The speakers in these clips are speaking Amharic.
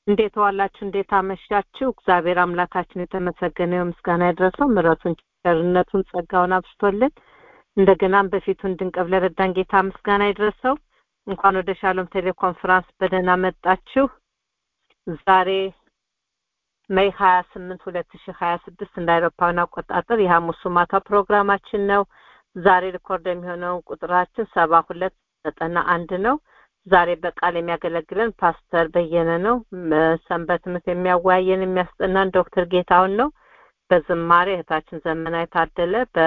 እንዴት ዋላችሁ? እንዴት አመሻችሁ? እግዚአብሔር አምላካችን የተመሰገነ ይሁን፣ ምስጋና ይድረሰው። ምሕረቱን፣ ቸርነቱን፣ ጸጋውን አብስቶልን እንደገናም በፊቱ እንድንቀብ ለረዳን ጌታ ምስጋና ይድረሰው። እንኳን ወደ ሻሎም ቴሌኮንፈረንስ በደህና መጣችሁ። ዛሬ ሜይ ሀያ ስምንት ሁለት ሺህ ሀያ ስድስት እንደ አውሮፓውያን አቆጣጠር የሐሙሱ ማታ ፕሮግራማችን ነው። ዛሬ ሪኮርድ የሚሆነው ቁጥራችን ሰባ ሁለት ዘጠና አንድ ነው። ዛሬ በቃል የሚያገለግለን ፓስተር በየነ ነው። ሰንበት ትምህርት የሚያወያየን የሚያስጠናን ዶክተር ጌታውን ነው። በዝማሬ እህታችን ዘመና የታደለ በ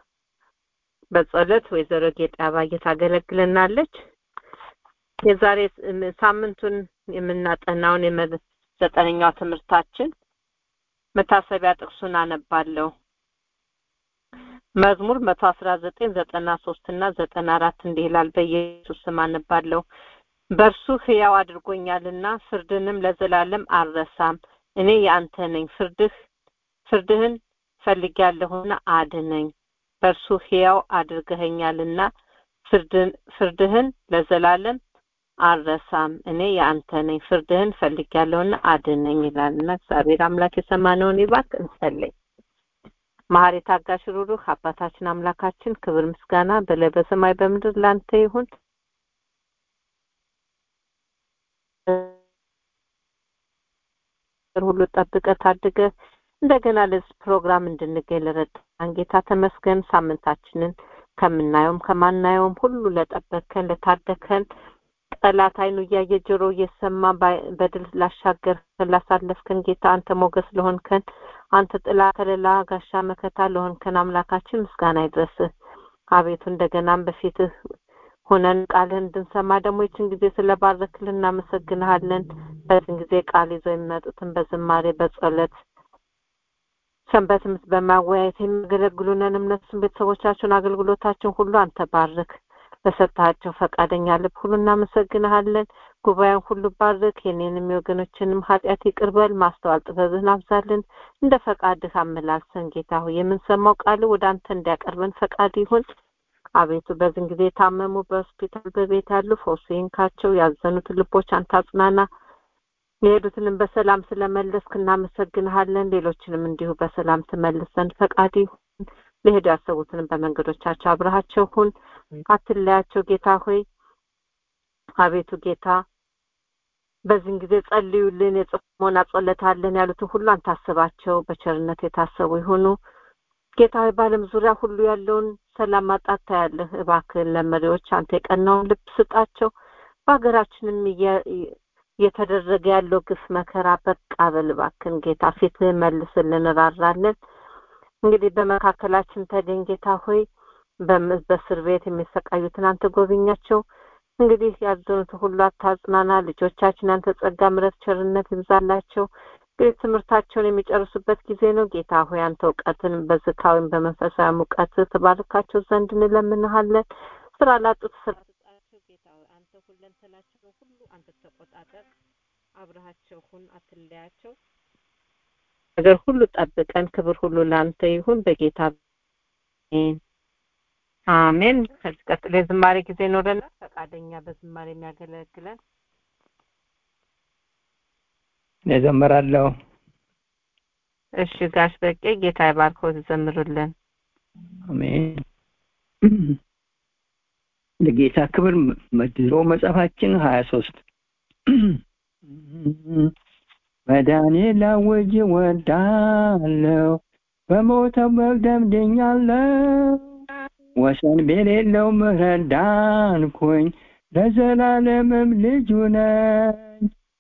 በጸሎት ወይዘሮ ጌጤ አባዬ ታገለግለናለች። የዛሬ ሳምንቱን የምናጠናውን ዘጠነኛው ትምህርታችን መታሰቢያ ጥቅሱን አነባለሁ። መዝሙር መቶ አስራ ዘጠኝ ዘጠና ሶስት እና ዘጠና አራት እንዲህ ይላል። በኢየሱስ ስም አነባለሁ። በእርሱ ሕያው አድርጎኛልና ፍርድንም ለዘላለም አልረሳም። እኔ የአንተ ነኝ፣ ፍርድህ ፍርድህን ፈልጌያለሁና አድነኝ። በእርሱ ሕያው አድርገኸኛልና ፍርድህን ለዘላለም አልረሳም። እኔ የአንተ ነኝ፣ ፍርድህን ፈልጌያለሁና አድነኝ ይላልና እግዚአብሔር አምላክ የሰማነውን ይባርክ። እንጸልይ። መሐሪ ታጋሽ ሩሩህ አባታችን አምላካችን ክብር ምስጋና በላይ በሰማይ በምድር ላንተ ይሁን። ሁሉ ጠብቀ ታድገ እንደገና ለዚህ ፕሮግራም እንድንገኝ ለረዳን ጌታ ተመስገን። ሳምንታችንን ከምናየውም ከማናየውም ሁሉ ለጠበከን ለታደከን ጠላት አይኑ እያየ ጆሮ እየሰማ በድል ላሻገርከን ላሳለፍከን ጌታ አንተ ሞገስ ለሆንከን አንተ ጥላ ከለላ ጋሻ መከታ ለሆንከን አምላካችን ምስጋና ይድረስህ። አቤቱ እንደገናም በፊትህ ሆነን ቃልህን እንድንሰማ ደግሞ ይችን ጊዜ ስለባረክልን እናመሰግንሃለን። በዚህን ጊዜ ቃል ይዘው የሚመጡትን በዝማሬ በጸሎት ሰንበት ትምህርት በማወያየት የሚያገለግሉንን እነሱን ቤተሰቦቻቸውን አገልግሎታችን ሁሉ አንተ ባርክ። በሰጣቸው ፈቃደኛ ልብ ሁሉ እናመሰግንሃለን። ጉባኤውን ሁሉ ባርክ። የኔንም የወገኖችንም ኃጢአት ይቅርበል። ማስተዋል ጥበብህን አብዛልን። እንደ ፈቃድህ አመላልሰን ጌታ ሆይ የምንሰማው ቃል ወደ አንተ እንዲያቀርበን ፈቃድ ይሁን። አቤቱ በዚህን ጊዜ የታመሙ በሆስፒታል በቤት ያሉ ፈውስ ይንካቸው። ያዘኑትን ልቦች አንተ አጽናና። የሄዱትንም በሰላም ስለመለስክ እናመሰግንሃለን። ሌሎችንም እንዲሁ በሰላም ትመልሰን ፈቃድ ይሁን። ሊሄዱ ያሰቡትንም በመንገዶቻቸው አብረሃቸው ሁን፣ አትለያቸው። ጌታ ሆይ አቤቱ ጌታ በዚህን ጊዜ ጸልዩልን፣ የጽሞና ጸሎታለን ያሉትን ሁሉ አንተ አስባቸው፣ በቸርነት የታሰቡ ይሁኑ። ጌታ ሆይ በዓለም ዙሪያ ሁሉ ያለውን ሰላም ማጣት ታያለህ። እባክህን ለመሪዎች አንተ የቀናውን ልብ ስጣቸው። በሀገራችንም እየተደረገ ያለው ግፍ መከራ በቃ በል እባክህን ጌታ ፊትህን መልስልን፣ እንራራለን። እንግዲህ በመካከላችን ተገኝ ጌታ ሆይ በእስር ቤት የሚሰቃዩትን አንተ ጎብኛቸው። እንግዲህ ያዘኑት ሁሉ አታጽናና። ልጆቻችን አንተ ጸጋ፣ ምሕረት፣ ቸርነት ይብዛላቸው። እንግዲህ ትምህርታቸውን የሚጨርሱበት ጊዜ ነው። ጌታ ሆይ አንተ እውቀትን በዝካ ወይም በመንፈሳዊ ሙቀት ትባርካቸው ዘንድ እንለምንሃለን። ስራ ላጡት ስራ ስጣቸው። ጌታ ሆይ አንተ ሁለንተናቸው ሁሉ አንተ ተቆጣጠር። አብረሃቸው ሁን፣ አትለያቸው። ነገር ሁሉ ጠብቀን። ክብር ሁሉ ለአንተ ይሁን በጌታ አሜን። ከዚህ ቀጥሎ የዝማሬ ጊዜ ይኖረናል። ፈቃደኛ በዝማሬ የሚያገለግለን እዘምራለሁ። እሺ ጋሽ በቄ ጌታ ይባርከው ትዘምሩልን። አሜን። ለጌታ ክብር መድሮ መጽሐፋችን ሀያ ሶስት መዳኔ ላውጅ ወዳለው በሞተው በግ ደምድኛለሁ ወሰን በሌለው ምሕረት ዳንኩኝ ለዘላለምም ልጁ ነኝ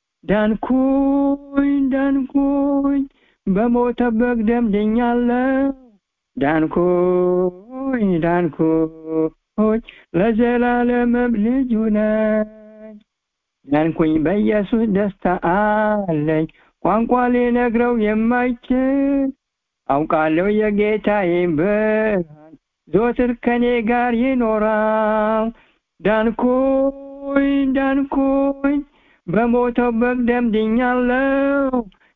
ዳንኩኝ ዳንኩኝ በሞተው በግ ደምድኛለሁ ዳንኩኝ ዳንኩኝ ለዘላለምም ልጁ ነኝ ዳንኩኝ በኢየሱስ ደስታ አለኝ ቋንቋ ሊነግረው የማይችል አውቃለሁ የጌታዬን ብርሃን ዞትር ከኔ ጋር ይኖራል ዳንኩኝ ዳንኩኝ በሞተው በግ ደምድኛለሁ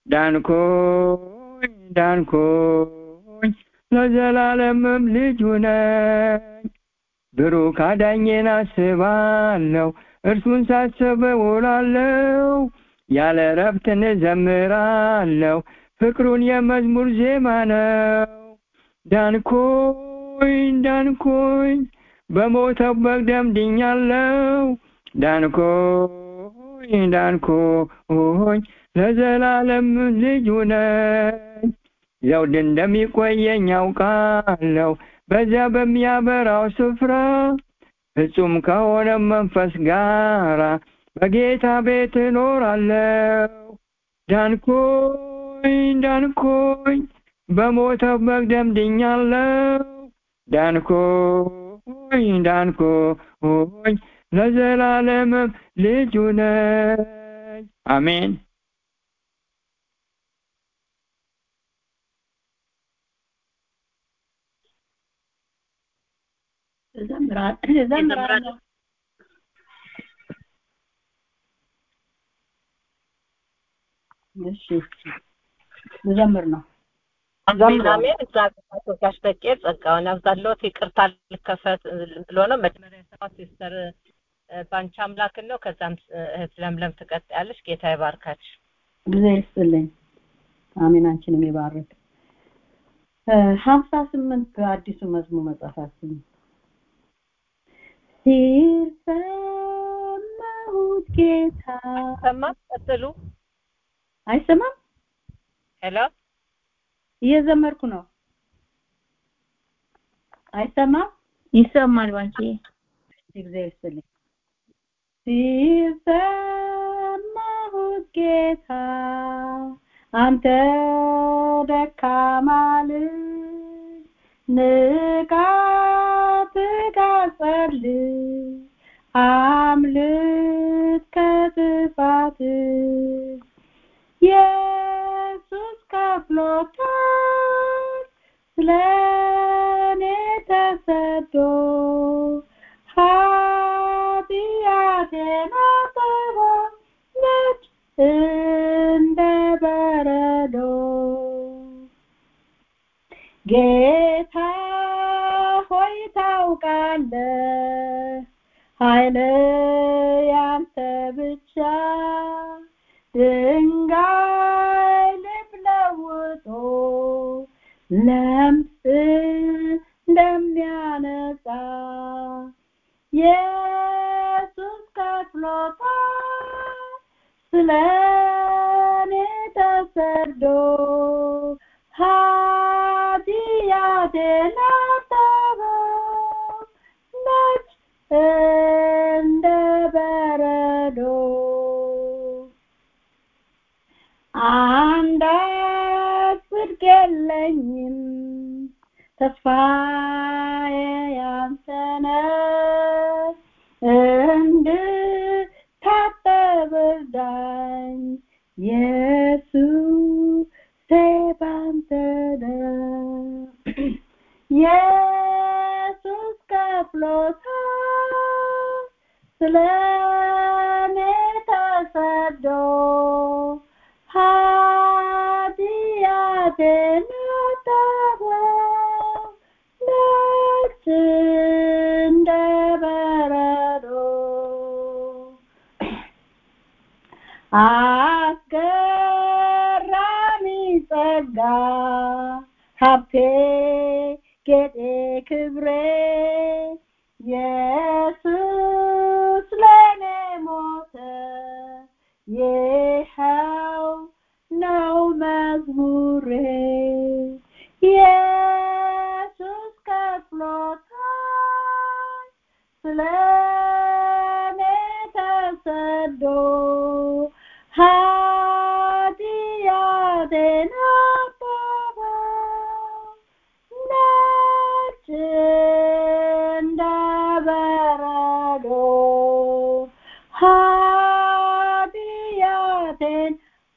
ዳንኩኝ ዳንኩኝ ለዘላለምም ልጁ ነኝ ብሩክ አዳኜን አስባለሁ እርሱን ሳስብ እውላለሁ ያለ ረፍትን ዘምራለሁ ፍቅሩን የመዝሙር ዜማ ነው ዳንኩኝ ዳንኩኝ በሞተው በግ ደም ድኛለሁ ዳንኩኝ ዳንኩኝ ለዘላለም ልጁ ነኝ ዘውድ እንደሚቆየኝ ያውቃለሁ በዚያ በሚያበራው ስፍራ ፍጹም ከሆነ መንፈስ ጋራ በጌታ ቤት እኖራለሁ ዳንኩኝ ዳንኩኝ በሞተው በግ ደም ድኛለሁ ዳንኩኝ ዳንኩኝ ለዘላለምም ልጁ ነኝ አሜን እዘምራለሁ እሺ ልዘምር ነው አሜን አሜን እግዚአብሔር ጋሽ በቄ ጸጋውን ያብዛልዎት ይቅርታ ልከፈት ብሎ ነው መጀመሪያ ሰባት ሲስተር ባንቺ አምላክን ነው ከዛም እህት ለምለም ትቀጥያለሽ ጌታ ይባርካችሁ ጊዜ ይስጥልኝ አሜን አንቺንም ይባርክ ሀምሳ ስምንት አዲሱ መዝሙር መጽሐፋችን ሲል ሰማሁት ጌታ ሰማ ቀጥሉ አይሰማም ሄሎ እየዘመርኩ ነው አይሰማም ይሰማል ባንቺ ጊዜ ይስጥልኝ ሲል ሰማሁት ጌታ አንተ ደካማ ልጅ ንቃ ትጋ ጸልይ አምልጥ ከጥፋት ኢየሱስ ከፍሎታል ስለኔ ተሰዶ ኃጢአቴን አጠበ ነጭ እንደ በረዶ ጌታ ሆይ ታውቃለህ ኃይል ያንተ ብቻ ድንጋይ ልብ ለውጦ ለምጽ እንደሚያነጻ ኢየሱስ ከፍሎታል ስለኔ ተሰዶ ኃጢአቴን አጠበው ነጭ እንደ በረዶ አንዳች ጽድቅ የለኝም ተስፋዬ ያንተ ነው እንድታጠብ እርዳኝ ኢየሱስ ባንተ ነው ኢየሱስ ከፍሎታል ስለኔ ተሰዶ ኃጢአቴን አጠበው ነጭ እንደ በረዶ አስገራሚ ጸጋ ሀብቴ ጌጤ ክብሬ ኢየሱስ ለኔ ሞተ ይኸው ነው መዝሙሬ ኢየሱስ ከፍሎታል ስለኔ ተሰዶ ኃጢአቴን አጠበው ነጭ እንደ በረዶ ኃጢአቴን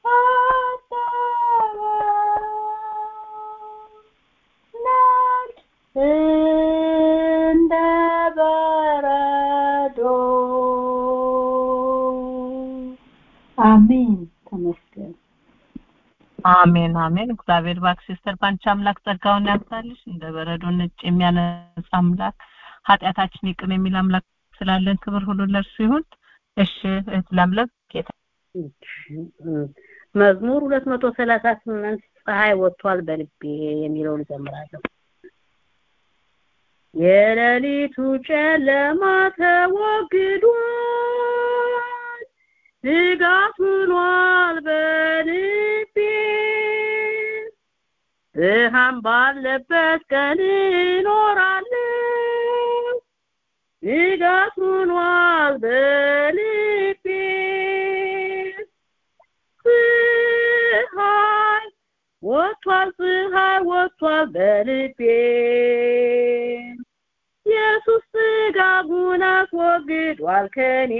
አጠበው ነጭ እንደ በረዶ አሜን ተመስገን አሜን አሜን እግዚአብሔር ባክ ሲስተር ባንቺ አምላክ ጸጋውን ያብዛልሽ እንደ በረዶ ነጭ የሚያነጻ አምላክ ኃጢአታችን ይቅር የሚል አምላክ ስላለን ክብር ሁሉ ለእርሱ ይሁን እሺ እህት ለምለም ጌታ መዝሙር ሁለት መቶ ሰላሳ ስምንት ፀሐይ ወጥቷል በልቤ የሚለውን እዘምራለሁ። የሌሊቱ ጨለማ ተወግዷል፣ ንጋት ሆኗል በልቤ ብርሃን ባለበት ቀን እኖራለሁ፣ ንጋት ሆኗል በልቤ ፀሐይ ወጥቷል ፀሐይ ወጥቷል በልቤ ኢየሱስ ጥጋቡን አስወግዷል ከኔ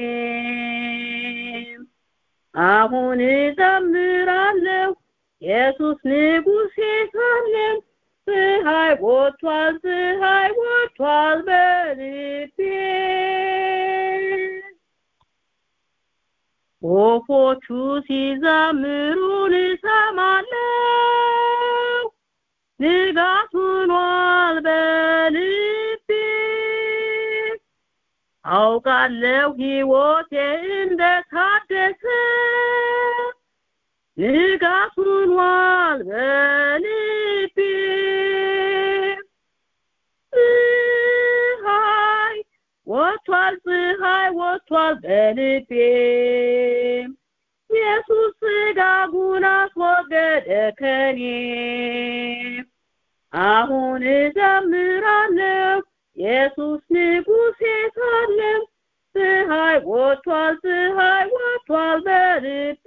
አሁን እዘምራለሁ ኢየሱስ ንጉሴ ሳለም ፀሐይ ወጥቷል ፀሐይ ወጥቷል በልቤ ወፎቹ ሲዘምሩን እሰማለሁ ንጋት ሆኗል በልቤ አውቃለሁ ሕይወቴ እንደታደሰ ንጋት ሆኗል በልቤ ፀሐይ ወጥቷል ፀሐይ ወጥቷል በልቤ ኢየሱስ ሥጋጉን አስወገደ ከኔ አሁን እዘምራለሁ ኢየሱስ ንጉሴ ሳለም ፀሐይ ወጥቷል ፀሐይ ወጥቷል በልቤ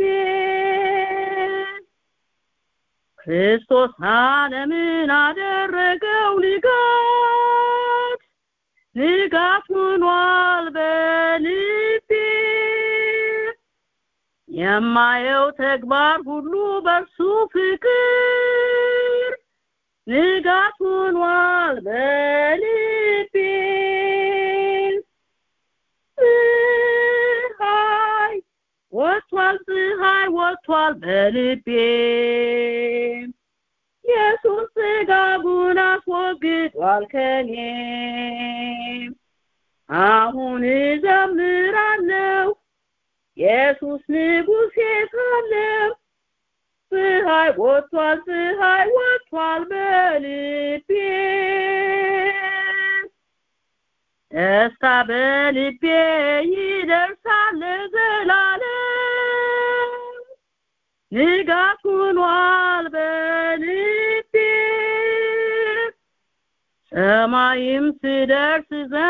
ክርስቶስ ዓለምን አደረገው ንጋት ንጋት ሆኗል በልቤ የማየው ተግባር ሁሉ በርሱ ፍቅር ንጋት ሆኗል በልቤ ፀሐይ ወጥቷል ፀሐይ ወጥቷል በልቤ ኢየሱስ ሥጋጉን አስወግዷል ከኔ አሁን እዘምራለሁ ኢየሱስ ንጉሴ ሳለም ፀሐይ ወጥቷል ፀሐይ ወጥቷል በልቤ ደስታ በልቤ ይደርሳል ለዘላለም ንጋት ሆኗል በልቤ ሰማይም ስደርስ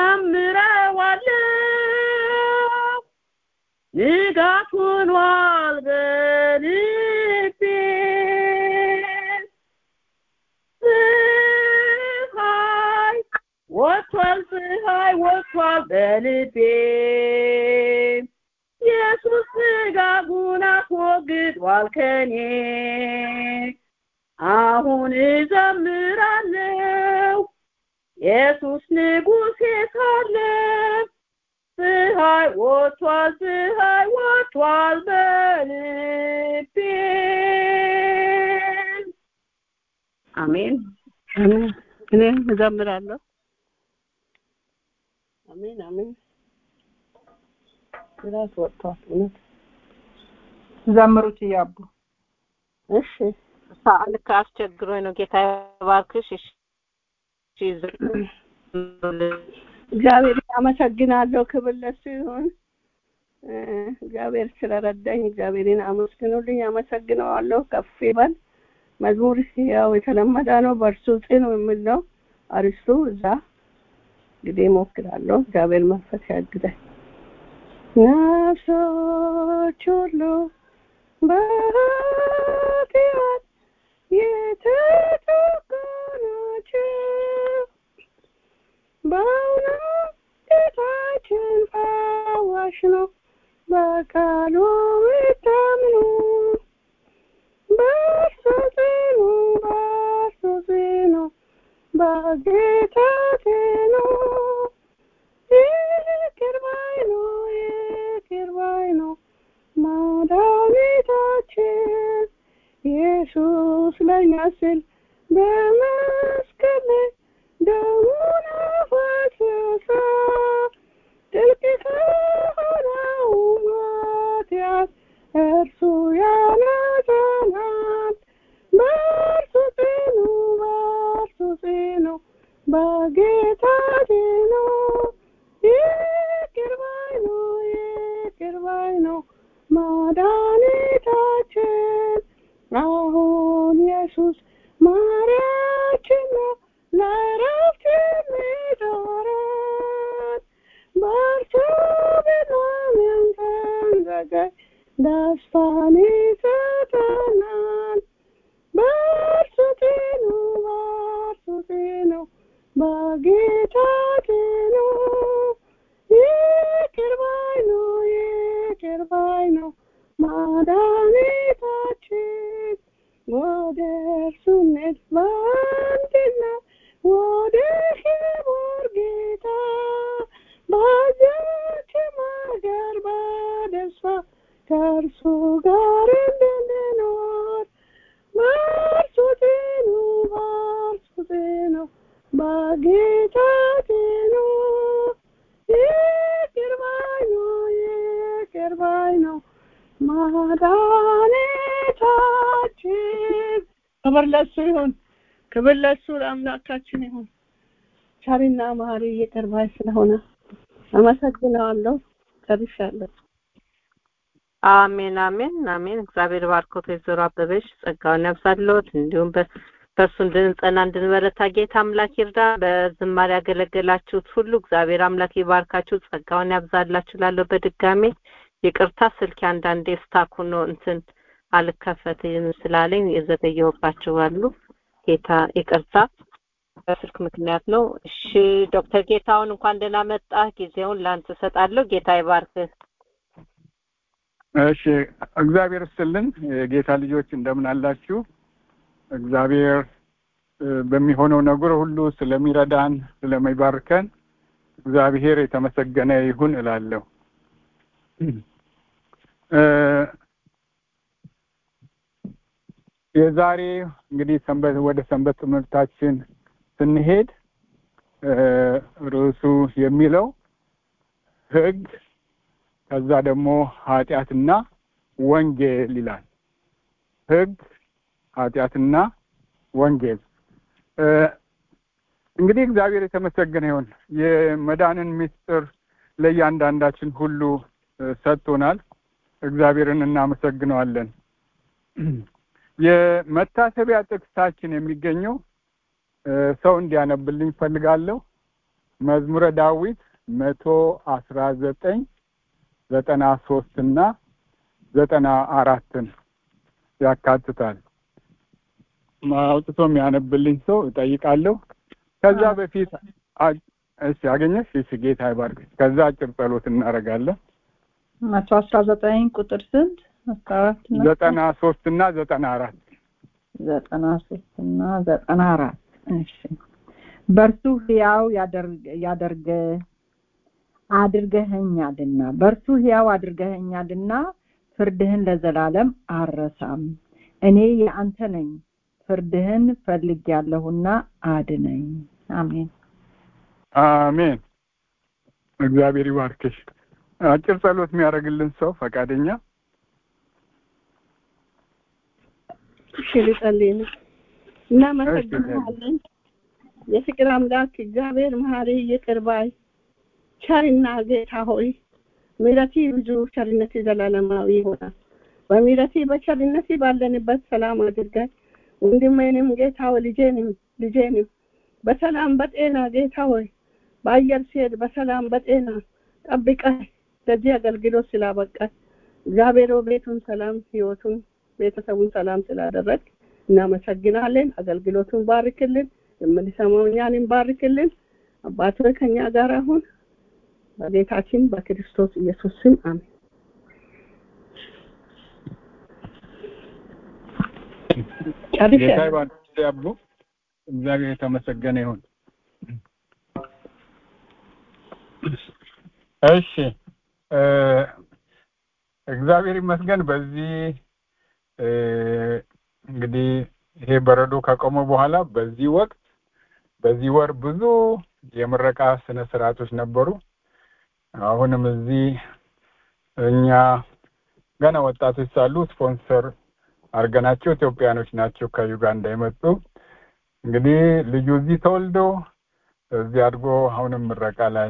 ዘምረዋለሁ ንጋት ሆኗል በልቤ ፀሐይ ወጥቷል ፀሐይ ወጥቷል በልቤ ኢየሱስ ሥጋጉን አስወግዷል ከኔ አሁን እዘምራለሁ ኢየሱስ ንጉሴ ሳለም ፀሐይ ወጥቷል ፀሐይ ወጥቷል በልቤ አሜን አሜን። እኔ እዘምራለሁ። አሜን አሜን። ራስ ወጥቷል። እውነት ዘምሩት እያቡ እሺ ልክ አስቸግሮኝ ነው። ጌታ ይባርክሽ። እሺ እግዚአብሔር አመሰግናለሁ። ክብር ለሱ ይሁን። እ እግዚአብሔር ስለረዳኝ እግዚአብሔርን አመስግኑልኝ። አመሰግነዋለሁ። ከፍ ይበል። መዝሙር ያው የተለመደ ነው። በእርሱ ጽኑ የሚል ነው አርስቱ። እዛ እንግዲህ እሞክራለሁ። እግዚአብሔር መንፈስ ያግዛኝ። ነፍሶች ሁሉ በኃጢአት የተጠቁ ናቸው። በእውነት ጌታችን ፈዋሽ ነው። በቃሉ ይታምኑ። በእርሱ ጽኑ፣ በእርሱ ጽኑ፣ በጌታ ጽኑ። ይቅር ባይ ነው፣ ይቅር ባይ ነው መድኃኒታችን ኢየሱስ ለእኛ ሲል በመስቀል ላይ ደሙን አፈሰሰ። ጥልቅ ከሆነው ኃጢአት እርሱ ያነጸናል በእርሱ ጽኑ በእርሱ ጽኑ በጌታ ጽኑ ይቅር ባይ ነው ይቅር ባይ ነው መድኃኒታችን አሁን ኢየሱስ ማሪያችን ነው ለእረፍት የሚጠራን በእርሱ ብናምን ስንዘገይ ደስታን ይሰጠናል በእርሱ ጽኑ በእርሱ ጽኑ በጌታ ጽኑ ይቅር ባይ ነው ይቅር ባይ ነው መድኃኒታችን ወደ እርሱ እንሂድ በአንድነት ወደ ክቡር ጌታ በዚያችም ሀገር በደስታ ከእርሱ ጋር እንድንኖር በእርሱ ጽኑ በእርሱ ጽኑ በጌታ ጽኑ ይቅር ባይ ነው ይቅር ባይ ነው መድኃኒታችን ክብር ለሱ ይሁን ክብር ለሱ ለአምላካችን ይሁን ቸርና መሐሪ ይቅር ባይ ስለሆነ አመሰግነዋለሁ ጨርሻለሁ አሜን አሜን አሜን እግዚአብሔር ባርኮት ወይዘሮ አበበሽ ጸጋውን ያብዛልዎት እንዲሁም በእርሱ እንድንጸና እንድንበረታ ጌታ አምላክ ይርዳ በዝማሬ ያገለገላችሁት ሁሉ እግዚአብሔር አምላክ ይባርካችሁ ጸጋውን ያብዛላችሁ ላለሁ በድጋሜ ይቅርታ ስልክ አንዳንዴ ስታክ ሆኖ እንትን አልከፈትም ስላለኝ የዘገየሁባቸው አሉ ጌታ ይቅርታ በስልክ ምክንያት ነው እሺ ዶክተር ጌታውን እንኳን ደህና መጣ ጊዜውን ላንተ እሰጣለሁ ጌታ ይባርክህ እሺ እግዚአብሔር ይስጥልን የጌታ ልጆች እንደምን አላችሁ እግዚአብሔር በሚሆነው ነገር ሁሉ ስለሚረዳን ስለሚባርከን እግዚአብሔር የተመሰገነ ይሁን እላለሁ የዛሬ እንግዲህ ሰንበት ወደ ሰንበት ትምህርታችን ስንሄድ ርዕሱ የሚለው ህግ ከዛ ደግሞ ኃጢአትና ወንጌል ይላል ህግ ኃጢአትና ወንጌል እንግዲህ እግዚአብሔር የተመሰገነ ይሁን የመዳንን ምስጢር ለእያንዳንዳችን ሁሉ ሰጥቶናል እግዚአብሔርን እናመሰግነዋለን የመታሰቢያ ጥቅሳችን የሚገኘው ሰው እንዲያነብልኝ ፈልጋለሁ መዝሙረ ዳዊት መቶ አስራ ዘጠኝ ዘጠና ሶስት እና ዘጠና አራትን ያካትታል አውጥቶ የሚያነብልኝ ሰው እጠይቃለሁ ከዛ በፊት እሺ አገኘሽ እሺ ጌታ ይባርክ ከዛ አጭር ጸሎት እናደርጋለን መቶ አስራ ዘጠኝ ቁጥር ስንት አስራ አራት ዘጠና ሶስት እና ዘጠና አራት ዘጠና ሶስት እና ዘጠና አራት እሺ በእርሱ ህያው ያደርገ አድርገኸኛልና በእርሱ ህያው አድርገኸኛልና ፍርድህን ለዘላለም አረሳም እኔ የአንተ ነኝ ፍርድህን ፈልጌያለሁና አድነኝ አሜን አሜን እግዚአብሔር ይባርክሽ አጭር ጸሎት የሚያደርግልን ሰው ፈቃደኛ እሺ ልጸልይ እናመሰግናለን የፍቅር አምላክ እግዚአብሔር መሀሪ ይቅር ባይ ቸርና ጌታ ሆይ ምሕረቲ ብዙ ቸርነቲ ዘላለማዊ ይሆናል በምሕረቲ በቸርነቲ ባለንበት ሰላም አድርገን ወንድሜንም ጌታ ሆይ ልጄንም ልጄንም በሰላም በጤና ጌታ ሆይ በአየር ሲሄድ በሰላም በጤና ጠብቀህ ለዚህ አገልግሎት ስላበቃህ እግዚአብሔር ቤቱን ሰላም ህይወቱን ቤተሰቡን ሰላም ስላደረግ እናመሰግናለን አገልግሎቱን ባርክልን የምንሰማው እኛንም ባርክልን አባት ከኛ ጋር አሁን በጌታችን በክርስቶስ ኢየሱስ ስም አሜን ጌታ ይባርክ ያቡ እግዚአብሔር የተመሰገነ ይሁን እሺ እግዚአብሔር ይመስገን በዚህ እንግዲህ ይሄ በረዶ ከቆመ በኋላ በዚህ ወቅት በዚህ ወር ብዙ የምረቃ ስነ ስርዓቶች ነበሩ አሁንም እዚህ እኛ ገና ወጣቶች ሳሉ ስፖንሰር አድርገናቸው ኢትዮጵያኖች ናቸው ከዩጋንዳ የመጡ እንግዲህ ልጁ እዚህ ተወልዶ እዚህ አድጎ አሁንም ምረቃ ላይ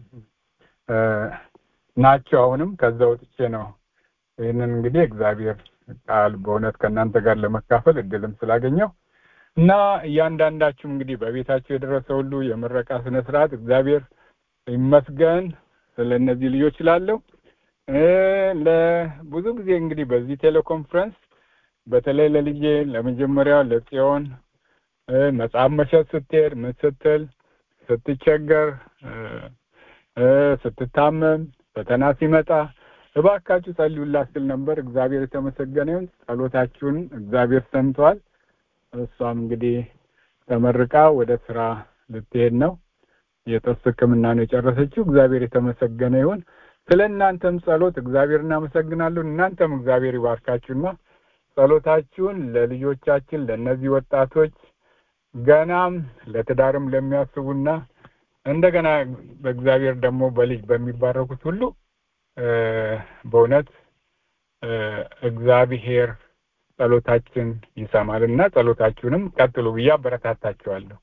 ናቸው። አሁንም ከዛ ወጥቼ ነው ይህንን እንግዲህ እግዚአብሔር ቃል በእውነት ከእናንተ ጋር ለመካፈል እድልም ስላገኘው እና እያንዳንዳችሁም እንግዲህ በቤታችሁ የደረሰ ሁሉ የምረቃ ስነ ስርዓት እግዚአብሔር ይመስገን ስለ እነዚህ ልጆች ላለው ለብዙ ጊዜ እንግዲህ በዚህ ቴሌኮንፈረንስ በተለይ ለልጄ ለመጀመሪያው ለጽዮን መጽሐፍ መሸጥ ስትሄድ ምን ስትል ስትቸገር ስትታመም ፈተና ሲመጣ እባካችሁ ጸልዩላት ስል ነበር። እግዚአብሔር የተመሰገነ ይሁን። ጸሎታችሁን እግዚአብሔር ሰምቷል። እሷም እንግዲህ ተመርቃ ወደ ስራ ልትሄድ ነው። የጥርስ ሕክምና ነው የጨረሰችው። እግዚአብሔር የተመሰገነ ይሁን። ስለ እናንተም ጸሎት እግዚአብሔር እናመሰግናለሁ። እናንተም እግዚአብሔር ይባርካችሁና ጸሎታችሁን ለልጆቻችን ለእነዚህ ወጣቶች ገናም ለትዳርም ለሚያስቡና እንደገና በእግዚአብሔር ደግሞ በልጅ በሚባረኩት ሁሉ በእውነት እግዚአብሔር ጸሎታችን ይሰማል እና ጸሎታችሁንም ቀጥሉ ብዬ አበረታታችኋለሁ።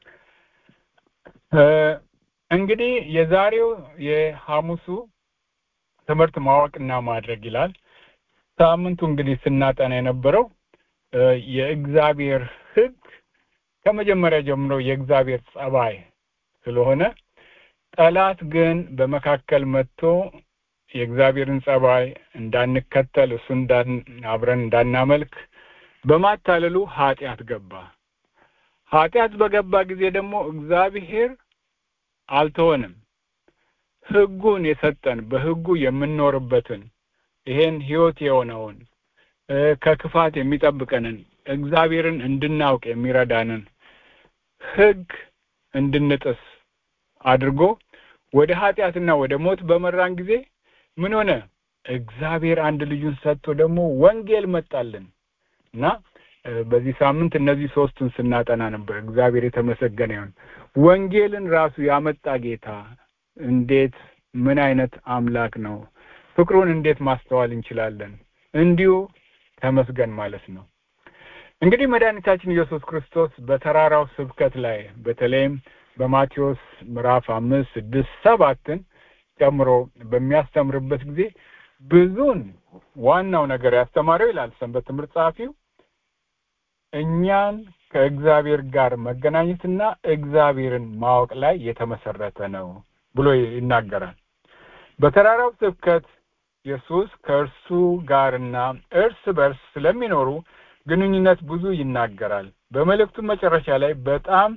እንግዲህ የዛሬው የሐሙሱ ትምህርት ማወቅና ማድረግ ይላል። ሳምንቱ እንግዲህ ስናጠና የነበረው የእግዚአብሔር ሕግ ከመጀመሪያ ጀምሮ የእግዚአብሔር ጸባይ ስለሆነ ጠላት ግን በመካከል መጥቶ የእግዚአብሔርን ጸባይ እንዳንከተል እሱ አብረን እንዳናመልክ በማታለሉ ኃጢአት ገባ። ኃጢአት በገባ ጊዜ ደግሞ እግዚአብሔር አልተወንም። ሕጉን የሰጠን በሕጉ የምንኖርበትን ይሄን ሕይወት የሆነውን ከክፋት የሚጠብቀንን እግዚአብሔርን እንድናውቅ የሚረዳንን ሕግ እንድንጥስ አድርጎ ወደ ኃጢአትና ወደ ሞት በመራን ጊዜ ምን ሆነ? እግዚአብሔር አንድ ልጁን ሰጥቶ ደግሞ ወንጌል መጣልን እና በዚህ ሳምንት እነዚህ ሶስቱን ስናጠና ነበር። እግዚአብሔር የተመሰገነ ይሁን። ወንጌልን ራሱ ያመጣ ጌታ እንዴት ምን አይነት አምላክ ነው? ፍቅሩን እንዴት ማስተዋል እንችላለን? እንዲሁ ተመስገን ማለት ነው። እንግዲህ መድኃኒታችን ኢየሱስ ክርስቶስ በተራራው ስብከት ላይ በተለይም በማቴዎስ ምዕራፍ አምስት ስድስት ሰባትን ጨምሮ በሚያስተምርበት ጊዜ ብዙን ዋናው ነገር ያስተማረው ይላል ሰንበት ትምህርት ጸሐፊው እኛን ከእግዚአብሔር ጋር መገናኘትና እግዚአብሔርን ማወቅ ላይ የተመሰረተ ነው ብሎ ይናገራል። በተራራው ስብከት ኢየሱስ ከእርሱ ጋርና እርስ በርስ ስለሚኖሩ ግንኙነት ብዙ ይናገራል። በመልእክቱ መጨረሻ ላይ በጣም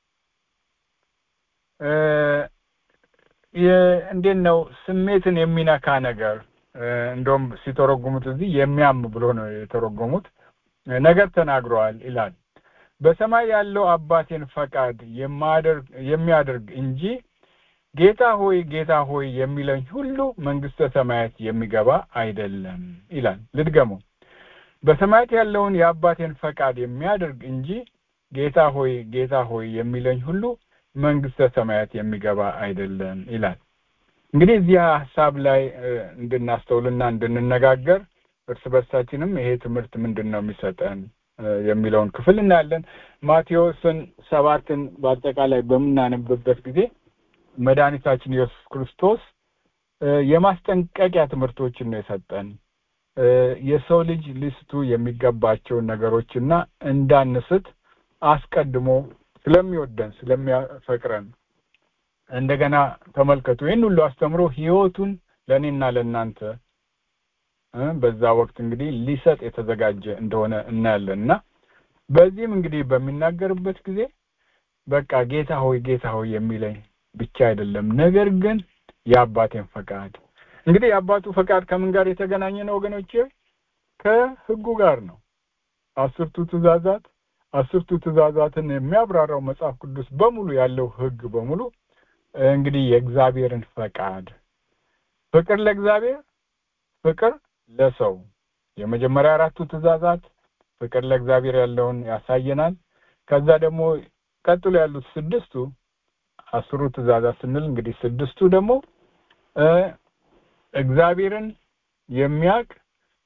እንዴት ነው ስሜትን የሚነካ ነገር እንደውም ሲተረጉሙት እዚህ የሚያም ብሎ ነው የተረጎሙት ነገር ተናግረዋል ይላል። በሰማይ ያለው አባቴን ፈቃድ የሚያደርግ እንጂ ጌታ ሆይ ጌታ ሆይ የሚለኝ ሁሉ መንግስተ ሰማያት የሚገባ አይደለም ይላል። ልድገመው። በሰማያት ያለውን የአባቴን ፈቃድ የሚያደርግ እንጂ ጌታ ሆይ ጌታ ሆይ የሚለኝ ሁሉ መንግስተ ሰማያት የሚገባ አይደለም ይላል። እንግዲህ እዚህ ሀሳብ ላይ እንድናስተውልና እንድንነጋገር እርስ በርሳችንም ይሄ ትምህርት ምንድን ነው የሚሰጠን የሚለውን ክፍል እናያለን። ማቴዎስን ሰባትን በአጠቃላይ በምናነብበት ጊዜ መድኃኒታችን ኢየሱስ ክርስቶስ የማስጠንቀቂያ ትምህርቶችን ነው የሰጠን። የሰው ልጅ ሊስቱ የሚገባቸውን ነገሮችና እንዳንስት አስቀድሞ ስለሚወደን ስለሚያፈቅረን እንደገና ተመልከቱ ይህን ሁሉ አስተምሮ ህይወቱን ለእኔና ለእናንተ በዛ ወቅት እንግዲህ ሊሰጥ የተዘጋጀ እንደሆነ እናያለን እና በዚህም እንግዲህ በሚናገርበት ጊዜ በቃ ጌታ ሆይ ጌታ ሆይ የሚለኝ ብቻ አይደለም፣ ነገር ግን የአባቴን ፈቃድ እንግዲህ የአባቱ ፈቃድ ከምን ጋር የተገናኘ ነው ወገኖቼ? ከህጉ ጋር ነው። አስርቱ ትእዛዛት አስርቱ ትእዛዛትን የሚያብራራው መጽሐፍ ቅዱስ በሙሉ ያለው ህግ በሙሉ እንግዲህ የእግዚአብሔርን ፈቃድ ፍቅር ለእግዚአብሔር ፍቅር ለሰው የመጀመሪያ አራቱ ትእዛዛት ፍቅር ለእግዚአብሔር ያለውን ያሳየናል። ከዛ ደግሞ ቀጥሎ ያሉት ስድስቱ አስሩ ትእዛዛት ስንል እንግዲህ ስድስቱ ደግሞ እግዚአብሔርን የሚያውቅ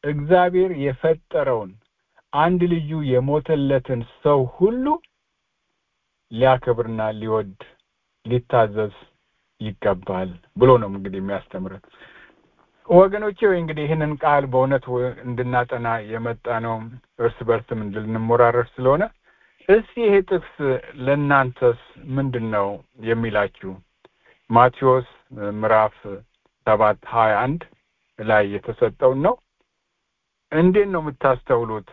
እግዚአብሔር የፈጠረውን አንድ ልዩ የሞተለትን ሰው ሁሉ ሊያከብርና ሊወድ ሊታዘዝ ይገባል ብሎ ነው እንግዲህ የሚያስተምረን። ወገኖቼ ወይ እንግዲህ ይህንን ቃል በእውነት እንድናጠና የመጣ ነው እርስ በርስም እንድንሞራረር ስለሆነ እስቲ ይሄ ጥቅስ ለእናንተስ ምንድን ነው የሚላችሁ? ማቴዎስ ምዕራፍ ሰባት ሀያ አንድ ላይ የተሰጠውን ነው። እንዴት ነው የምታስተውሉት?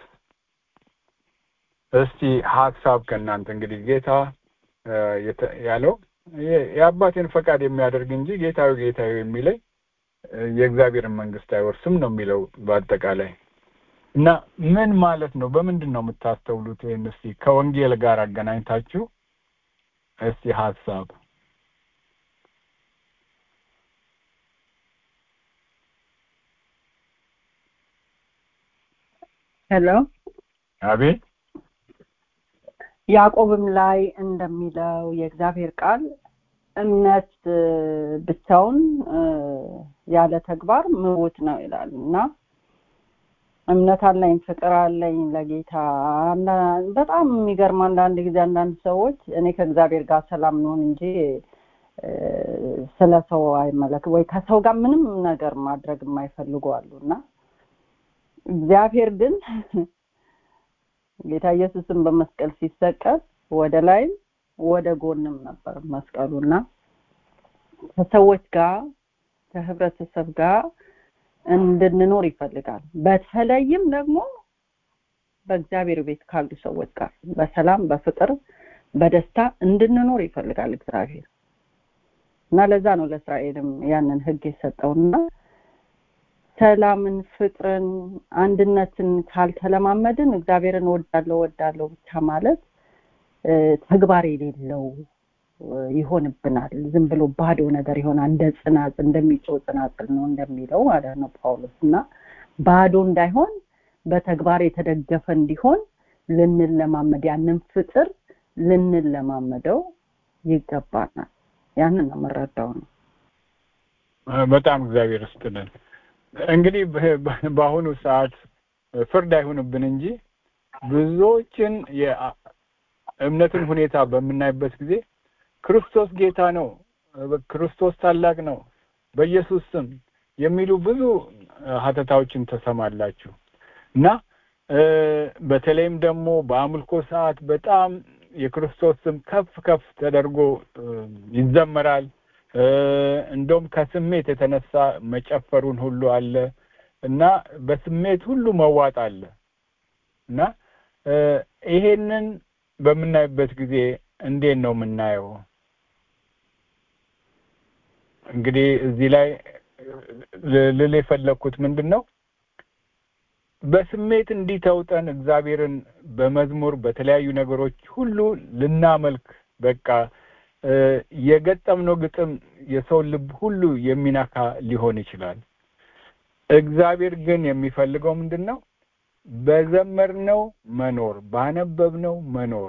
እስቲ ሀሳብ ከእናንተ እንግዲህ ጌታ ያለው የአባቴን ፈቃድ የሚያደርግ እንጂ ጌታዊ ጌታዊ የሚለኝ የእግዚአብሔርን መንግስት አይወርስም ነው የሚለው በአጠቃላይ እና ምን ማለት ነው? በምንድን ነው የምታስተውሉት? ይህን እስቲ ከወንጌል ጋር አገናኝታችሁ እስቲ ሀሳብ ሄሎ አቤት ያዕቆብም ላይ እንደሚለው የእግዚአብሔር ቃል እምነት ብቻውን ያለ ተግባር ምውት ነው ይላል እና እምነት አለኝ ፍቅር አለኝ ለጌታ በጣም የሚገርም አንዳንድ ጊዜ አንዳንድ ሰዎች እኔ ከእግዚአብሔር ጋር ሰላም ነውን እንጂ ስለ ሰው አይመለክ ወይ ከሰው ጋር ምንም ነገር ማድረግ የማይፈልጉ አሉ እና እግዚአብሔር ግን ጌታ ኢየሱስን በመስቀል ሲሰቀል ወደ ላይም ወደ ጎንም ነበር መስቀሉና ከሰዎች ጋር ከህብረተሰብ ጋር እንድንኖር ይፈልጋል። በተለይም ደግሞ በእግዚአብሔር ቤት ካሉ ሰዎች ጋር በሰላም በፍቅር በደስታ እንድንኖር ይፈልጋል እግዚአብሔር እና ለዛ ነው ለእስራኤልም ያንን ህግ የሰጠውና ሰላምን፣ ፍቅርን፣ አንድነትን ካልተለማመድን እግዚአብሔርን ወዳለው ወዳለው ብቻ ማለት ተግባር የሌለው ይሆንብናል። ዝም ብሎ ባዶ ነገር ይሆናል። እንደ ጽናጽ እንደሚጮህ ጽናጽል ነው እንደሚለው ማለት ነው ጳውሎስ እና ባዶ እንዳይሆን በተግባር የተደገፈ እንዲሆን ልንለማመድ ያንን ፍቅር ልንለማመደው ይገባናል። ያንን ነው የምረዳው ነው። በጣም እግዚአብሔር ይስጥልን። እንግዲህ በአሁኑ ሰዓት ፍርድ አይሆንብን እንጂ ብዙዎችን የእምነትን ሁኔታ በምናይበት ጊዜ ክርስቶስ ጌታ ነው፣ ክርስቶስ ታላቅ ነው፣ በኢየሱስ ስም የሚሉ ብዙ ሀተታዎችን ተሰማላችሁ እና በተለይም ደግሞ በአምልኮ ሰዓት በጣም የክርስቶስ ስም ከፍ ከፍ ተደርጎ ይዘመራል። እንደውም ከስሜት የተነሳ መጨፈሩን ሁሉ አለ እና በስሜት ሁሉ መዋጥ አለ እና ይሄንን በምናይበት ጊዜ እንዴት ነው የምናየው? እንግዲህ እዚህ ላይ ልል የፈለግኩት ምንድን ነው በስሜት እንዲህ ተውጠን እግዚአብሔርን በመዝሙር በተለያዩ ነገሮች ሁሉ ልናመልክ በቃ የገጠምነው ግጥም የሰው ልብ ሁሉ የሚነካ ሊሆን ይችላል። እግዚአብሔር ግን የሚፈልገው ምንድን ነው? በዘመርነው መኖር፣ ባነበብነው መኖር፣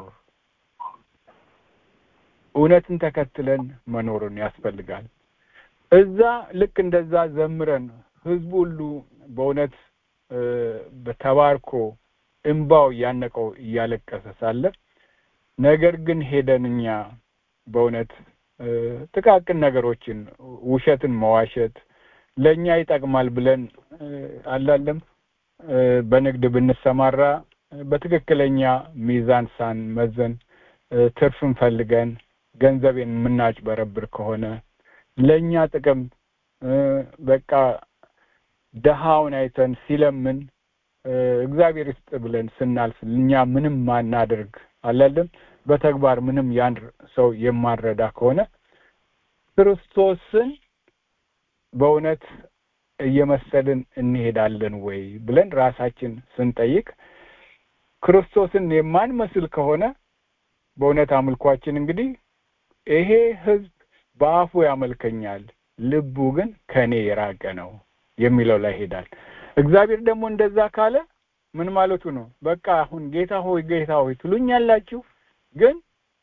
እውነትን ተከትለን መኖርን ያስፈልጋል። እዛ ልክ እንደዛ ዘምረን ህዝቡ ሁሉ በእውነት በተባርኮ እምባው እያነቀው እያለቀሰ ሳለ ነገር ግን ሄደን እኛ በእውነት ጥቃቅን ነገሮችን ውሸትን መዋሸት ለእኛ ይጠቅማል ብለን አላለም በንግድ ብንሰማራ በትክክለኛ ሚዛን ሳንመዘን ትርፍን ፈልገን ገንዘቤን የምናጭበረብር ከሆነ ለእኛ ጥቅም በቃ ደሃውን አይተን ሲለምን እግዚአብሔር ይስጥ ብለን ስናልፍ እኛ ምንም ማናደርግ አላለም በተግባር ምንም ያን ሰው የማንረዳ ከሆነ ክርስቶስን በእውነት እየመሰልን እንሄዳለን ወይ ብለን ራሳችን ስንጠይቅ ክርስቶስን የማንመስል ከሆነ በእውነት አምልኳችን እንግዲህ ይሄ ህዝብ በአፉ ያመልከኛል፣ ልቡ ግን ከእኔ የራቀ ነው የሚለው ላይ ሄዳል። እግዚአብሔር ደግሞ እንደዛ ካለ ምን ማለቱ ነው? በቃ አሁን ጌታ ሆይ ጌታ ሆይ ትሉኛላችሁ ግን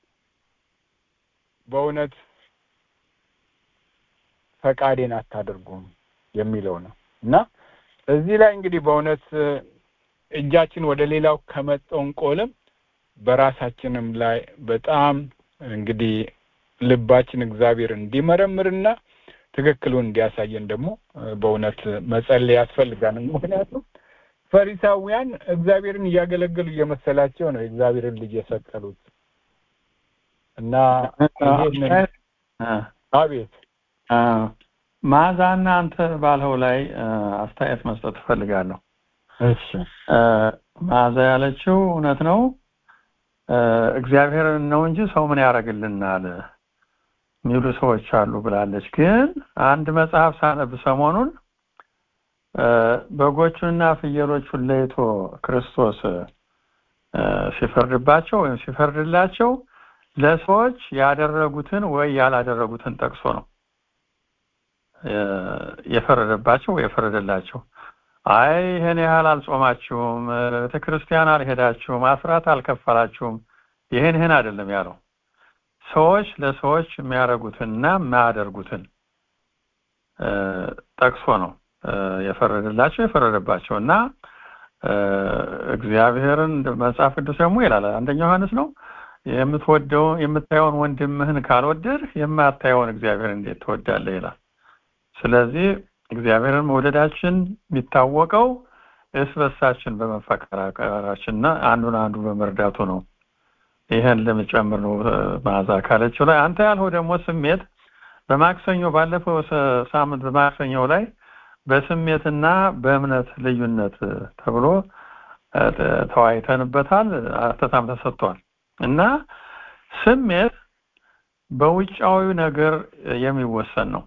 በእውነት ፈቃዴን አታደርጉም የሚለው ነው እና እዚህ ላይ እንግዲህ በእውነት እጃችን ወደ ሌላው ከመጠንቆልም በራሳችንም ላይ በጣም እንግዲህ ልባችን እግዚአብሔር እንዲመረምርና ትክክሉን እንዲያሳየን ደግሞ በእውነት መጸለይ ያስፈልጋል። ምክንያቱም ፈሪሳውያን እግዚአብሔርን እያገለገሉ እየመሰላቸው ነው የእግዚአብሔርን ልጅ የሰቀሉት እና አቤት ማዛና አንተ ባልኸው ላይ አስተያየት መስጠት እፈልጋለሁ። እሺ ማዛ ያለችው እውነት ነው። እግዚአብሔርን ነው እንጂ ሰው ምን ያደርግልናል የሚሉ ሰዎች አሉ ብላለች። ግን አንድ መጽሐፍ ሳነብ ሰሞኑን በጎቹንና ፍየሎቹን ለይቶ ክርስቶስ ሲፈርድባቸው ወይም ሲፈርድላቸው ለሰዎች ያደረጉትን ወይ ያላደረጉትን ጠቅሶ ነው የፈረደባቸው ወይ የፈረደላቸው። አይ ይሄን ያህል አልጾማችሁም፣ ቤተ ክርስቲያን አልሄዳችሁም፣ አስራት አልከፈላችሁም፣ ይሄን ይሄን አይደለም ያለው። ሰዎች ለሰዎች የሚያደርጉትንና የማያደርጉትን ጠቅሶ ነው የፈረደላቸው የፈረደባቸው እና እግዚአብሔርን መጽሐፍ ቅዱስ ደግሞ ይላል አንደኛ ዮሐንስ ነው የምትወደው የምታየውን ወንድምህን ካልወደድህ የማታየውን እግዚአብሔር እንዴት ትወዳለህ ይላል። ስለዚህ እግዚአብሔርን መውደዳችን የሚታወቀው እርስ በርሳችን በመፈቀራቀራችንና አንዱን አንዱ በመርዳቱ ነው። ይህን ለመጨመር ነው መዓዛ ካለችው ላይ አንተ ያልኸው ደግሞ ስሜት በማክሰኞ ባለፈው ሳምንት በማክሰኞው ላይ በስሜትና በእምነት ልዩነት ተብሎ ተወያይተንበታል። አተታም ተሰጥቷል እና ስሜት በውጫዊ ነገር የሚወሰን ነው።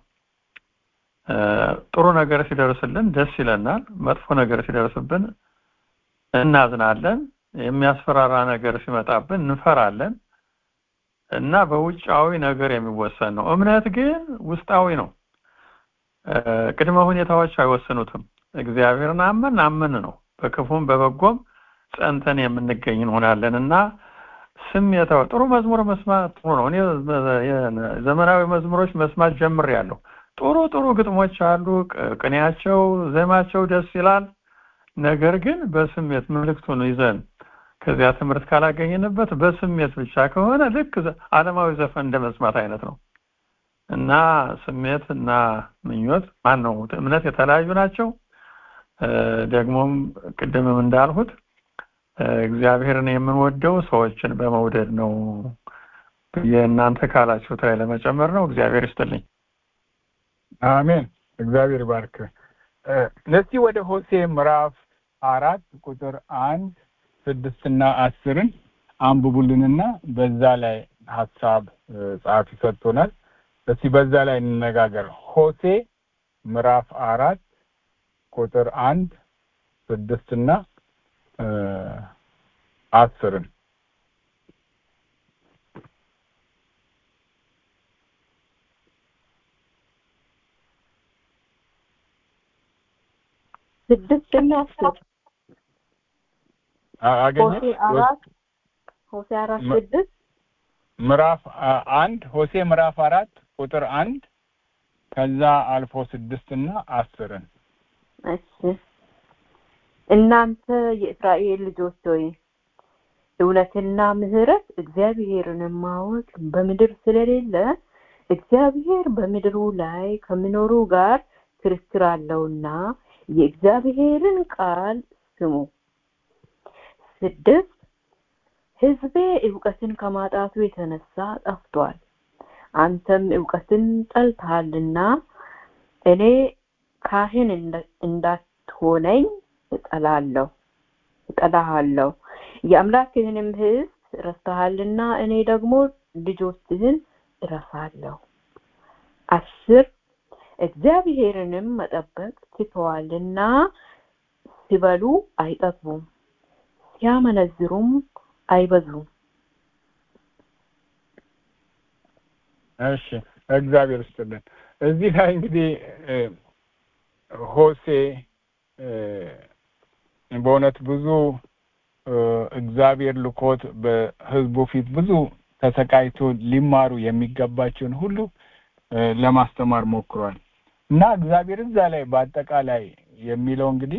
ጥሩ ነገር ሲደርስልን ደስ ይለናል። መጥፎ ነገር ሲደርስብን እናዝናለን። የሚያስፈራራ ነገር ሲመጣብን እንፈራለን እና በውጫዊ ነገር የሚወሰን ነው። እምነት ግን ውስጣዊ ነው። ቅድመ ሁኔታዎች አይወስኑትም። እግዚአብሔርን አመን አመን ነው። በክፉም በበጎም ጸንተን የምንገኝ እንሆናለን እና ስሜታዊ ጥሩ መዝሙር መስማት ጥሩ ነው። እኔ ዘመናዊ መዝሙሮች መስማት ጀምሬያለሁ። ጥሩ ጥሩ ግጥሞች አሉ። ቅኔያቸው፣ ዜማቸው ደስ ይላል። ነገር ግን በስሜት መልእክቱን ይዘን ከዚያ ትምህርት ካላገኘንበት በስሜት ብቻ ከሆነ ልክ ዓለማዊ ዘፈን እንደ መስማት አይነት ነው እና ስሜት እና ምኞት ማን ነው እምነት የተለያዩ ናቸው። ደግሞም ቅድምም እንዳልሁት እግዚአብሔርን የምንወደው ሰዎችን በመውደድ ነው ብዬ እናንተ ካላችሁት ላይ ለመጨመር ነው። እግዚአብሔር ይስጥልኝ። አሜን። እግዚአብሔር ባርክ። እስቲ ወደ ሆሴ ምዕራፍ አራት ቁጥር አንድ ስድስትና አስርን አንብቡልንና በዛ ላይ ሀሳብ ጸሐፊ ሰጥቶናል። እስቲ በዛ ላይ እንነጋገር። ሆሴ ምዕራፍ አራት ቁጥር አንድ ስድስትና አስርን ስድስት እና አስር አገኘ ሆሴ አራት ሆሴ አራት ስድስት ምዕራፍ አንድ ሆሴ ምዕራፍ አራት ቁጥር አንድ ከዛ አልፎ ስድስት እና አስርን እሺ እናንተ የእስራኤል ልጆች ሆይ እውነትና ምሕረት እግዚአብሔርን ማወቅ በምድር ስለሌለ እግዚአብሔር በምድሩ ላይ ከሚኖሩ ጋር ክርክር አለውና የእግዚአብሔርን ቃል ስሙ። ስድስት ሕዝቤ እውቀትን ከማጣቱ የተነሳ ጠፍቷል። አንተም እውቀትን ጠልተሃልና እኔ ካህን እንዳትሆነኝ እጠላለሁ እጠላሃለሁ። የአምላክህንም ሕዝብ ረስተሃልና እኔ ደግሞ ልጆችህን እረሳለሁ። አስር እግዚአብሔርንም መጠበቅ ትተዋልና ሲበሉ አይጠግቡም፣ ሲያመነዝሩም አይበዙም። እሺ እግዚአብሔር ይስጥልን። እዚህ ላይ እንግዲህ ሆሴ በእውነት ብዙ እግዚአብሔር ልኮት በህዝቡ ፊት ብዙ ተሰቃይቶ ሊማሩ የሚገባቸውን ሁሉ ለማስተማር ሞክሯል እና እግዚአብሔር እዛ ላይ በአጠቃላይ የሚለው እንግዲህ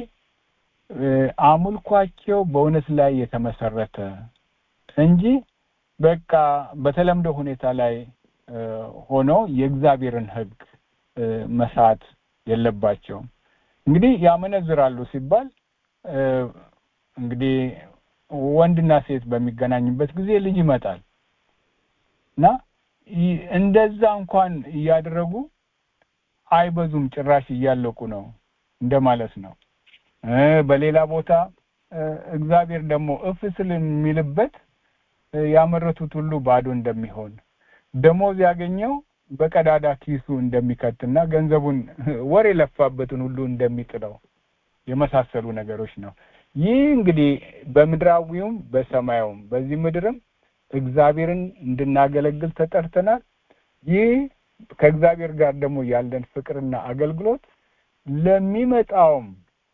አምልኳቸው በእውነት ላይ የተመሰረተ እንጂ በቃ በተለምዶ ሁኔታ ላይ ሆነው የእግዚአብሔርን ሕግ መሳት የለባቸውም። እንግዲህ ያመነዝራሉ ሲባል እንግዲህ ወንድና ሴት በሚገናኙበት ጊዜ ልጅ ይመጣል እና እንደዛ እንኳን እያደረጉ አይበዙም፣ ጭራሽ እያለቁ ነው እንደማለት ነው። በሌላ ቦታ እግዚአብሔር ደግሞ እፍ ስል የሚልበት ያመረቱት ሁሉ ባዶ እንደሚሆን ደሞዝ ያገኘው በቀዳዳ ኪሱ እንደሚከትና ገንዘቡን ወር የለፋበትን ሁሉ እንደሚጥለው የመሳሰሉ ነገሮች ነው። ይህ እንግዲህ በምድራዊውም በሰማያዊም በዚህ ምድርም እግዚአብሔርን እንድናገለግል ተጠርተናል። ይህ ከእግዚአብሔር ጋር ደግሞ ያለን ፍቅርና አገልግሎት ለሚመጣውም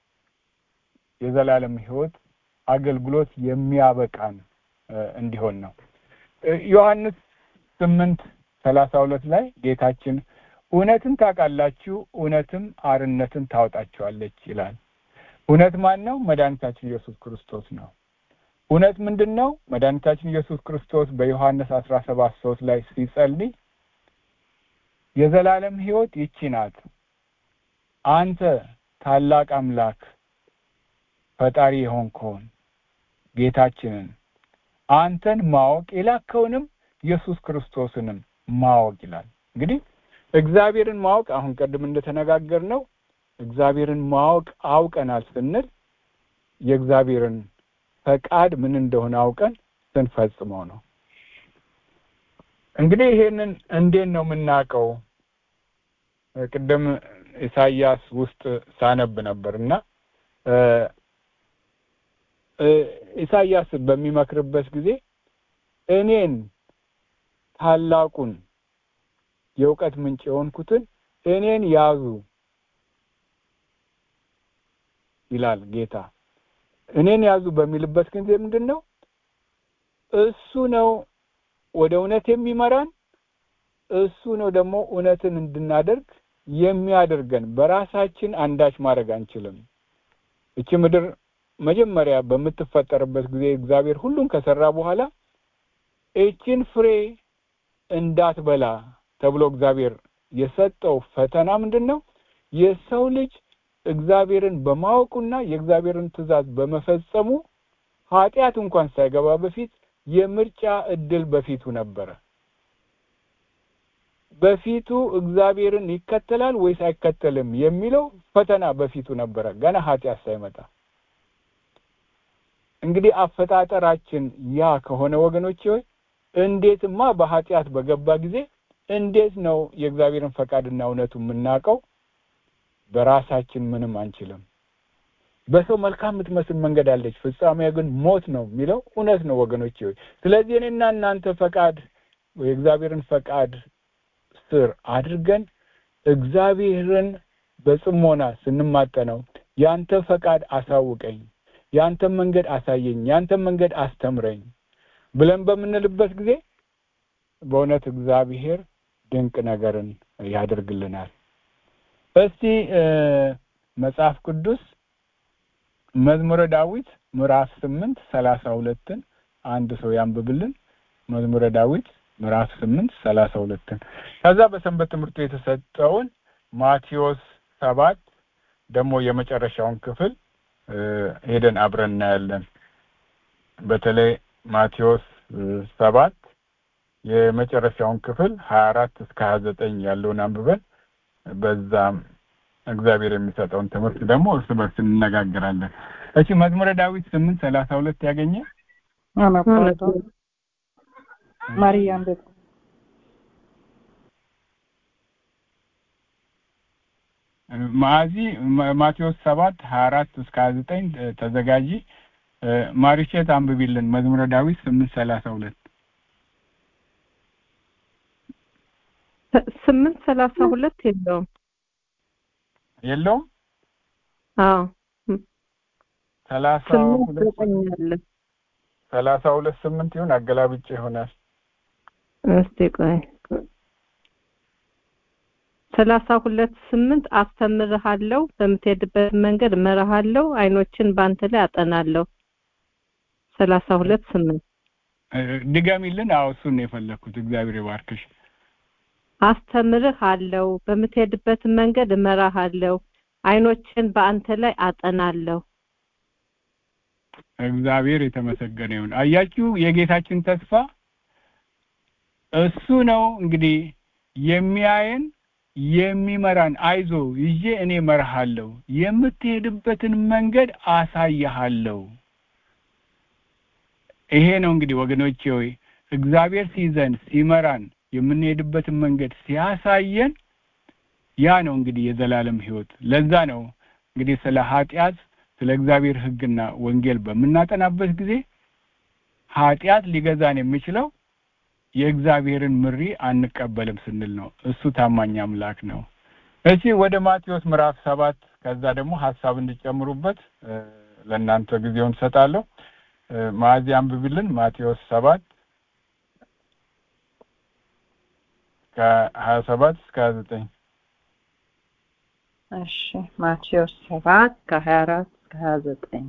የዘላለም ሕይወት አገልግሎት የሚያበቃን እንዲሆን ነው። ዮሐንስ ስምንት ሰላሳ ሁለት ላይ ጌታችን እውነትን ታውቃላችሁ፣ እውነትም አርነትን ታወጣችኋለች ይላል። እውነት ማን ነው? መድኃኒታችን ኢየሱስ ክርስቶስ ነው። እውነት ምንድን ነው? መድኃኒታችን ኢየሱስ ክርስቶስ በዮሐንስ አስራ ሰባት ሶስት ላይ ሲጸልይ የዘላለም ሕይወት ይቺ ናት፣ አንተ ታላቅ አምላክ ፈጣሪ የሆንከውን ጌታችንን አንተን ማወቅ የላከውንም ኢየሱስ ክርስቶስንም ማወቅ ይላል። እንግዲህ እግዚአብሔርን ማወቅ አሁን ቀድም እንደተነጋገር ነው እግዚአብሔርን ማወቅ አውቀናል ስንል የእግዚአብሔርን ፈቃድ ምን እንደሆነ አውቀን ስንፈጽመው ነው። እንግዲህ ይሄንን እንዴት ነው የምናውቀው? ቅድም ኢሳይያስ ውስጥ ሳነብ ነበር እና ኢሳይያስ በሚመክርበት ጊዜ እኔን ታላቁን የእውቀት ምንጭ የሆንኩትን እኔን ያዙ ይላል ጌታ። እኔን ያዙ በሚልበት ጊዜ ምንድን ነው? እሱ ነው ወደ እውነት የሚመራን፣ እሱ ነው ደግሞ እውነትን እንድናደርግ የሚያደርገን። በራሳችን አንዳች ማድረግ አንችልም። እቺ ምድር መጀመሪያ በምትፈጠርበት ጊዜ እግዚአብሔር ሁሉን ከሰራ በኋላ እችን ፍሬ እንዳትበላ ተብሎ እግዚአብሔር የሰጠው ፈተና ምንድን ነው? የሰው ልጅ እግዚአብሔርን በማወቁና የእግዚአብሔርን ትእዛዝ በመፈጸሙ ኃጢአት እንኳን ሳይገባ በፊት የምርጫ እድል በፊቱ ነበረ። በፊቱ እግዚአብሔርን ይከተላል ወይስ አይከተልም የሚለው ፈተና በፊቱ ነበረ ገና ኃጢአት ሳይመጣ። እንግዲህ አፈጣጠራችን ያ ከሆነ ወገኖች ሆይ እንዴትማ በኃጢአት በገባ ጊዜ እንዴት ነው የእግዚአብሔርን ፈቃድና እውነቱ የምናውቀው? በራሳችን ምንም አንችልም። በሰው መልካም የምትመስል መንገድ አለች፣ ፍጻሜያ ግን ሞት ነው የሚለው እውነት ነው ወገኖች ሆይ። ስለዚህ እኔና እናንተ ፈቃድ የእግዚአብሔርን ፈቃድ ስር አድርገን እግዚአብሔርን በጽሞና ስንማጠነው ያንተ ፈቃድ አሳውቀኝ፣ ያንተን መንገድ አሳየኝ፣ ያንተን መንገድ አስተምረኝ ብለን በምንልበት ጊዜ በእውነት እግዚአብሔር ድንቅ ነገርን ያደርግልናል። እስቲ መጽሐፍ ቅዱስ መዝሙረ ዳዊት ምዕራፍ ስምንት ሰላሳ ሁለትን አንድ ሰው ያንብብልን። መዝሙረ ዳዊት ምዕራፍ ስምንት ሰላሳ ሁለትን ከዛ በሰንበት ትምህርቱ የተሰጠውን ማቴዎስ ሰባት ደግሞ የመጨረሻውን ክፍል ሄደን አብረን እናያለን። በተለይ ማቴዎስ ሰባት የመጨረሻውን ክፍል ሀያ አራት እስከ ሀያ ዘጠኝ ያለውን አንብበን በዛም እግዚአብሔር የሚሰጠውን ትምህርት ደግሞ እርስ በርስ እንነጋገራለን። እሺ መዝሙረ ዳዊት ስምንት ሰላሳ ሁለት ያገኘ ማርያም ቤት ማዚ ማቴዎስ ሰባት ሀያ አራት እስከ ሀያ ዘጠኝ ተዘጋጂ። ማሪሼት አንብቢልን መዝሙረ ዳዊት ስምንት ሰላሳ ሁለት ስምንት ሰላሳ ሁለት የለውም የለውም። አዎ ሰላሳ ስምንት ሁለት ዘጠኝ አለ። ሰላሳ ሁለት ስምንት ይሁን አገላብጬ ይሆናል። እስቲ ቆይ ሰላሳ ሁለት ስምንት አስተምርሃለሁ በምትሄድበት መንገድ እመራሃለሁ አይኖችን በአንተ ላይ አጠናለሁ ሰላሳ ሁለት ስምንት ድገሚልን አዎ እሱን ነው የፈለግኩት እግዚአብሔር ይባርክሽ አስተምርሃለሁ በምትሄድበት መንገድ እመራሃለሁ አይኖችን በአንተ ላይ አጠናለሁ እግዚአብሔር የተመሰገነ ይሁን አያችሁ የጌታችን ተስፋ እሱ ነው እንግዲህ የሚያየን የሚመራን አይዞ ይዤ እኔ መርሃለሁ የምትሄድበትን መንገድ አሳይሃለሁ ይሄ ነው እንግዲህ ወገኖቼ ሆይ እግዚአብሔር ሲይዘን ሲመራን የምንሄድበትን መንገድ ሲያሳየን ያ ነው እንግዲህ የዘላለም ህይወት ለዛ ነው እንግዲህ ስለ ኃጢአት ስለ እግዚአብሔር ህግና ወንጌል በምናጠናበት ጊዜ ኃጢአት ሊገዛን የሚችለው የእግዚአብሔርን ምሪ አንቀበልም ስንል ነው እሱ ታማኝ አምላክ ነው እሺ ወደ ማቴዎስ ምዕራፍ ሰባት ከዛ ደግሞ ሀሳብ እንድጨምሩበት ለእናንተ ጊዜውን ሰጣለሁ ማዚ አንብብልን ማቴዎስ ሰባት ከሀያ ሰባት እስከ ሀያ ዘጠኝ እሺ ማቴዎስ ሰባት ከሀያ አራት እስከ ሀያ ዘጠኝ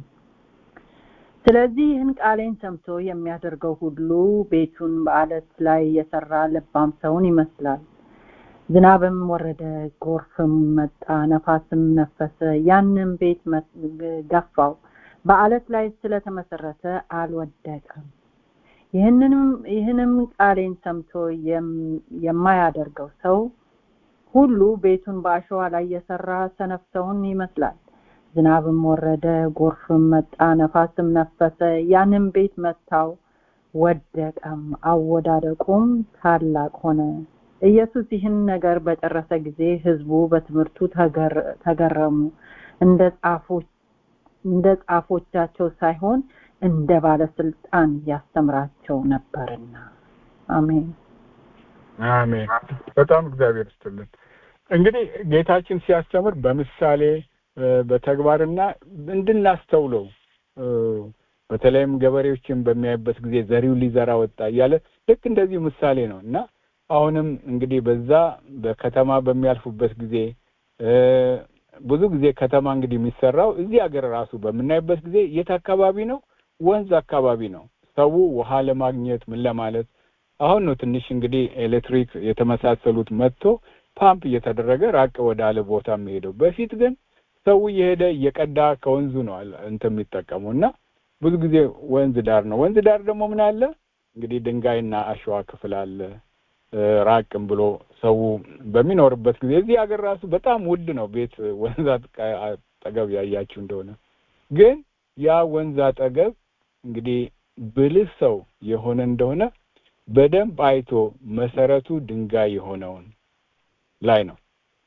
ስለዚህ ይህን ቃሌን ሰምቶ የሚያደርገው ሁሉ ቤቱን በአለት ላይ የሰራ ልባም ሰውን ይመስላል ዝናብም ወረደ ጎርፍም መጣ ነፋስም ነፈሰ ያንም ቤት ገፋው በአለት ላይ ስለተመሰረተ አልወደቀም ይህንንም ይህንም ቃሌን ሰምቶ የማያደርገው ሰው ሁሉ ቤቱን በአሸዋ ላይ የሰራ ሰነፍ ሰውን ይመስላል ዝናብም ወረደ ጎርፍም መጣ ነፋስም ነፈሰ ያንም ቤት መታው ወደቀም አወዳደቁም ታላቅ ሆነ ኢየሱስ ይህን ነገር በጨረሰ ጊዜ ህዝቡ በትምህርቱ ተገረሙ እንደ ጻፎች እንደ ጻፎቻቸው ሳይሆን እንደ ባለስልጣን ያስተምራቸው ነበርና አሜን አሜን በጣም እግዚአብሔር ይስጥልን እንግዲህ ጌታችን ሲያስተምር በምሳሌ በተግባርና እንድናስተውለው በተለይም ገበሬዎችን በሚያይበት ጊዜ ዘሪው ሊዘራ ወጣ እያለ ልክ እንደዚህ ምሳሌ ነው እና አሁንም እንግዲህ በዛ በከተማ በሚያልፉበት ጊዜ ብዙ ጊዜ ከተማ እንግዲህ የሚሰራው እዚህ ሀገር ራሱ በምናይበት ጊዜ የት አካባቢ ነው ወንዝ አካባቢ ነው ሰው ውሃ ለማግኘት ምን ለማለት አሁን ነው ትንሽ እንግዲህ ኤሌክትሪክ የተመሳሰሉት መጥቶ ፓምፕ እየተደረገ ራቅ ወደ አለ ቦታ የሚሄደው በፊት ግን ሰው እየሄደ እየቀዳ ከወንዙ ነው እንትን የሚጠቀሙ እና ብዙ ጊዜ ወንዝ ዳር ነው ወንዝ ዳር ደግሞ ምን አለ እንግዲህ ድንጋይና አሸዋ ክፍል አለ ራቅም ብሎ ሰው በሚኖርበት ጊዜ እዚህ ሀገር ራሱ በጣም ውድ ነው ቤት ወንዝ አጠገብ ያያችሁ እንደሆነ ግን ያ ወንዝ አጠገብ እንግዲህ ብልህ ሰው የሆነ እንደሆነ በደንብ አይቶ መሰረቱ ድንጋይ የሆነውን ላይ ነው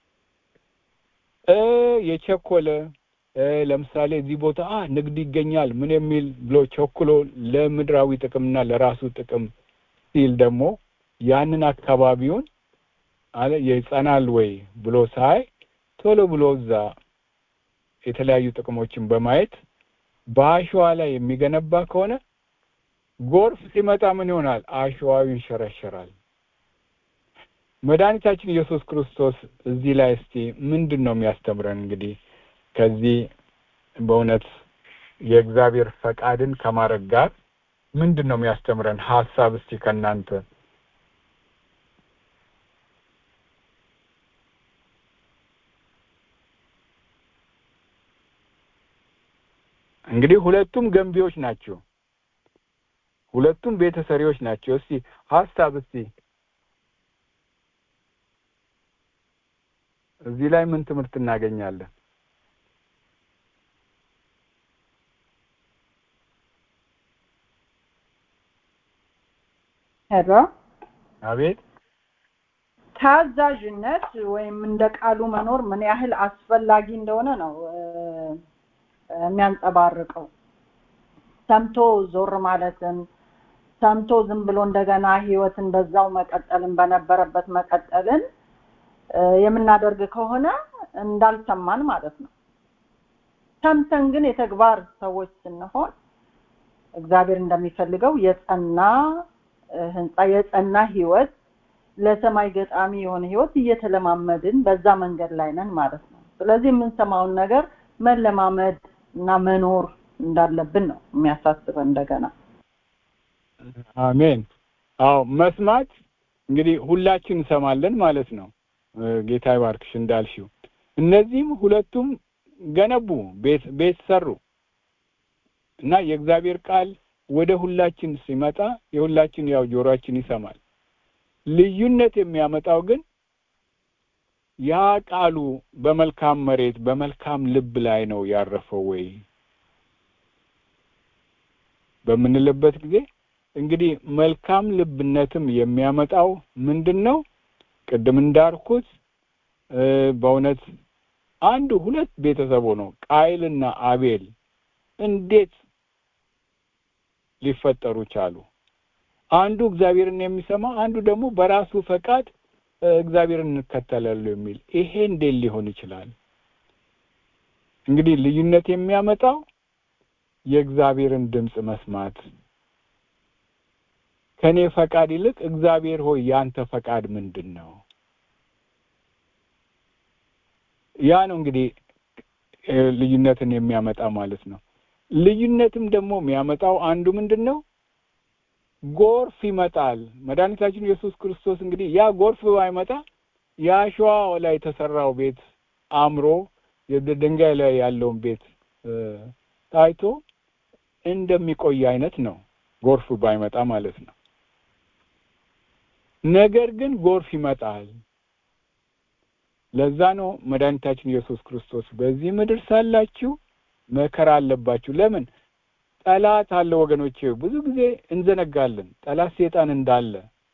የቸኮለ ለምሳሌ እዚህ ቦታ አ ንግድ ይገኛል ምን የሚል ብሎ ቸኩሎ ለምድራዊ ጥቅምና ለራሱ ጥቅም ሲል ደግሞ ያንን አካባቢውን አለ ይጸናል ወይ ብሎ ሳይ ቶሎ ብሎ እዛ የተለያዩ ጥቅሞችን በማየት በአሸዋ ላይ የሚገነባ ከሆነ ጎርፍ ሲመጣ ምን ይሆናል አሸዋው ይንሸረሸራል መድኃኒታችን ኢየሱስ ክርስቶስ እዚህ ላይ እስቲ ምንድን ነው የሚያስተምረን እንግዲህ ከዚህ በእውነት የእግዚአብሔር ፈቃድን ከማድረግ ጋር ምንድን ነው የሚያስተምረን ሀሳብ እስቲ ከእናንተ እንግዲህ ሁለቱም ገንቢዎች ናቸው ሁለቱም ቤተሰሪዎች ናቸው እስቲ ሀሳብ እስቲ እዚህ ላይ ምን ትምህርት እናገኛለን ሄሎ አቤት ታዛዥነት ወይም እንደ ቃሉ መኖር ምን ያህል አስፈላጊ እንደሆነ ነው የሚያንጸባርቀው ሰምቶ ዞር ማለትን ሰምቶ ዝም ብሎ እንደገና ህይወትን በዛው መቀጠልን በነበረበት መቀጠልን የምናደርግ ከሆነ እንዳልሰማን ማለት ነው ሰምተን ግን የተግባር ሰዎች ስንሆን እግዚአብሔር እንደሚፈልገው የጸና ህንፃ የጸና ህይወት ለሰማይ ገጣሚ የሆነ ህይወት እየተለማመድን በዛ መንገድ ላይ ነን ማለት ነው ስለዚህ የምንሰማውን ነገር መለማመድ እና መኖር እንዳለብን ነው የሚያሳስበን እንደገና አሜን አዎ መስማት እንግዲህ ሁላችን እንሰማለን ማለት ነው ጌታ ይባርክሽ እንዳልሽው እነዚህም ሁለቱም ገነቡ ቤት ቤት ሰሩ እና የእግዚአብሔር ቃል ወደ ሁላችን ሲመጣ የሁላችን ያው ጆሮአችን ይሰማል ልዩነት የሚያመጣው ግን ያ ቃሉ በመልካም መሬት በመልካም ልብ ላይ ነው ያረፈው ወይ በምንልበት ጊዜ እንግዲህ መልካም ልብነትም የሚያመጣው ምንድን ነው ቅድም እንዳልኩት በእውነት አንዱ ሁለት ቤተሰቡ ነው ቃይልና አቤል እንዴት ሊፈጠሩ ቻሉ አንዱ እግዚአብሔርን የሚሰማ አንዱ ደግሞ በራሱ ፈቃድ እግዚአብሔርን እንከተላሉ የሚል ይሄ እንዴት ሊሆን ይችላል እንግዲህ ልዩነት የሚያመጣው የእግዚአብሔርን ድምፅ መስማት ከኔ ፈቃድ ይልቅ እግዚአብሔር ሆይ ያንተ ፈቃድ ምንድን ነው ያ ነው እንግዲህ ልዩነትን የሚያመጣ ማለት ነው ልዩነትም ደግሞ የሚያመጣው አንዱ ምንድን ነው ጎርፍ ይመጣል መድኃኒታችን ኢየሱስ ክርስቶስ እንግዲህ ያ ጎርፍ ባይመጣ የአሸዋ ላይ የተሰራው ቤት አምሮ የድንጋይ ላይ ያለውን ቤት ታይቶ እንደሚቆይ አይነት ነው ጎርፍ ባይመጣ ማለት ነው ነገር ግን ጎርፍ ይመጣል ለዛ ነው መድኃኒታችን ኢየሱስ ክርስቶስ በዚህ ምድር ሳላችሁ መከራ አለባችሁ ለምን ጠላት አለ ወገኖቼ ብዙ ጊዜ እንዘነጋለን ጠላት ሴጣን እንዳለ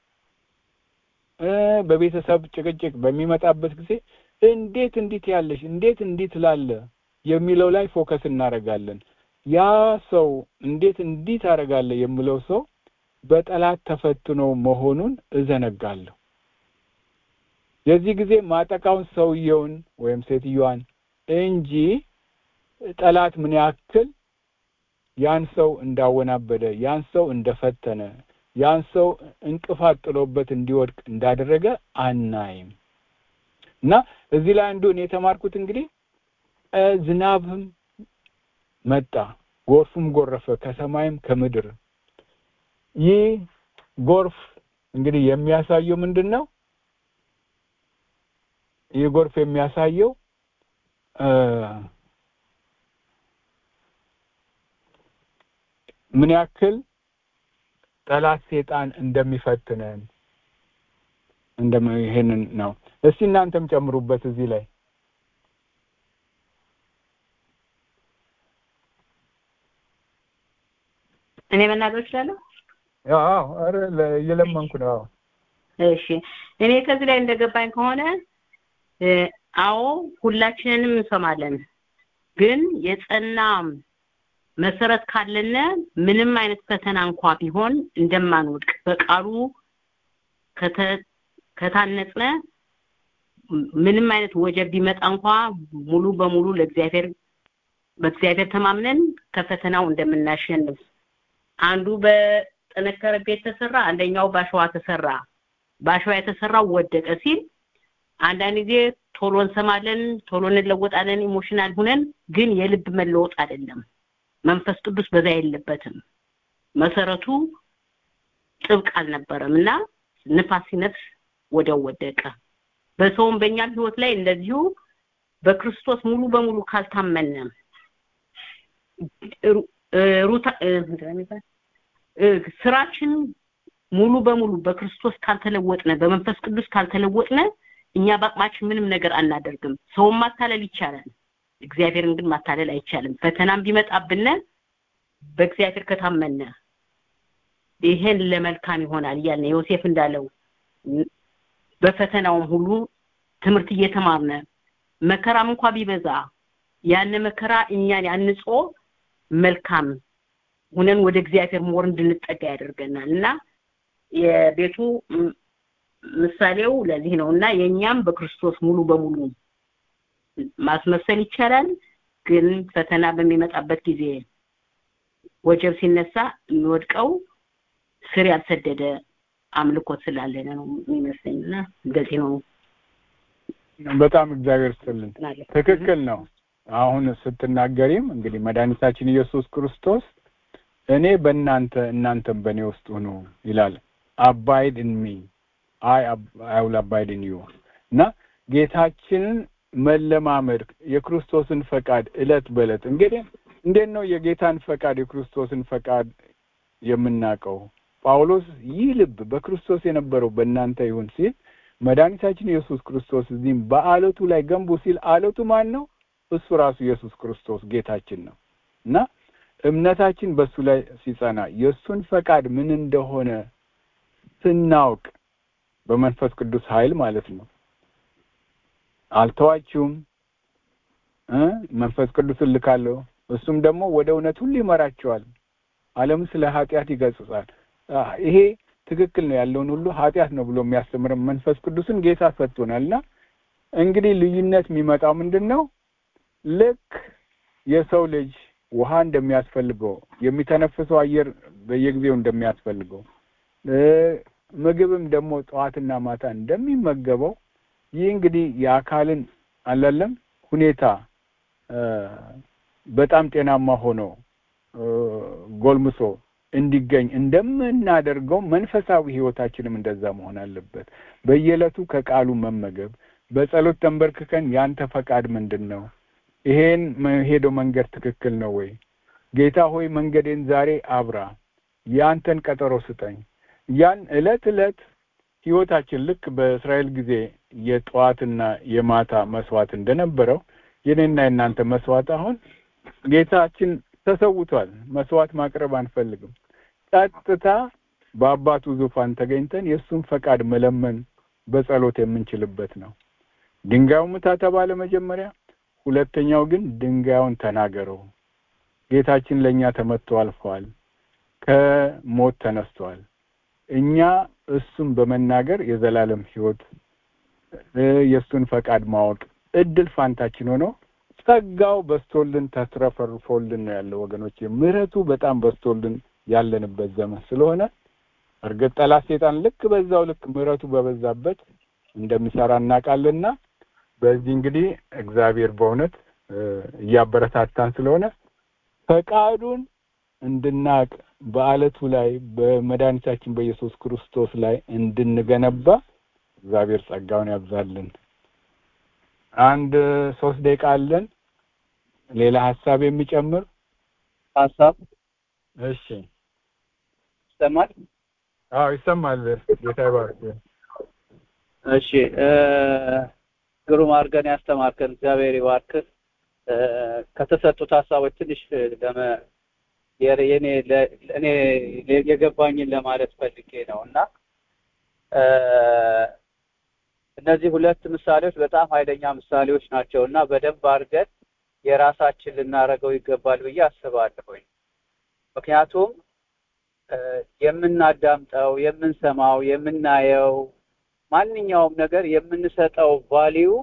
በቤተሰብ ጭቅጭቅ በሚመጣበት ጊዜ እንዴት እንዲት ያለሽ እንዴት እንዲት ላለ የሚለው ላይ ፎከስ እናደርጋለን ያ ሰው እንዴት እንዲት አደርጋለ የሚለው ሰው በጠላት ተፈትኖ መሆኑን እዘነጋለሁ የዚህ ጊዜ ማጠቃውን ሰውየውን ወይም ሴትዮዋን እንጂ ጠላት ምን ያክል ያን ሰው እንዳወናበደ ያን ሰው እንደፈተነ ያን ሰው እንቅፋት ጥሎበት እንዲወድቅ እንዳደረገ አናይም እና እዚህ ላይ አንዱ እኔ የተማርኩት እንግዲህ ዝናብም መጣ ጎርፍም ጎረፈ ከሰማይም ከምድር ይህ ጎርፍ እንግዲህ የሚያሳየው ምንድን ነው ይህ ጎርፍ የሚያሳየው ምን ያክል ጠላት ሴጣን እንደሚፈትነን እንደም ይሄንን ነው እስቲ እናንተም ጨምሩበት እዚህ ላይ እኔ መናገር እችላለሁ አዎ አረ እየለመንኩ ነው አዎ እሺ እኔ ከዚህ ላይ እንደገባኝ ከሆነ አዎ ሁላችንንም እንሰማለን ግን የጸና መሰረት ካለነ ምንም አይነት ፈተና እንኳ ቢሆን እንደማንወድቅ በቃሉ ከታነጽነ ምንም አይነት ወጀብ ቢመጣ እንኳ ሙሉ በሙሉ ለእግዚአብሔር በእግዚአብሔር ተማምነን ከፈተናው እንደምናሸንፍ አንዱ በጠነከረ ቤት ተሰራ አንደኛው ባሸዋ ተሰራ ባሸዋ የተሰራው ወደቀ ሲል አንዳንድ ጊዜ ቶሎ እንሰማለን ቶሎ እንለወጣለን ኢሞሽናል ሁነን ግን የልብ መለወጥ አይደለም መንፈስ ቅዱስ በዛ የለበትም መሰረቱ ጥብቅ አልነበረም እና ንፋስ ሲነፍስ ወዲያው ወደቀ በሰውም በእኛም ህይወት ላይ እንደዚሁ በክርስቶስ ሙሉ በሙሉ ካልታመነ ሩታ ስራችን ሙሉ በሙሉ በክርስቶስ ካልተለወጥነ በመንፈስ ቅዱስ ካልተለወጥነ እኛ በአቅማችን ምንም ነገር አናደርግም ሰውን ማታለል ይቻላል እግዚአብሔርን ግን ማታለል አይቻልም ፈተናም ቢመጣብነ በእግዚአብሔር ከታመነ ይሄን ለመልካም ይሆናል እያልን ዮሴፍ እንዳለው በፈተናውም ሁሉ ትምህርት እየተማርነ መከራም እንኳ ቢበዛ ያን መከራ እኛን ያንጾ መልካም ሁነን ወደ እግዚአብሔር ሞር እንድንጠጋ ያደርገናል እና የቤቱ ምሳሌው ለዚህ ነው እና የኛም በክርስቶስ ሙሉ በሙሉ ማስመሰል ይቻላል ግን ፈተና በሚመጣበት ጊዜ ወጀብ ሲነሳ የሚወድቀው ስር ያልሰደደ አምልኮት ስላለን ነው የሚመስለኝና እንደዚህ ነው በጣም እግዚአብሔር ይስጥልን። ምናለ ትክክል ነው። አሁን ስትናገሪም እንግዲህ መድኃኒታችን ኢየሱስ ክርስቶስ እኔ በእናንተ እናንተም በእኔ ውስጥ ሁኑ ይላል። አባይድ ኢን ሚ አይ አይ ዊል አባይድ ኢን ዩ እና ጌታችንን መለማመድ የክርስቶስን ፈቃድ እለት በእለት እንግዲህ እንዴት ነው የጌታን ፈቃድ የክርስቶስን ፈቃድ የምናውቀው? ጳውሎስ ይህ ልብ በክርስቶስ የነበረው በእናንተ ይሁን ሲል መድኃኒታችን ኢየሱስ ክርስቶስ እዚህም በአለቱ ላይ ገንቡ ሲል አለቱ ማን ነው? እሱ ራሱ ኢየሱስ ክርስቶስ ጌታችን ነው እና እምነታችን በእሱ ላይ ሲጸና የእሱን ፈቃድ ምን እንደሆነ ስናውቅ በመንፈስ ቅዱስ ኃይል ማለት ነው አልተዋችሁም እ መንፈስ ቅዱስን ልካለሁ እሱም ደግሞ ወደ እውነት ሁሉ ይመራቸዋል ዓለም ስለ ኃጢአት ይገጽጻል አ፣ ይሄ ትክክል ነው ያለውን ሁሉ ኃጢአት ነው ብሎ የሚያስተምረን መንፈስ ቅዱስን ጌታ ሰጥቶናልና እንግዲህ ልዩነት የሚመጣው ምንድን ነው ልክ የሰው ልጅ ውሃ እንደሚያስፈልገው የሚተነፍሰው አየር በየጊዜው እንደሚያስፈልገው እ፣ ምግብም ደግሞ ጠዋትና ማታ እንደሚመገበው ይህ እንግዲህ የአካልን አላለም ሁኔታ እ፣ በጣም ጤናማ ሆኖ እ፣ ጎልምሶ እንዲገኝ እንደምናደርገው መንፈሳዊ ህይወታችንም እንደዛ መሆን አለበት። በየዕለቱ ከቃሉ መመገብ፣ በጸሎት ተንበርክከን ያንተ ፈቃድ ምንድን ነው? ይሄን መሄደው መንገድ ትክክል ነው ወይ? ጌታ ሆይ መንገዴን ዛሬ አብራ፣ ያንተን ቀጠሮ ስጠኝ። ያን ዕለት ዕለት ህይወታችን ልክ በእስራኤል ጊዜ የጠዋትና የማታ መስዋዕት እንደነበረው የኔና የእናንተ መስዋዕት አሁን ጌታችን ተሰውቷል። መስዋዕት ማቅረብ አንፈልግም። ቀጥታ በአባቱ ዙፋን ተገኝተን የእሱን ፈቃድ መለመን በጸሎት የምንችልበት ነው። ድንጋዩ ምታ ተባለ መጀመሪያ። ሁለተኛው ግን ድንጋዩን ተናገረው። ጌታችን ለእኛ ተመትቶ አልፈዋል፣ ከሞት ተነስቷል። እኛ እሱን በመናገር የዘላለም ህይወት እ፣ የእሱን ፈቃድ ማወቅ እድል ፋንታችን ሆኖ ጸጋው በስቶልን ተትረፈርፎልን ነው ያለው ወገኖች። ምሕረቱ በጣም በስቶልን ያለንበት ዘመን ስለሆነ እርግጥ ጠላት ሴጣን ልክ በዛው ልክ ምሕረቱ በበዛበት እንደሚሰራ እናውቃለንና በዚህ እንግዲህ እግዚአብሔር በእውነት እ፣ እያበረታታን ስለሆነ ፈቃዱን እንድናቅ በአለቱ ላይ በመድኃኒታችን በኢየሱስ ክርስቶስ ላይ እንድንገነባ እግዚአብሔር ጸጋውን ያብዛልን። አንድ ሶስት ደቂቃ አለን። ሌላ ሀሳብ የሚጨምር ሀሳብ እሺ። ይሰማል? አዎ ይሰማል። ጌታ ይባርክ። እሺ እ፣ ግሩም አድርገን ያስተማርከን እግዚአብሔር ይባርክህ። እ፣ ከተሰጡት ሀሳቦች ትንሽ ለመ የኔ የኔ ለ- እኔ የገባኝን ለማለት ፈልጌ ነው እና እ፣ እነዚህ ሁለት ምሳሌዎች በጣም ኃይለኛ ምሳሌዎች ናቸው እና በደንብ አድርገን የራሳችን ልናደርገው ይገባል ብዬ አስባለሁኝ። ምክንያቱም እ፣ የምናዳምጠው፣ የምንሰማው፣ የምናየው ማንኛውም ነገር የምንሰጠው ቫሊዩ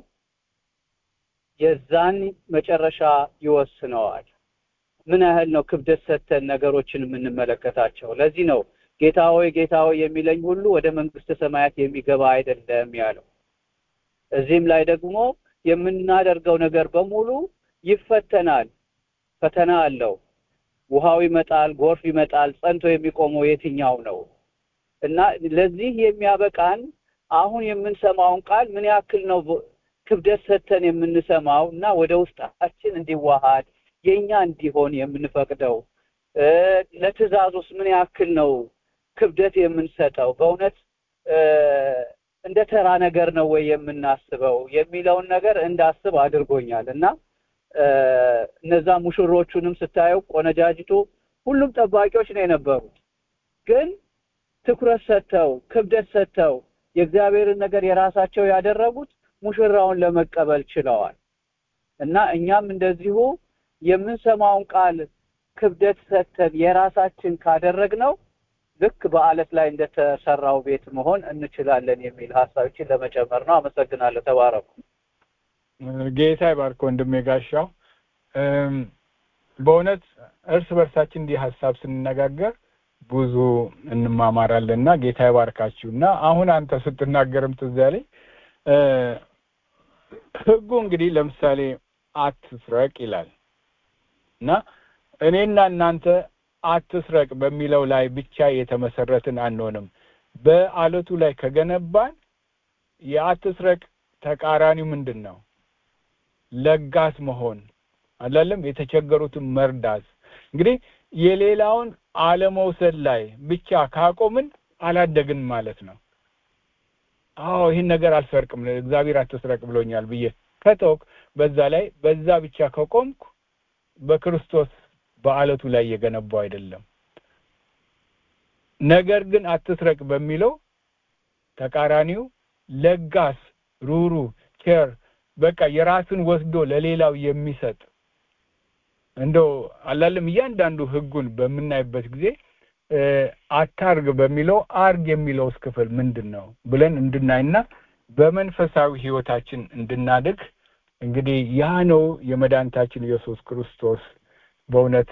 የዛን መጨረሻ ይወስነዋል። ምን ያህል ነው ክብደት ሰጥተን ነገሮችን የምንመለከታቸው? ለዚህ ነው ጌታ ሆይ ጌታ ሆይ የሚለኝ ሁሉ ወደ መንግስተ ሰማያት የሚገባ አይደለም ያለው። እዚህም ላይ ደግሞ የምናደርገው ነገር በሙሉ ይፈተናል። ፈተና አለው። ውሃው ይመጣል፣ ጎርፍ ይመጣል። ጸንቶ የሚቆመው የትኛው ነው? እና ለዚህ የሚያበቃን አሁን የምንሰማውን ቃል ምን ያክል ነው በ- ክብደት ሰጥተን የምንሰማው እና ወደ ውስጣችን እንዲዋሃድ የኛ እንዲሆን የምንፈቅደው እ፣ ለትእዛዙስ ምን ያክል ነው ክብደት የምንሰጠው? በእውነት እ፣ እንደ ተራ ነገር ነው ወይ የምናስበው የሚለውን ነገር እንዳስብ አድርጎኛል እና እ፣ እነዛ ሙሽሮቹንም ስታየው ቆነጃጅቱ ሁሉም ጠባቂዎች ነው የነበሩት ግን ትኩረት ሰጥተው ክብደት ሰጥተው የእግዚአብሔርን ነገር የራሳቸው ያደረጉት ሙሽራውን ለመቀበል ችለዋል እና እኛም እንደዚሁ የምንሰማውን ቃል ክብደት ሰጥተን የራሳችን ካደረግነው ልክ በአለት ላይ እንደተሰራው ቤት መሆን እንችላለን የሚል ሀሳቦችን ለመጨመር ነው። አመሰግናለሁ። ተባረኩ። ጌታ ይባርክ ወንድሜ ጋሻው። እም፣ በእውነት እርስ በርሳችን እንዲህ ሀሳብ ስንነጋገር ብዙ እንማማራለን እና ጌታ ይባርካችሁ እና አሁን አንተ ስትናገርም ትዝ ያለኝ ህጉ እንግዲህ ለምሳሌ አትስረቅ ይላል እና እኔና እናንተ አትስረቅ በሚለው ላይ ብቻ የተመሰረትን አንሆንም በአለቱ ላይ ከገነባን የአትስረቅ ተቃራኒው ምንድን ነው ለጋስ መሆን አላለም የተቸገሩትን መርዳት እንግዲህ የሌላውን አለመውሰድ ላይ ብቻ ካቆምን አላደግን ማለት ነው አዎ ይህን ነገር አልሰርቅም እግዚአብሔር አትስረቅ ብሎኛል ብዬ ከተውክ በዛ ላይ በዛ ብቻ ከቆምኩ በክርስቶስ በአለቱ ላይ የገነባው አይደለም ነገር ግን አትስረቅ በሚለው ተቃራኒው ለጋስ ሩሩ ኬር በቃ የራስን ወስዶ ለሌላው የሚሰጥ እንደው አላለም እያንዳንዱ ህጉን በምናይበት ጊዜ አታርግ በሚለው አርግ የሚለውስ ክፍል ምንድን ነው ብለን እንድናይና በመንፈሳዊ ህይወታችን እንድናድግ እንግዲህ ያ ነው የመድኃኒታችን ኢየሱስ ክርስቶስ በእውነት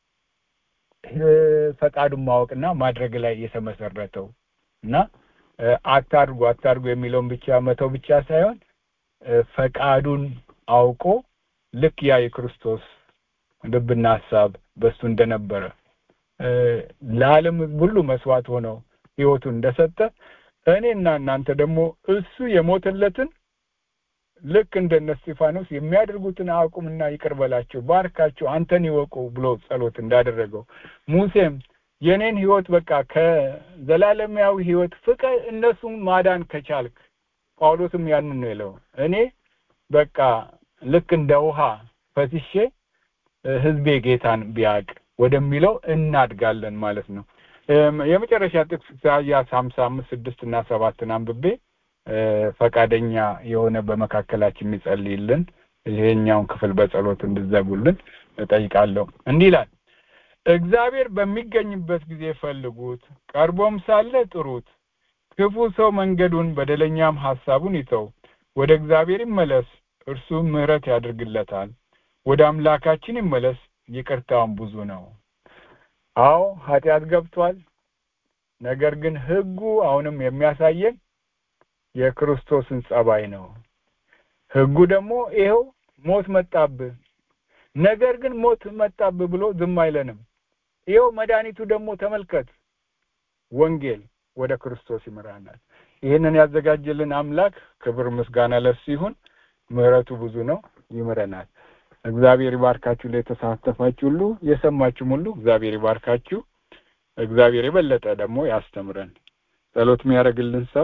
ፈቃዱን ማወቅና ማድረግ ላይ የተመሰረተው እና አታርጉ አታርጉ የሚለውን ብቻ መተው ብቻ ሳይሆን ፈቃዱን አውቆ ልክ ያ የክርስቶስ ልብና ሀሳብ በሱ እንደነበረ ለዓለም ሁሉ መስዋዕት ሆነው ህይወቱን እንደሰጠ እኔና እናንተ ደግሞ እሱ የሞተለትን ልክ እንደነ እስጢፋኖስ የሚያደርጉትን አቁምና ይቅር በላቸው ባርካቸው አንተን ይወቁ ብሎ ጸሎት እንዳደረገው ሙሴም የኔን ህይወት በቃ ከዘላለማዊ ህይወት ፍቅር እነሱን ማዳን ከቻልክ ጳውሎስም ያንን ነው የለው እኔ በቃ ልክ እንደ ውሃ ፈስሼ ህዝቤ ጌታን ቢያቅ ወደሚለው እናድጋለን ማለት ነው የመጨረሻ ጥቅስ ኢሳያስ ሀምሳ አምስት ስድስት እና ሰባትን አንብቤ ፈቃደኛ የሆነ በመካከላችን የሚጸልይልን ይሄኛውን ክፍል በጸሎት እንድዘጉልን እጠይቃለሁ እንዲህ ይላል እግዚአብሔር በሚገኝበት ጊዜ ፈልጉት ቀርቦም ሳለ ጥሩት ክፉ ሰው መንገዱን በደለኛም ሐሳቡን ይተው ወደ እግዚአብሔር ይመለስ እርሱ ምህረት ያድርግለታል ወደ አምላካችን ይመለስ ይቅርታውን ብዙ ነው አዎ ኃጢአት ገብቷል ነገር ግን ህጉ አሁንም የሚያሳየን የክርስቶስን ጸባይ ነው ህጉ ደግሞ ይኸው ሞት መጣብህ ነገር ግን ሞት መጣብህ ብሎ ዝም አይለንም ይኸው መድኃኒቱ ደግሞ ተመልከት ወንጌል ወደ ክርስቶስ ይመራናል ይህንን ያዘጋጀልን አምላክ ክብር ምስጋና ለሱ ይሁን ምህረቱ ብዙ ነው ይምረናል እግዚአብሔር ይባርካችሁ ለተሳተፋችሁ ሁሉ የሰማችሁም ሁሉ እግዚአብሔር ይባርካችሁ እግዚአብሔር የበለጠ ደግሞ ያስተምረን ጸሎት የሚያደርግልን ሰው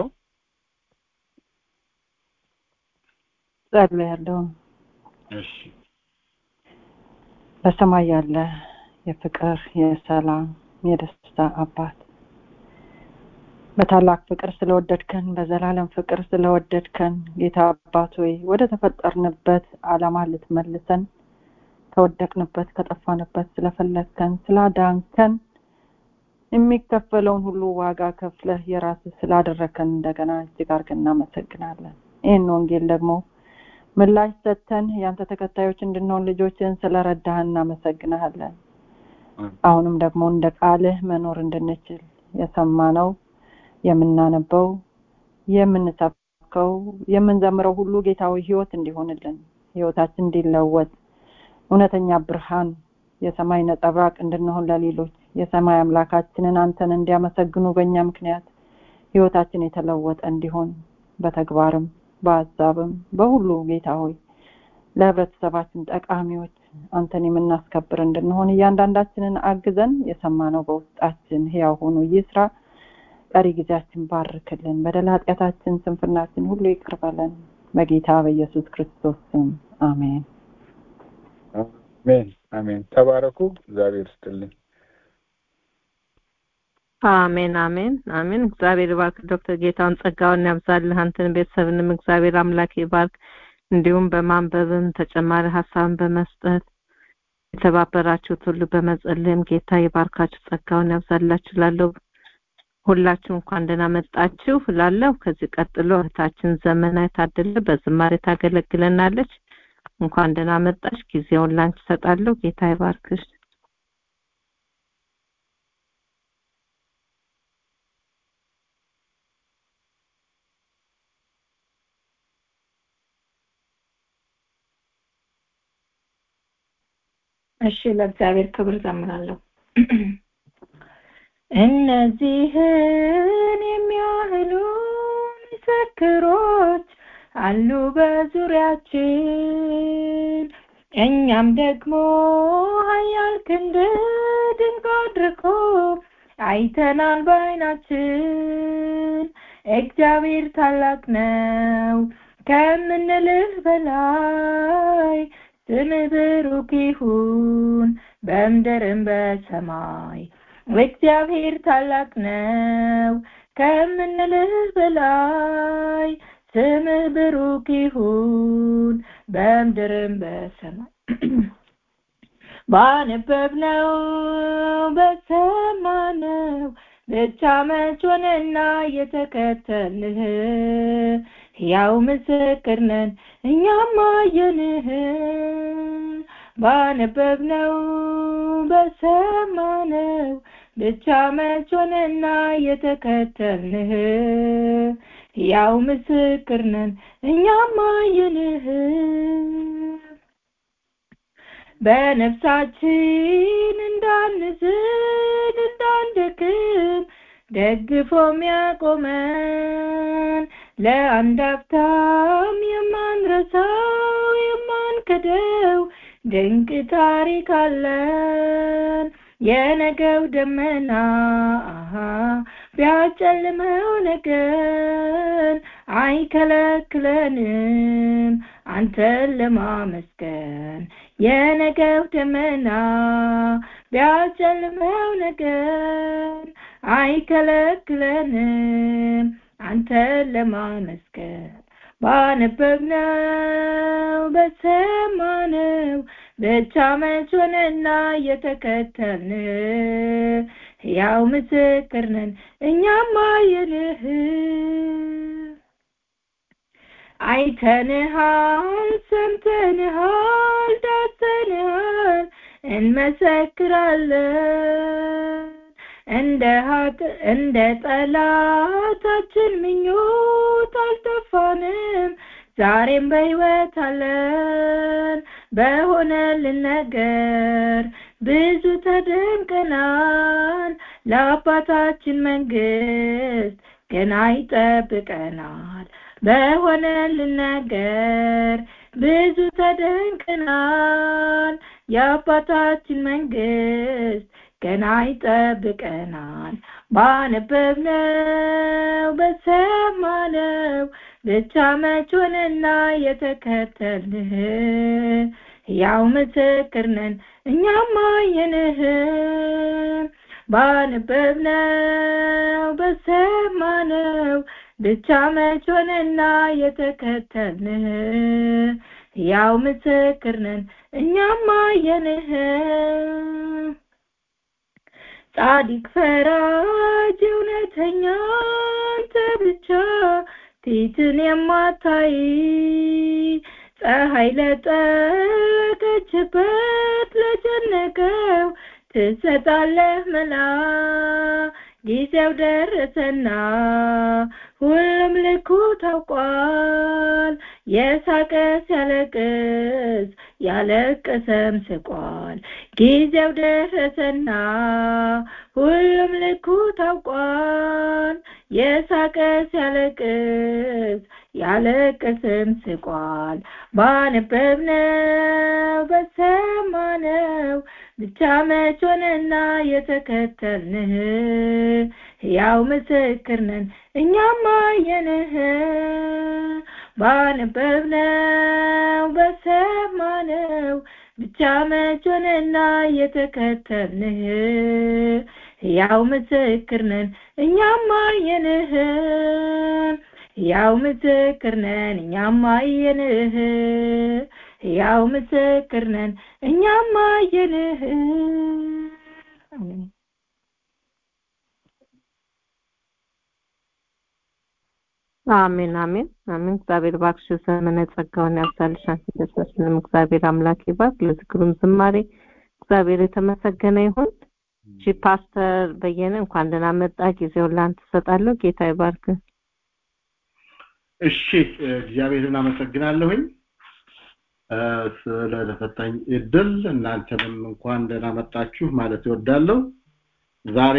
ጸልያለሁ እሺ በሰማይ ያለ የፍቅር የሰላም የደስታ አባት በታላቅ ፍቅር ስለወደድከን በዘላለም ፍቅር ስለወደድከን ጌታ አባት ሆይ ወደ ተፈጠርንበት አላማ ልትመልሰን ከወደቅንበት ከጠፋንበት ስለፈለግከን ስላዳንከን የሚከፈለውን ሁሉ ዋጋ ከፍለህ የራስ ስላደረከን እንደገና እጅግ አድርገን እናመሰግናለን ይህን ወንጌል ደግሞ ምላሽ ሰጥተን ያንተ ተከታዮች እንድንሆን ልጆችን ስለረዳህ እናመሰግናለን አሁንም ደግሞ እንደ ቃልህ መኖር እንድንችል የሰማነው የምናነበው የምንሰብከው የምንዘምረው ሁሉ ጌታዊ ህይወት እንዲሆንልን ህይወታችን እንዲለወጥ እውነተኛ ብርሃን የሰማይ ነጸብራቅ እንድንሆን ለሌሎች የሰማይ አምላካችንን አንተን እንዲያመሰግኑ በእኛ ምክንያት ህይወታችን የተለወጠ እንዲሆን በተግባርም በሀሳብም በሁሉ ጌታ ሆይ ለህብረተሰባችን ጠቃሚዎች አንተን የምናስከብር እንድንሆን እያንዳንዳችንን አግዘን የሰማነው በውስጣችን ህያው ሆኖ ይስራ ቀሪ ጊዜያችን ባርክልን በደል ኃጢአታችን ስንፍናችን ሁሉ ይቅር በለን በጌታ በኢየሱስ ክርስቶስ ስም አሜን አሜን አሜን ተባረኩ እግዚአብሔር ስትልኝ አሜን አሜን አሜን እግዚአብሔር ይባርክ ዶክተር ጌታውን ጸጋውን ያብዛልህ አንተን ቤተሰብንም እግዚአብሔር አምላክ ይባርክ እንዲሁም በማንበብም ተጨማሪ ሀሳብን በመስጠት የተባበራችሁት ሁሉ በመጸለይም ጌታ ይባርካችሁ ጸጋውን ያብዛላችሁ ላለው ሁላችሁ እንኳን ደህና መጣችሁ ላለው ከዚህ ቀጥሎ እህታችን ዘመና የታደለ በዝማሬ ታገለግለናለች እንኳን ደህና መጣሽ ጊዜውን ላንቺ ሰጣለሁ ጌታ ይባርክሽ እሺ ለእግዚአብሔር ክብር ዘምራለሁ እነዚህን የሚያህሉ ምስክሮች አሉ በዙሪያችን እኛም ደግሞ ሀያል ክንድ ድንቅ አድርጎ አይተናል በዓይናችን እግዚአብሔር ታላቅ ነው ከምንልህ በላይ ስምህ ብሩክ ይሁን በምድርም በሰማይ እግዚአብሔር ታላቅ ነው ከምንልህ በላይ ስምህ ብሩክ ይሁን በምድርም በሰማይ ባነበብነው በሰማነው ብቻ መች ሆነና የተከተልህ ያው ምስክር ነን እኛም አየንህ ባነበብነው በሰማነው ብቻ መች ሆነና የተከተልንህ ያው ምስክር ነን እኛም አየንህ በነፍሳችን እንዳንዝል እንዳንደክም ደግፎ የሚያቆመን ለአንድ አፍታም የማንረሳው የማንክደው ድንቅ ታሪክ አለን የነገው ደመና አሃ ቢያጨልመው ነገን አይከለክለንም አንተን ለማመስገን የነገው ደመና ቢያጨልመው ነገን አይከለክለንም አንተን ለማመስገን ባነበብነው በሰማነው ብቻ መች ሆነና የተከተልን ያው ምስክር ነን እኛም አየንህ አይተንሃል ሰምተንሃል ዳሰንሃል እንመሰክራለን እንደ ሀጥ እንደ ጠላታችን ምኞት አልጠፋንም ዛሬም በህይወት አለን በሆነልን ነገር ብዙ ተደንቀናል ለአባታችን መንግስት ገና ይጠብቀናል በሆነልን ነገር ብዙ ተደንቀናል የአባታችን መንግስት ገና ይጠብቀናል ባነበብነው በሰማነው ብቻ መች ሆነና የተከተልንህ ያው ምስክር ነን እኛም አየንህ ባነበብነው በሰማነው ብቻ መች ሆነና የተከተልንህ ያው ምስክር ነን እኛም አየንህ ጻድቅ ፈራጅ እውነተኛ አንተ ብቻ ፊትን የማታይ ፀሐይ ለጠቀችበት ለጨነቀው ትሰጣለህ መላ ጊዜው ደረሰና ሁሉም ልኩ ታውቋል የሳቀ ሲያለቅስ ያለቀሰም ስቋል ጊዜው ደረሰና ሁሉም ልኩ ታውቋል የሳቀ ሲያለቅስ ያለቀስም ስቋል ባነበብነው በሰማነው ብቻ መች ሆነና የተከተልንህ ያው ምስክር ነን እኛም አየንህ ባነበብነው በሰማነው ብቻ መች ሆነና የተከተልንህ ያው ምስክር ነን እኛም አየንህ ያው ምስክር ነን እኛም አየንህ ያው ምስክር ነን እኛም አየንህ አሜን አሜን አሜን እግዚአብሔር ባክሽ ዘመነ ጸጋውን ያብዛልሽ አንቺ ተስፋሽንም እግዚአብሔር አምላክ ይባርክ ለዝክሩም ዝማሬ እግዚአብሔር የተመሰገነ ይሁን እሺ ፓስተር በየነ እንኳን ደህና መጣ ጊዜውን ላንተ እሰጣለሁ ጌታ ይባርክ እሺ እግዚአብሔርን አመሰግናለሁኝ ስለተሰጠኝ እድል እናንተንም እንኳን ደህና መጣችሁ ማለት እወዳለሁ ዛሬ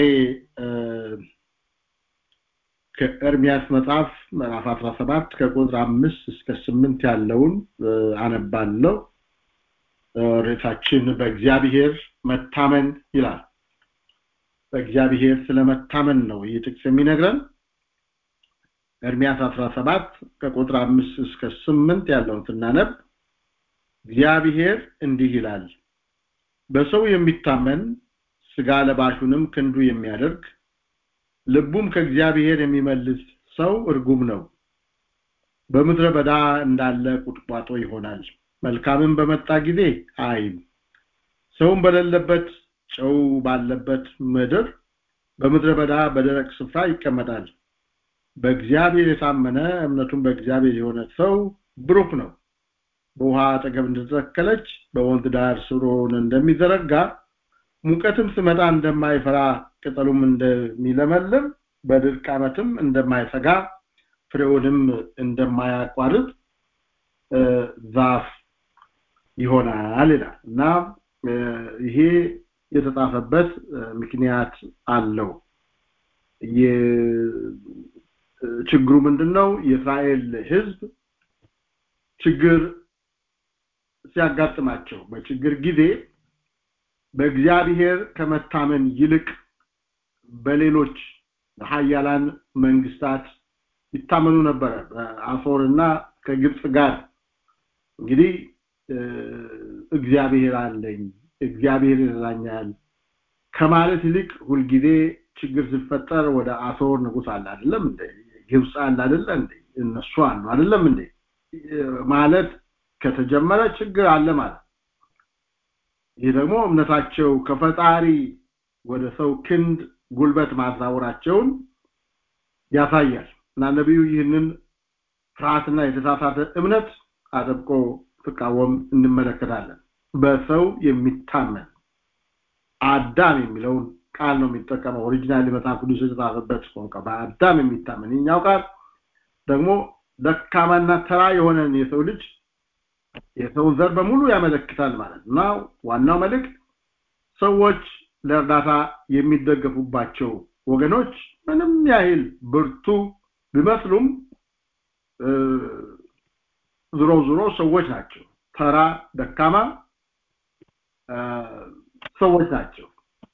ከኤርሚያስ መጽሐፍ ምዕራፍ 17 ከቁጥር 5 እስከ 8 ያለውን አነባለሁ ርዕሳችን በእግዚአብሔር መታመን ይላል በእግዚአብሔር ስለመታመን ነው ይህ ጥቅስ የሚነግረን ኤርሚያስ 17 ከቁጥር 5 እስከ 8 ያለውን ስናነብ እግዚአብሔር እንዲህ ይላል በሰው የሚታመን ስጋ ለባሹንም ክንዱ የሚያደርግ ልቡም ከእግዚአብሔር የሚመልስ ሰው እርጉም ነው በምድረ በዳ እንዳለ ቁጥቋጦ ይሆናል መልካምም በመጣ ጊዜ አይም ሰውም በሌለበት ጨው ባለበት ምድር በምድረ በዳ በደረቅ ስፍራ ይቀመጣል በእግዚአብሔር የታመነ እምነቱም በእግዚአብሔር የሆነ ሰው ብሩክ ነው በውሃ አጠገብ እንደተተከለች በወንዝ ዳር ስሩን እንደሚዘረጋ ሙቀትም ስመጣ እንደማይፈራ ቅጠሉም እንደሚለመልም በድርቅ ዓመትም እንደማይሰጋ ፍሬውንም እንደማያቋርጥ ዛፍ ይሆናል ይላል እና ይሄ የተጻፈበት ምክንያት አለው ችግሩ ምንድነው የእስራኤል ህዝብ ችግር ሲያጋጥማቸው በችግር ጊዜ በእግዚአብሔር ከመታመን ይልቅ በሌሎች ሀያላን መንግስታት ይታመኑ ነበረ በአሶርና ከግብጽ ጋር እንግዲህ እግዚአብሔር አለኝ እግዚአብሔር ይረዳኛል ከማለት ይልቅ ሁልጊዜ ችግር ሲፈጠር ወደ አሶር ንጉስ አለ አይደለም እንዴ ግብጽ አለ አይደለ እንዴ እነሱ አሉ አይደለም እንዴ ማለት ከተጀመረ ችግር አለ ማለት ይህ ደግሞ እምነታቸው ከፈጣሪ ወደ ሰው ክንድ ጉልበት ማዛወራቸውን ያሳያል እና ነቢዩ ይህንን ፍርሃትና የተሳሳተ እምነት አጥብቆ ፍቃወም እንመለከታለን በሰው የሚታመን አዳም የሚለውን ቃል ነው የሚጠቀመው ኦሪጂናል መጽሐፍ ቅዱስ የተጻፈበት ቋንቋ በአዳም የሚታመን ይኛው ቃል ደግሞ ደካማና ተራ የሆነን የሰው ልጅ የሰውን ዘር በሙሉ ያመለክታል ማለት እና ዋናው መልእክት ሰዎች ለእርዳታ የሚደገፉባቸው ወገኖች ምንም ያህል ብርቱ ቢመስሉም ዝሮ ዝሮ ሰዎች ናቸው ተራ ደካማ ሰዎች ናቸው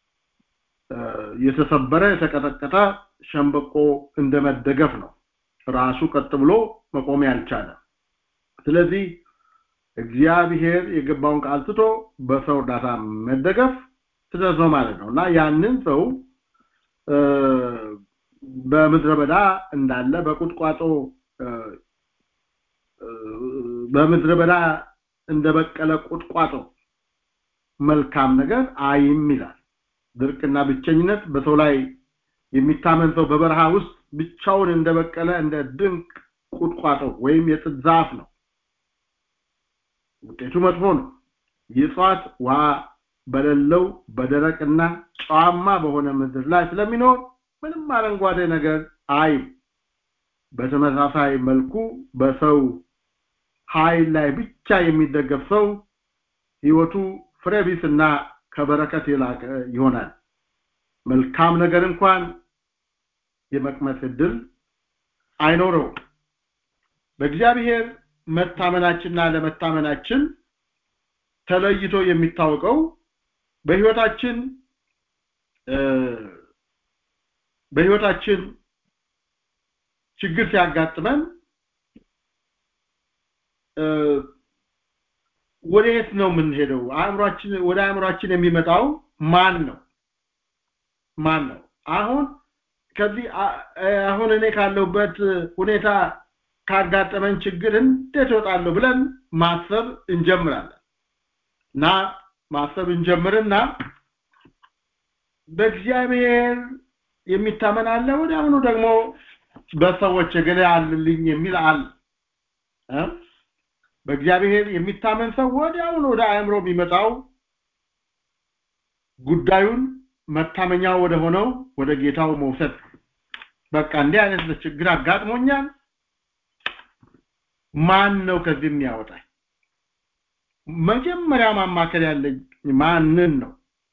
የተሰበረ የተቀጠቀጠ ሸንበቆ እንደመደገፍ ነው ራሱ ቀጥ ብሎ መቆም ያልቻለ ስለዚህ እግዚአብሔር የገባውን ቃል ትቶ በሰው እርዳታ መደገፍ ስህተት ነው ማለት ነው እና ያንን ሰው በምድረ በዳ እንዳለ በቁጥቋጦ በምድረ በዳ እንደበቀለ ቁጥቋጦ መልካም ነገር አይም ይላል ድርቅና ብቸኝነት በሰው ላይ የሚታመን ሰው በበረሃ ውስጥ ብቻውን እንደበቀለ እንደ ድንቅ ቁጥቋጦ ወይም የጥድ ዛፍ ነው ውጤቱ መጥፎ ነው የእጽዋት ውሃ በሌለው በደረቅና ጨዋማ በሆነ ምድር ላይ ስለሚኖር ምንም አረንጓዴ ነገር አይም በተመሳሳይ መልኩ በሰው ኃይል ላይ ብቻ የሚደገፍ ሰው ህይወቱ ፍሬቢስና ከበረከት የላቀ ይሆናል መልካም ነገር እንኳን የመቅመስ እድል አይኖረው በእግዚአብሔር መታመናችንና ለመታመናችን ተለይቶ የሚታወቀው በህይወታችን በህይወታችን ችግር ሲያጋጥመን ወደየት ነው የምንሄደው አእምሯችን ወደ አእምሯችን የሚመጣው ማን ነው ማን ነው አሁን ከዚህ አሁን እኔ ካለሁበት ሁኔታ ካጋጠመን ችግር እንዴት እወጣለሁ ብለን ማሰብ እንጀምራለን እና ማሰብ እንጀምርና በእግዚአብሔር የሚታመን አለ ወዲያውኑ ደግሞ በሰዎች እገሌ አልልኝ የሚል አለ በእግዚአብሔር የሚታመን ሰው ወዲያውኑ ወደ አእምሮ የሚመጣው ጉዳዩን መታመኛው ወደ ሆነው ወደ ጌታው መውሰድ በቃ እንዲህ አይነት ችግር አጋጥሞኛል ማን ነው ከዚህ የሚያወጣኝ መጀመሪያ ማማከር ያለኝ ማንን ነው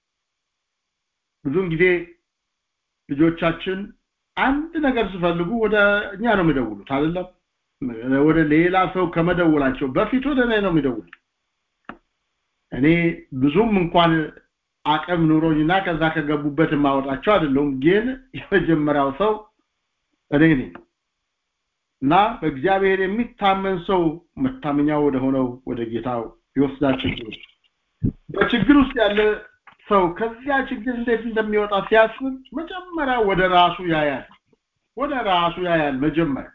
ብዙውን ጊዜ ልጆቻችን አንድ ነገር ሲፈልጉ ወደ እኛ ነው የሚደውሉት አይደለም ወደ ሌላ ሰው ከመደውላቸው በፊት ወደ እኔ ነው የሚደውሉት እኔ ብዙም እንኳን አቅም ኑሮኝና ከዛ ከገቡበት የማወጣቸው አይደለሁም ግን የመጀመሪያው ሰው እኔ ነኝ እና በእግዚአብሔር የሚታመን ሰው መታመኛው ወደ ሆነው ወደ ጌታው ይወስዳቸው በችግር ውስጥ ያለ ሰው ከዚያ ችግር እንዴት እንደሚወጣ ሲያስብ መጀመሪያ ወደ ራሱ ያያል ወደ ራሱ ያያል መጀመሪያ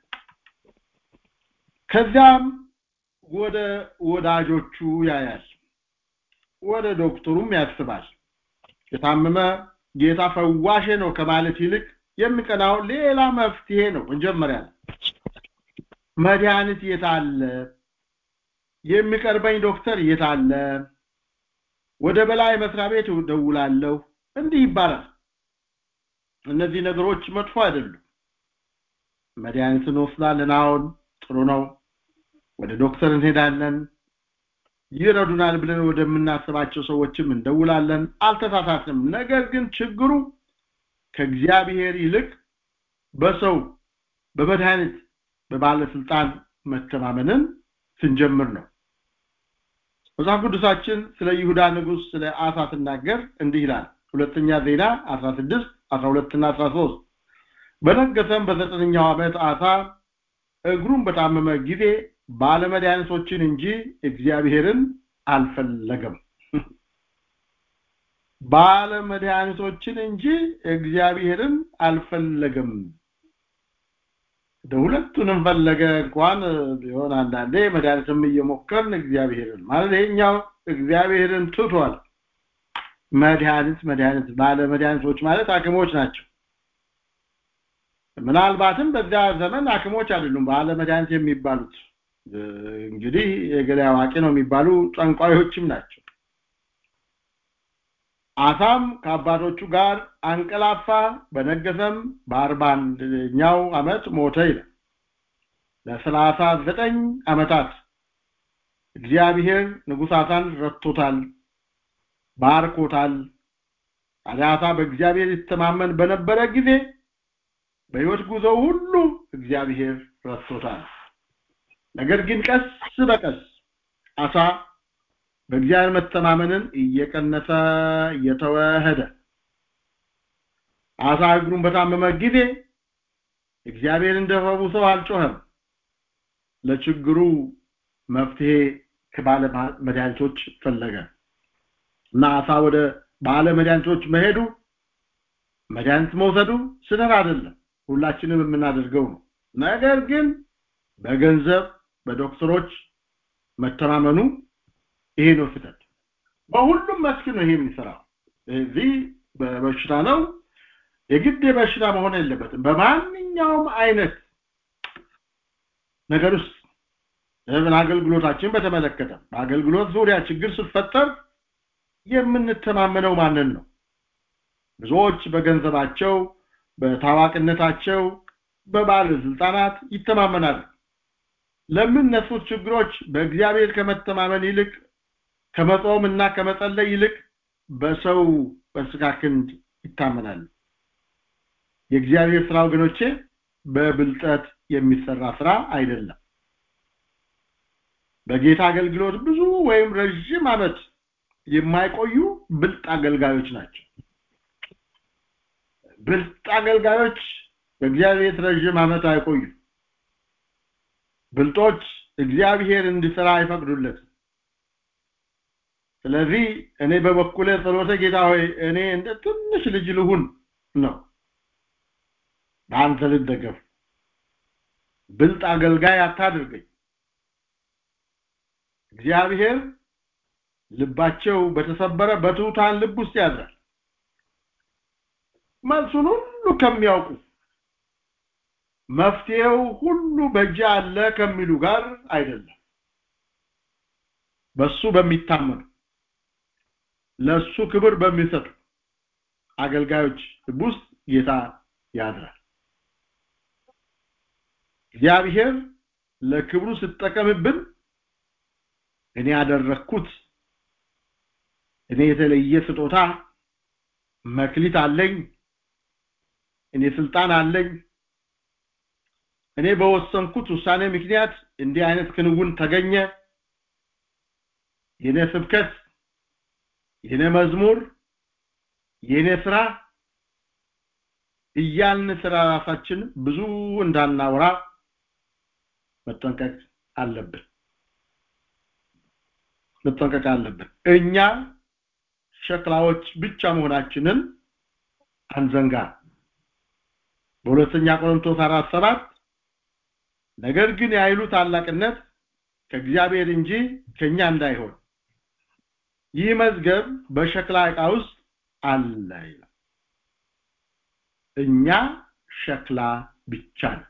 ከዚያም ወደ ወዳጆቹ ያያል ወደ ዶክተሩም ያስባል የታመመ ጌታ ፈዋሼ ነው ከማለት ይልቅ የሚቀናው ሌላ መፍትሄ ነው መጀመሪያ መድኃኒት የታለ የሚቀርበኝ ዶክተር የታለ ወደ በላይ መስሪያ ቤት ደውላለሁ እንዲህ ይባላል እነዚህ ነገሮች መጥፎ አይደሉም መድኃኒት እንወስዳለን አሁን ጥሩ ነው ወደ ዶክተር እንሄዳለን ይረዱናል ብለን ወደምናስባቸው ሰዎችም እንደውላለን አልተሳሳትንም ነገር ግን ችግሩ ከእግዚአብሔር ይልቅ በሰው በመድኃኒት በባለስልጣን መተማመንን ስንጀምር ነው መጽሐፍ ቅዱሳችን ስለ ይሁዳ ንጉስ ስለ አሳ ሲናገር እንዲህ ይላል ሁለተኛ ዜና 16 12 እና 13 በነገሰም በዘጠነኛው ዓመት አሳ እግሩን በታመመ ጊዜ ባለመድኃኒቶችን እንጂ እግዚአብሔርን አልፈለገም ባለመድኃኒቶችን እንጂ እግዚአብሔርን አልፈለገም ሁለቱንም ፈለገ እንኳን ቢሆን አንዳንዴ መድኃኒትም እየሞከርን እግዚአብሔርን ማለት ይሄኛው እግዚአብሔርን ትቷል መድኃኒት መድኃኒት ባለ መድኃኒቶች ማለት ሐኪሞች ናቸው ምናልባትም በዚያ ዘመን ሐኪሞች አይደሉም ባለ መድኃኒት የሚባሉት እንግዲህ የገሌ አዋቂ ነው የሚባሉ ጠንቋዮችም ናቸው አሳም ከአባቶቹ ጋር አንቀላፋ በነገሰም በአርባ አንደኛው ዓመት ሞተ ይላል ለሰላሳ ዘጠኝ ዓመታት እግዚአብሔር ንጉሥ አሳን ረድቶታል ባርኮታል ታዲያ አሳ በእግዚአብሔር ይተማመን በነበረ ጊዜ በህይወት ጉዞ ሁሉ እግዚአብሔር ረድቶታል ነገር ግን ቀስ በቀስ አሳ በእግዚአብሔር መተማመንን እየቀነሰ እየተወህደ አሳ እግሩን በታመመ ጊዜ እግዚአብሔር እንደፈውሰው አልጮኸም ለችግሩ መፍትሄ ከባለ መድኃኒቶች ፈለገ እና አሳ ወደ ባለ መድኃኒቶች መሄዱ መድኃኒት መውሰዱ ስህተት አይደለም ሁላችንም የምናደርገው ነው ነገር ግን በገንዘብ በዶክተሮች መተማመኑ ይሄ ነው ስህተት በሁሉም መስክ ነው ይሄ የሚሰራው እዚህ በበሽታ ነው የግድ የበሽታ መሆን የለበትም በማንኛውም አይነት ነገር ውስጥ ለምን አገልግሎታችን በተመለከተ በአገልግሎት ዙሪያ ችግር ሲፈጠር የምንተማመነው ማንን ነው ብዙዎች በገንዘባቸው በታዋቂነታቸው በባለስልጣናት ይተማመናሉ ለሚነሱት ችግሮች በእግዚአብሔር ከመተማመን ይልቅ ከመጾም እና ከመጸለይ ይልቅ በሰው በስጋ ክንድ ይታመናሉ የእግዚአብሔር ስራ ወገኖቼ በብልጠት የሚሰራ ስራ አይደለም በጌታ አገልግሎት ብዙ ወይም ረዥም አመት የማይቆዩ ብልጥ አገልጋዮች ናቸው ብልጥ አገልጋዮች በእግዚአብሔር ረዥም አመት አይቆዩ ብልጦች እግዚአብሔር እንዲሰራ አይፈቅዱለትም ስለዚህ እኔ በበኩሌ ጸሎተ ጌታ ሆይ እኔ እንደ ትንሽ ልጅ ልሁን ነው በአንተ ልደገፍ ብልጥ አገልጋይ አታድርገኝ እግዚአብሔር ልባቸው በተሰበረ በትሑታን ልብ ውስጥ ያድራል መልሱን ሁሉ ከሚያውቁ መፍትሄው ሁሉ በእጅ አለ ከሚሉ ጋር አይደለም በሱ በሚታመኑ ለሱ ክብር በሚሰጡ አገልጋዮች ልብ ውስጥ ጌታ ያድራል እግዚአብሔር ለክብሩ ሲጠቀምብን እኔ ያደረግኩት እኔ የተለየ ስጦታ መክሊት አለኝ እኔ ስልጣን አለኝ እኔ በወሰንኩት ውሳኔ ምክንያት እንዲህ አይነት ክንውን ተገኘ የኔ ስብከት የኔ መዝሙር የኔ ስራ እያልን ስራ ራሳችን ብዙ እንዳናወራ መጠንቀቅ አለብን መጠንቀቅ አለብን እኛ ሸክላዎች ብቻ መሆናችንን አንዘንጋ በሁለተኛ ቆሮንቶስ አራት ሰባት ነገር ግን የኃይሉ ታላቅነት ከእግዚአብሔር እንጂ ከኛ እንዳይሆን ይህ መዝገብ በሸክላ ዕቃ ውስጥ አለ ይላል እኛ ሸክላ ብቻ ነን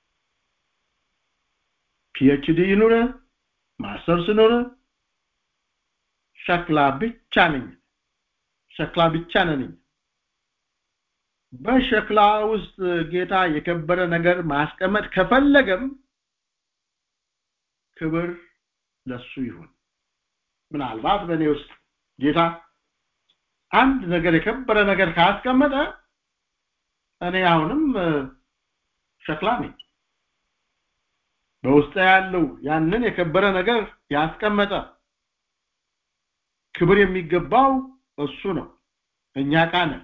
ፒኤችዲ ይኑር ማስተርስ ይኑር ሸክላ ብቻ ነኝ ሸክላ ብቻ ነኝ በሸክላ ውስጥ ጌታ የከበረ ነገር ማስቀመጥ ከፈለገም ክብር ለሱ ይሁን ምናልባት በእኔ ውስጥ ጌታ አንድ ነገር የከበረ ነገር ካስቀመጠ እኔ አሁንም ሸክላ ነኝ በውስጥ ያለው ያንን የከበረ ነገር ያስቀመጠ ክብር የሚገባው እሱ ነው እኛ ዕቃ ነን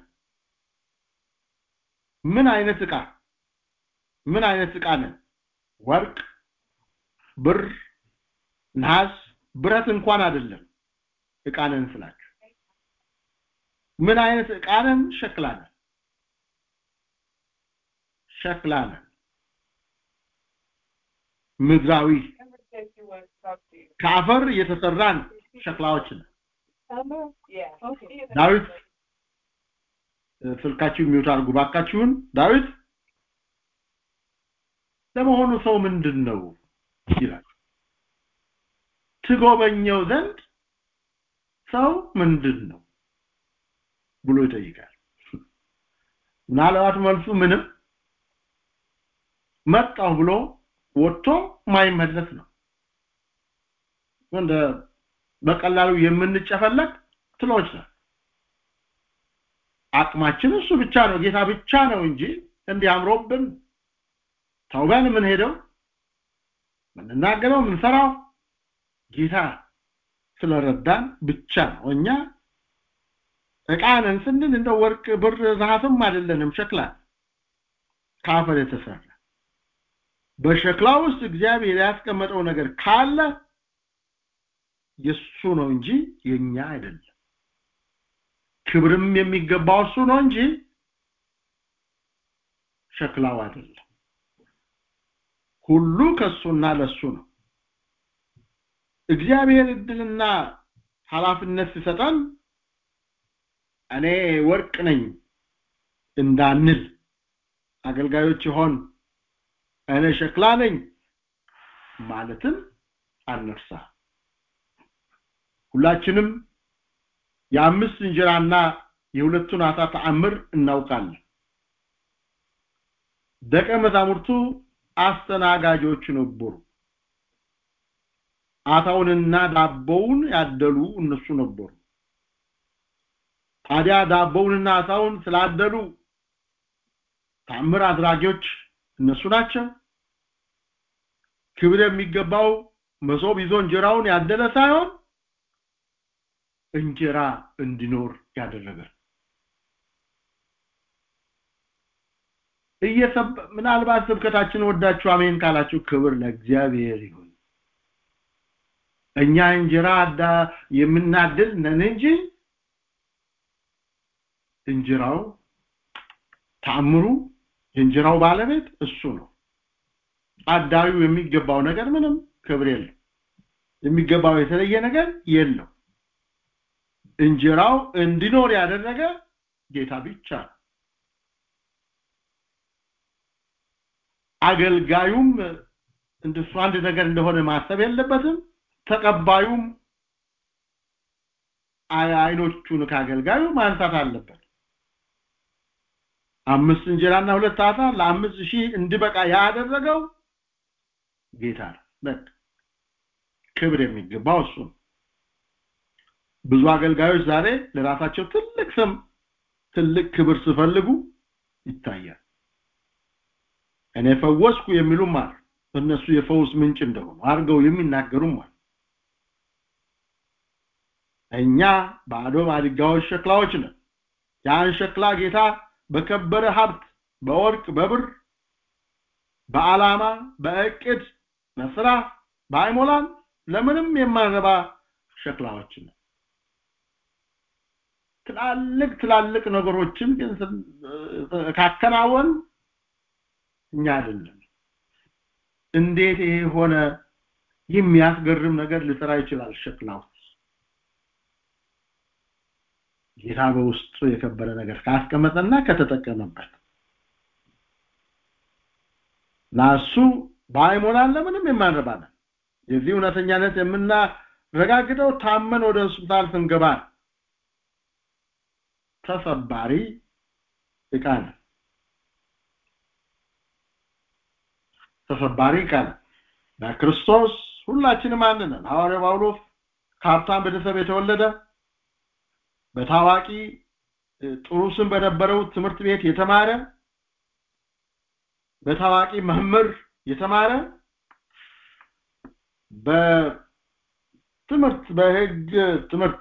ምን አይነት ዕቃ ምን አይነት ዕቃ ነን ወርቅ ብር ነሐስ ብረት እንኳን አይደለም ዕቃ ነን ስላችሁ ምን አይነት ዕቃ ነን ሸክላ ነን ሸክላ ነን ምድራዊ ከአፈር የተሰራን ሸክላዎች ነን ዳዊት ስልካችሁ የሚውት አድርጉ ባካችሁን ዳዊት ለመሆኑ ሰው ምንድን ነው ይላል ትጎበኘው ዘንድ ሰው ምንድን ነው ብሎ ይጠይቃል ምናልባት መልሱ ምንም መጣሁ ብሎ ወጥቶ ማይመለስ ነው እንደ በቀላሉ የምንጨፈለቅ ትሎች ነው አቅማችን እሱ ብቻ ነው ጌታ ብቻ ነው እንጂ እንዲህ አምሮብን ተውበን ምን ሄደው ምንናገረው ምንሰራው ጌታ ስለረዳን ብቻ ነው እኛ እቃነን ስንል እንደ ወርቅ ብር ዛፍም አይደለንም ሸክላ ከአፈር የተሰራ በሸክላ ውስጥ እግዚአብሔር ያስቀመጠው ነገር ካለ የሱ ነው እንጂ የኛ አይደለም ክብርም የሚገባው እሱ ነው እንጂ ሸክላው አይደለም ሁሉ ከሱና ለሱ ነው እግዚአብሔር እድልና ኃላፊነት ሲሰጠን እኔ ወርቅ ነኝ እንዳንል አገልጋዮች ይሆን እኔ ሸክላ ነኝ ማለትም አንርሳ ሁላችንም የአምስት እንጀራና የሁለቱን አሳ ተአምር እናውቃለን ደቀ መዛሙርቱ አስተናጋጆች ነበሩ አሳውንና ዳቦውን ያደሉ እነሱ ነበሩ ታዲያ ዳቦውንና አሳውን ስላደሉ ታምር አድራጊዎች እነሱ ናቸው ክብር የሚገባው መሶብ ይዞ እንጀራውን ያደለ ሳይሆን እንጀራ እንዲኖር ያደረገ እየሰብ ምናልባት ስብከታችን ወዳችሁ አሜን ካላችሁ ክብር ለእግዚአብሔር ይሁን እኛ እንጀራ አዳ የምናድል ነን እንጂ እንጀራው ታምሩ የእንጀራው ባለቤት እሱ ነው አዳሪው የሚገባው ነገር ምንም ክብር የለም የሚገባው የተለየ ነገር የለው እንጀራው እንዲኖር ያደረገ ጌታ ብቻ አገልጋዩም እንደሱ አንድ ነገር እንደሆነ ማሰብ የለበትም ተቀባዩም አይኖቹን ካገልጋዩ ማንሳት አለበት አምስት እንጀራና ሁለት አሳ ለአምስት ሺህ እንዲበቃ ያደረገው ጌታ ነው በቃ ክብር የሚገባው እሱ ነው ብዙ አገልጋዮች ዛሬ ለራሳቸው ትልቅ ስም ትልቅ ክብር ሲፈልጉ ይታያል እኔ ፈወስኩ የሚሉም አሉ እነሱ የፈውስ ምንጭ እንደሆኑ አድርገው የሚናገሩም አሉ እኛ ባዶ ማድጋዎች ሸክላዎች ነን ያን ሸክላ ጌታ በከበረ ሀብት በወርቅ በብር በዓላማ በእቅድ በስራ ባይሞላን ለምንም የማንረባ ሸክላዎች ነን ትላልቅ ትላልቅ ነገሮችን ግን ካከናወን እኛ አይደለም እንዴት ይሄ ሆነ የሚያስገርም ነገር ሊሰራ ይችላል ሸክላው ጌታ በውስጡ የከበረ ነገር ካስቀመጠና ከተጠቀመበት ናሱ ባይሞላን ለምንም የማንረባለን የዚህ እውነተኛነት የምናረጋግጠው ታመን ወደ ሆስፒታል ስንገባ ተሰባሪ እቃ ነው ተሰባሪ እቃ ነው በክርስቶስ ሁላችንም አንድ ነን ሐዋርያው ጳውሎስ ከሀብታም ቤተሰብ የተወለደ በታዋቂ ጥሩ ስም በነበረው ትምህርት ቤት የተማረ በታዋቂ መምህር የተማረ በትምህርት በህግ ትምህርት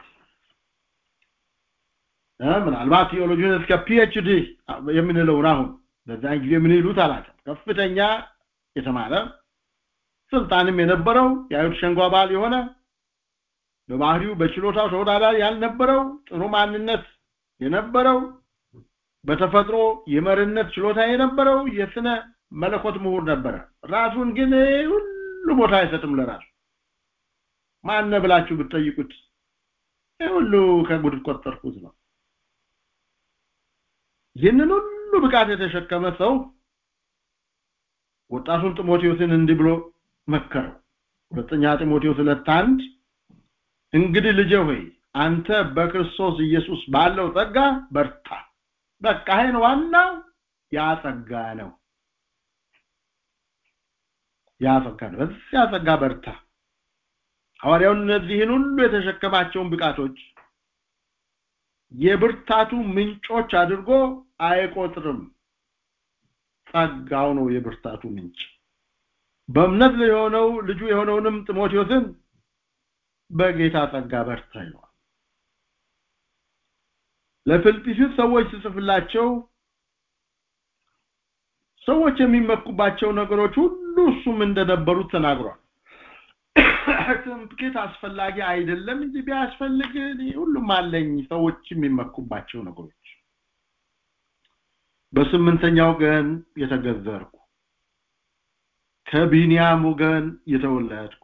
ምናልባት ቴዎሎጂን እስከ ፒኤችዲ የምንለውን አሁን በዛን ጊዜ ምን ይሉት አላውቅም ከፍተኛ የተማረ ስልጣንም የነበረው የአይሁድ ሸንጎ አባል የሆነ በባህሪው በችሎታው ተወዳዳሪ ያልነበረው ጥሩ ማንነት የነበረው በተፈጥሮ የመሪነት ችሎታ የነበረው የስነ መለኮት ምሁር ነበረ ራሱን ግን ሁሉ ቦታ አይሰጥም ለራሱ ማነ ብላችሁ ብትጠይቁት ሁሉ ከጉድ ቆጠርኩት ነው ይህንን ሁሉ ብቃት የተሸከመ ሰው ወጣቱን ጢሞቴዎስን እንዲህ ብሎ መከረው ሁለተኛ ጢሞቴዎስ ሁለት አንድ እንግዲህ ልጄ ሆይ አንተ በክርስቶስ ኢየሱስ ባለው ጸጋ በርታ በቃ ይሄን ዋናው ያ ጸጋ ነው ያ ጸጋ ነው በዚያ ጸጋ በርታ ሐዋርያው እነዚህን ሁሉ የተሸከማቸውን ብቃቶች የብርታቱ ምንጮች አድርጎ አይቆጥርም ጸጋው ነው የብርታቱ ምንጭ በእምነት የሆነው ልጁ የሆነውንም ጢሞቴዎስን በጌታ ጸጋ በርታ ይለዋል ለፊልጵስዩስ ሰዎች ሲጽፍላቸው ሰዎች የሚመኩባቸው ነገሮች ሁሉ እሱም እንደነበሩት ተናግሯል ትምክህት አስፈላጊ አይደለም እንጂ ቢያስፈልግ ሁሉም አለኝ ሰዎች የሚመኩባቸው ነገሮች በስምንተኛው ቀን የተገዘርኩ ከቢንያም ወገን የተወለድኩ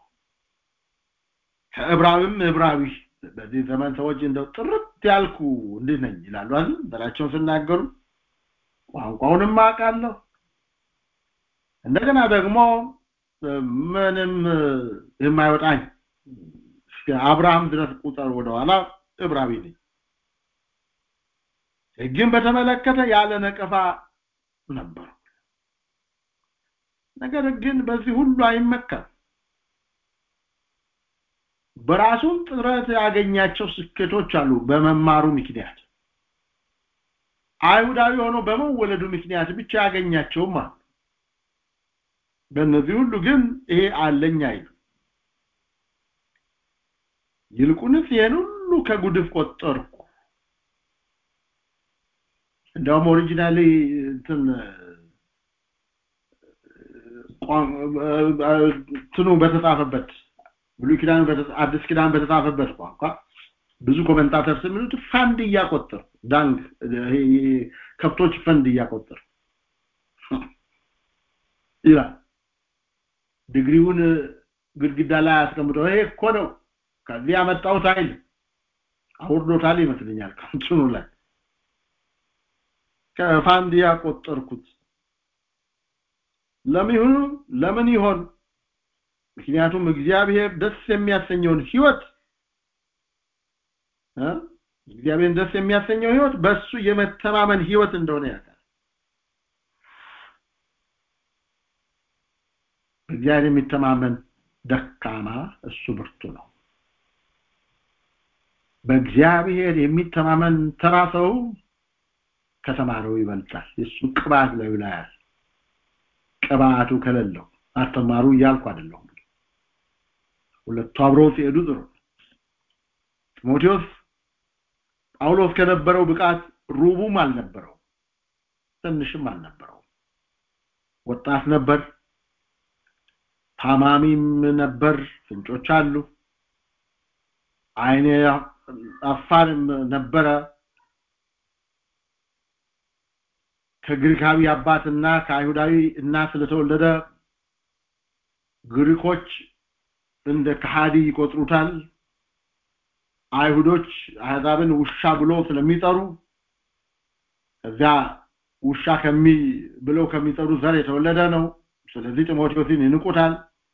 ከዕብራዊም ዕብራዊ በዚህ ዘመን ሰዎች እንደው ጥርት ያልኩ እንዲህ ነኝ ይላሉ አይደል ዘራቸውን ሲናገሩ ቋንቋውንም አውቃለሁ እንደገና ደግሞ ምንም የማይወጣኝ እስከ አብርሃም ድረስ ቁጥር ወደኋላ ዕብራዊ ነኝ ግን በተመለከተ ያለ ነቀፋ ነበር ነገር ግን በዚህ ሁሉ አይመካም በራሱም ጥረት ያገኛቸው ስኬቶች አሉ በመማሩ ምክንያት አይሁዳዊ ሆኖ በመወለዱ ምክንያት ብቻ ያገኛቸውም አሉ በእነዚህ ሁሉ ግን ይሄ አለኝ አይሉ ይልቁንስ ይሄን ሁሉ ከጉድፍ ቆጠርኩ እንደውም ኦሪጂናሊ እንትን ትኑ በተጻፈበት ብሉይ ኪዳን አዲስ ኪዳን በተጻፈበት ቋንቋ ብዙ ኮሜንታተር የሚሉት ፈንድ እያቆጠር ዳንግ ከብቶች ፈንድ እያቆጠር ይላል ዲግሪውን ግድግዳ ላይ አስቀምጠው ይሄ እኮ ነው ከዚህ ያመጣሁት አይል አውርዶታል ይመስለኛል ከንትኑ ላይ ከፋንድ ያቆጠርኩት ለምን ለምን ይሆን ምክንያቱም እግዚአብሔር ደስ የሚያሰኘውን ህይወት እግዚአብሔር ደስ የሚያሰኘው ህይወት በሱ የመተማመን ህይወት እንደሆነ ያውቃል እግዚአብሔር የሚተማመን ደካማ እሱ ብርቱ ነው በእግዚአብሔር የሚተማመን ተራ ሰው ከተማረው ይበልጣል የሱ ቅባት ላይ ይላል ቅባቱ ከሌለው አስተማሩ እያልኩ አይደለሁም ሁለቱ አብረው ሲሄዱ ጥሩ ጢሞቴዎስ ጳውሎስ ከነበረው ብቃት ሩቡም አልነበረው ትንሽም አልነበረው ወጣት ነበር ታማሚም ነበር ፍንጮች አሉ አይኔ አፋርም ነበረ ከግሪካዊ አባትና ከአይሁዳዊ እናት ስለተወለደ ግሪኮች እንደ ከሃዲ ይቆጥሩታል አይሁዶች አህዛብን ውሻ ብሎ ስለሚጠሩ እዚያ ውሻ ከሚ ብለው ከሚጠሩ ዘር የተወለደ ነው ስለዚህ ጢሞቴዎስን ይንቁታል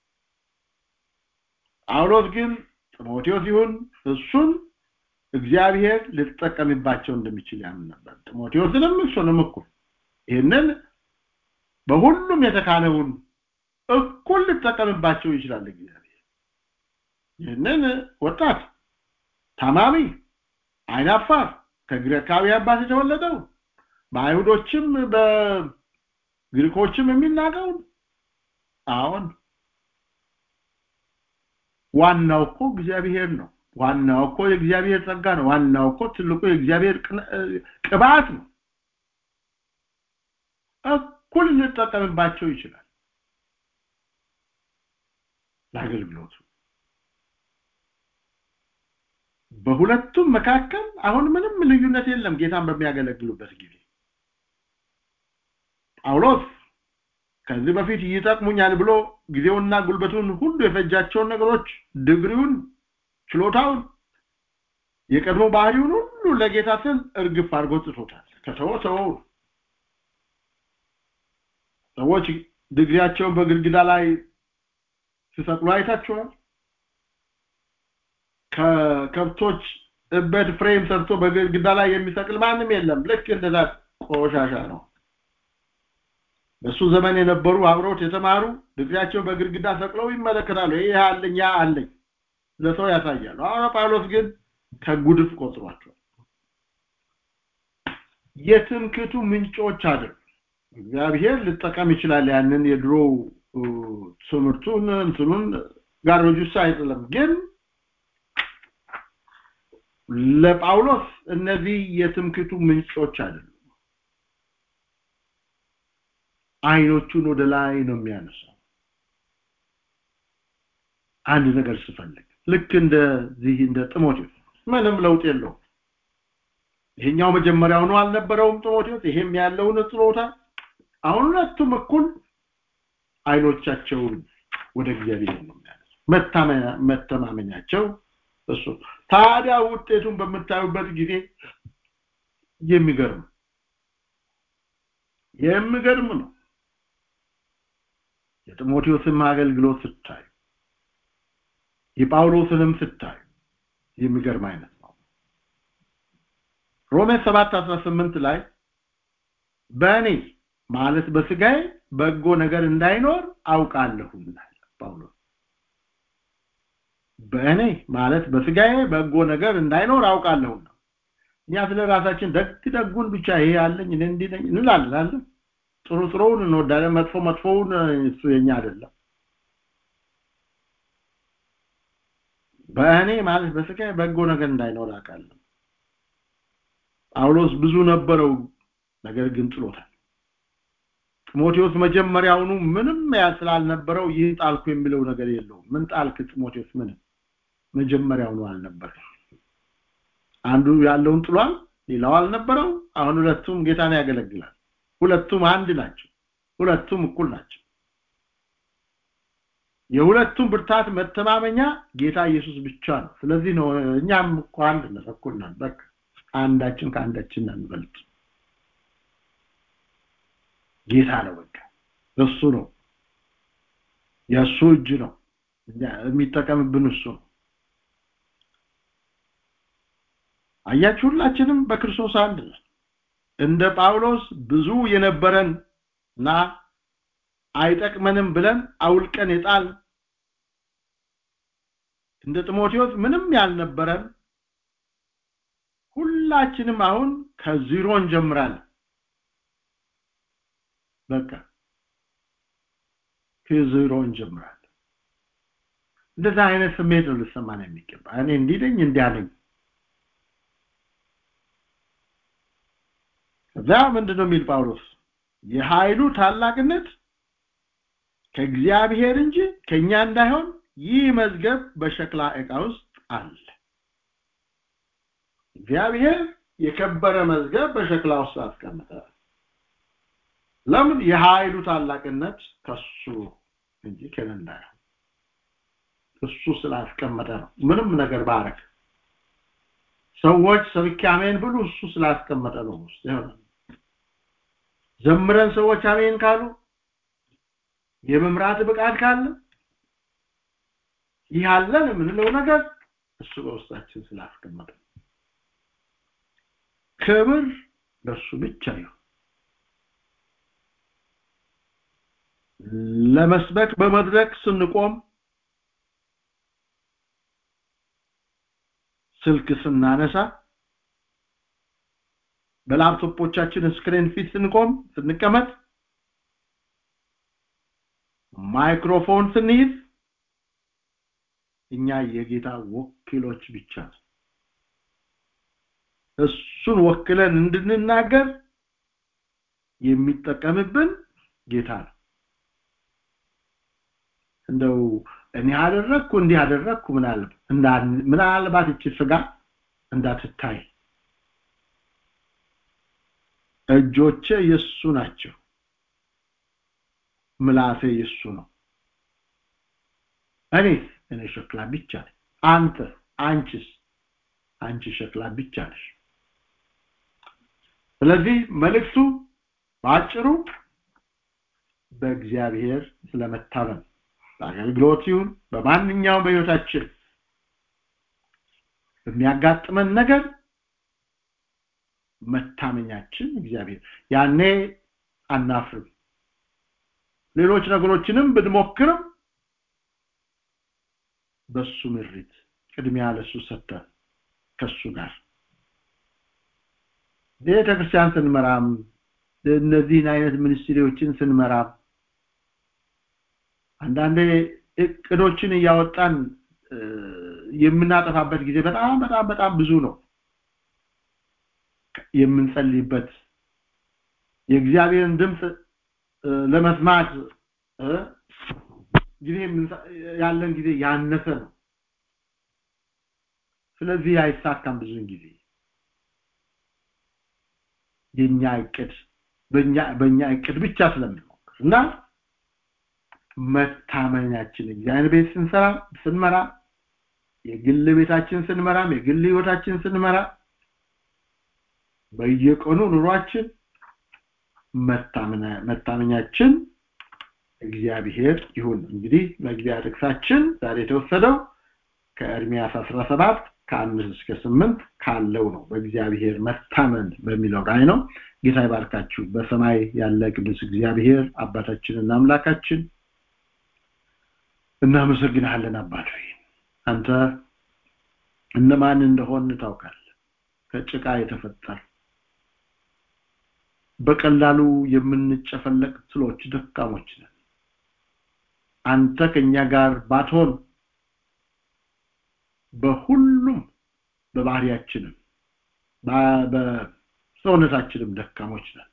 ጳውሎስ ግን ጢሞቴዎስ ይሁን እሱን እግዚአብሔር ልትጠቀምባቸው እንደሚችል ያምን ነበር ጢሞቴዎስንም እሱንም እኩል ይህንን በሁሉም የተካነውን እኩል ልጠቀምባቸው ይችላል እግዚአብሔር ይህንን ወጣት ታማሚ አይናፋር ከግሪካዊ አባት የተወለደው በአይሁዶችም በግሪኮችም የሚናቀው አሁን ዋናው እኮ እግዚአብሔር ነው ዋናው እኮ የእግዚአብሔር ጸጋ ነው ዋናው እኮ ትልቁ የእግዚአብሔር ቅባት ነው እኩል ልንጠቀምባቸው ይችላል ለአገልግሎቱ በሁለቱም መካከል አሁን ምንም ልዩነት የለም ጌታን በሚያገለግሉበት ጊዜ ጳውሎስ ከዚህ በፊት ይጠቅሙኛል ብሎ ጊዜውና ጉልበቱን ሁሉ የፈጃቸውን ነገሮች ድግሪውን ችሎታውን የቀድሞ ባህሪውን ሁሉ ለጌታ ስል እርግፍ አድርጎ ጽፎታል ከተወ ተወው ሰዎች ድግሪያቸውን በግድግዳ ላይ ሲሰቅሉ አይታችኋል ከከብቶች እበት ፍሬም ሰርቶ በግድግዳ ላይ የሚሰቅል ማንም የለም ልክ እንደዛ ቆሻሻ ነው በሱ ዘመን የነበሩ አብረውት የተማሩ ድግሪያቸውን በግድግዳ ሰቅለው ይመለከታሉ ይህ አለኝ ያ አለኝ ለሰው ያሳያሉ አሁን ጳውሎስ ግን ከጉድፍ ቆጥሯቸዋል የትምክቱ ምንጮች አይደል እግዚአብሔር ልጠቀም ይችላል ያንን የድሮ ትምህርቱን እንትኑን ጋርቤጅ ውስጥ አይጥልም ግን ለጳውሎስ እነዚህ የትምክቱ ምንጮች አይደሉም አይኖቹን ወደ ላይ ነው የሚያነሳው አንድ ነገር ስፈልግ ልክ እንደዚህ እንደ ጢሞቴዎስ ምንም ለውጥ የለውም ይሄኛው መጀመሪያው ነው አልነበረውም ጢሞቴዎስ ይሄም ያለውን ችሎታ አሁን ሁለቱም እኩል አይኖቻቸውን ወደ እግዚአብሔር ነው የሚያነሱ መተማመኛቸው እሱ ታዲያ ውጤቱን በምታዩበት ጊዜ የሚገርም የሚገርም ነው የጢሞቴዎስን አገልግሎት ስታዩ የጳውሎስንም ስታዩ የሚገርም አይነት ነው ሮሜ 7 18 ላይ በእኔ ማለት በስጋዬ በጎ ነገር እንዳይኖር አውቃለሁ ጳውሎስ በእኔ ማለት በስጋዬ በጎ ነገር እንዳይኖር አውቃለሁና እኛ ስለ ራሳችን ደግ ደጉን ብቻ ይሄ ያለኝ እኔ እንዲህ ነኝ እንላለን ጥሩ ጥሩውን እንወዳለን መጥፎ መጥፎውን እሱ የኛ አይደለም በእኔ ማለት በስጋዬ በጎ ነገር እንዳይኖር አውቃለሁ ጳውሎስ ብዙ ነበረው ነገር ግን ጥሎታል ጢሞቴዎስ መጀመሪያውኑ ምንም ስላልነበረው ይህ ጣልኩ የሚለው ነገር የለውም ምን ጣልክ ጢሞቴዎስ ምንም መጀመሪያውኑ አልነበረ አንዱ ያለውን ጥሏል ሌላው አልነበረው አሁን ሁለቱም ጌታን ያገለግላል ሁለቱም አንድ ናቸው ሁለቱም እኩል ናቸው የሁለቱም ብርታት መተማመኛ ጌታ ኢየሱስ ብቻ ነው ስለዚህ ነው እኛም እኮ አንድ ነን እኩል ነን በቃ አንዳችን ከአንዳችን አንበልጥ ጌታ ነው በቃ እሱ ነው የእሱ እጅ ነው የሚጠቀምብን እሱ ነው አያችሁ ሁላችንም በክርስቶስ አንድ ነን እንደ ጳውሎስ ብዙ የነበረን እና አይጠቅመንም ብለን አውልቀን የጣል እንደ ጢሞቴዎስ ምንም ያልነበረን ሁላችንም አሁን ከዚሮ እንጀምራለን በቃ ከዚሮ እንጀምራለን እንደዛ አይነት ስሜት ነው ልሰማን የሚገባ እኔ እንዲህ ነኝ እንዲያ ነኝ ከዛ ምንድን ነው የሚል ጳውሎስ የኃይሉ ታላቅነት ከእግዚአብሔር እንጂ ከኛ እንዳይሆን ይህ መዝገብ በሸክላ ዕቃ ውስጥ አለ እግዚአብሔር የከበረ መዝገብ በሸክላ ውስጥ አስቀመጠ ለምን የኃይሉ ታላቅነት ከሱ እንጂ ከኔ እንዳይሆን እሱ ስላስቀመጠ ነው ምንም ነገር ባረክ ሰዎች ሰብኬ አሜን ብሉ እሱ ስላስቀመጠ ነው ውስጥ ይሆናል ዘምረን ሰዎች አሜን ካሉ የመምራት ብቃት ካለ ይህ አለን የምንለው ነገር እሱ በውስጣችን ስላስቀመጠ ክብር ለእሱ ብቻ ይሁን ለመስበክ በመድረክ ስንቆም ስልክ ስናነሳ በላፕቶፖቻችን ስክሪን ፊት ስንቆም ስንቀመጥ ማይክሮፎን ስንይዝ እኛ የጌታ ወኪሎች ብቻ ነው እሱን ወክለን እንድንናገር የሚጠቀምብን ጌታ ነው እንደው እኔ አደረግኩ እንዲህ አደረግኩ ምናልባት እቺ ስጋ እንዳትታይ እጆቼ የሱ ናቸው ምላሴ የሱ ነው እኔስ እኔ ሸክላ ብቻ ነኝ አንተ አንቺስ አንቺ ሸክላ ብቻ ነሽ ስለዚህ መልእክቱ በአጭሩ በእግዚአብሔር ስለመታመን በአገልግሎት ይሁን በማንኛውም በህይወታችን በሚያጋጥመን ነገር መታመኛችን እግዚአብሔር ያኔ አናፍርም ሌሎች ነገሮችንም ብንሞክርም በሱ ምሪት ቅድሚያ ለሱ ሰጥተን ከሱ ጋር ቤተ ክርስቲያን ስንመራም እነዚህን አይነት ሚኒስትሪዎችን ስንመራም አንዳንዴ እቅዶችን እያወጣን የምናጠፋበት ጊዜ በጣም በጣም በጣም ብዙ ነው የምንጸልይበት የእግዚአብሔርን ድምፅ ለመስማት ጊዜ ያለን ጊዜ ያነሰ ነው ስለዚህ አይሳካም ብዙን ጊዜ የኛ እቅድ በእኛ በእኛ እቅድ ብቻ ስለምንሞክር እና መታመኛችን እግዚአብሔር ቤት ስንሰራ ስንመራ የግል ቤታችን ስንመራም የግል ህይወታችን ስንመራ በየቀኑ ኑሯችን መታመኛችን እግዚአብሔር ይሁን እንግዲህ መግቢያ ጥቅሳችን ዛሬ የተወሰደው ከኤርሚያስ 17 ከአምስት እስከ ስምንት ካለው ነው በእግዚአብሔር መታመን በሚለው ላይ ነው ጌታ ይባርካችሁ በሰማይ ያለ ቅዱስ እግዚአብሔር አባታችንና አምላካችን እናመሰግናለን አባት ሆይ አንተ እነማን እንደሆን ታውቃለህ ከጭቃ የተፈጠር በቀላሉ የምንጨፈለቅ ትሎች ደካሞች ነን አንተ ከኛ ጋር ባትሆን በሁሉም በባህሪያችንም በሰውነታችንም ደካሞች ነን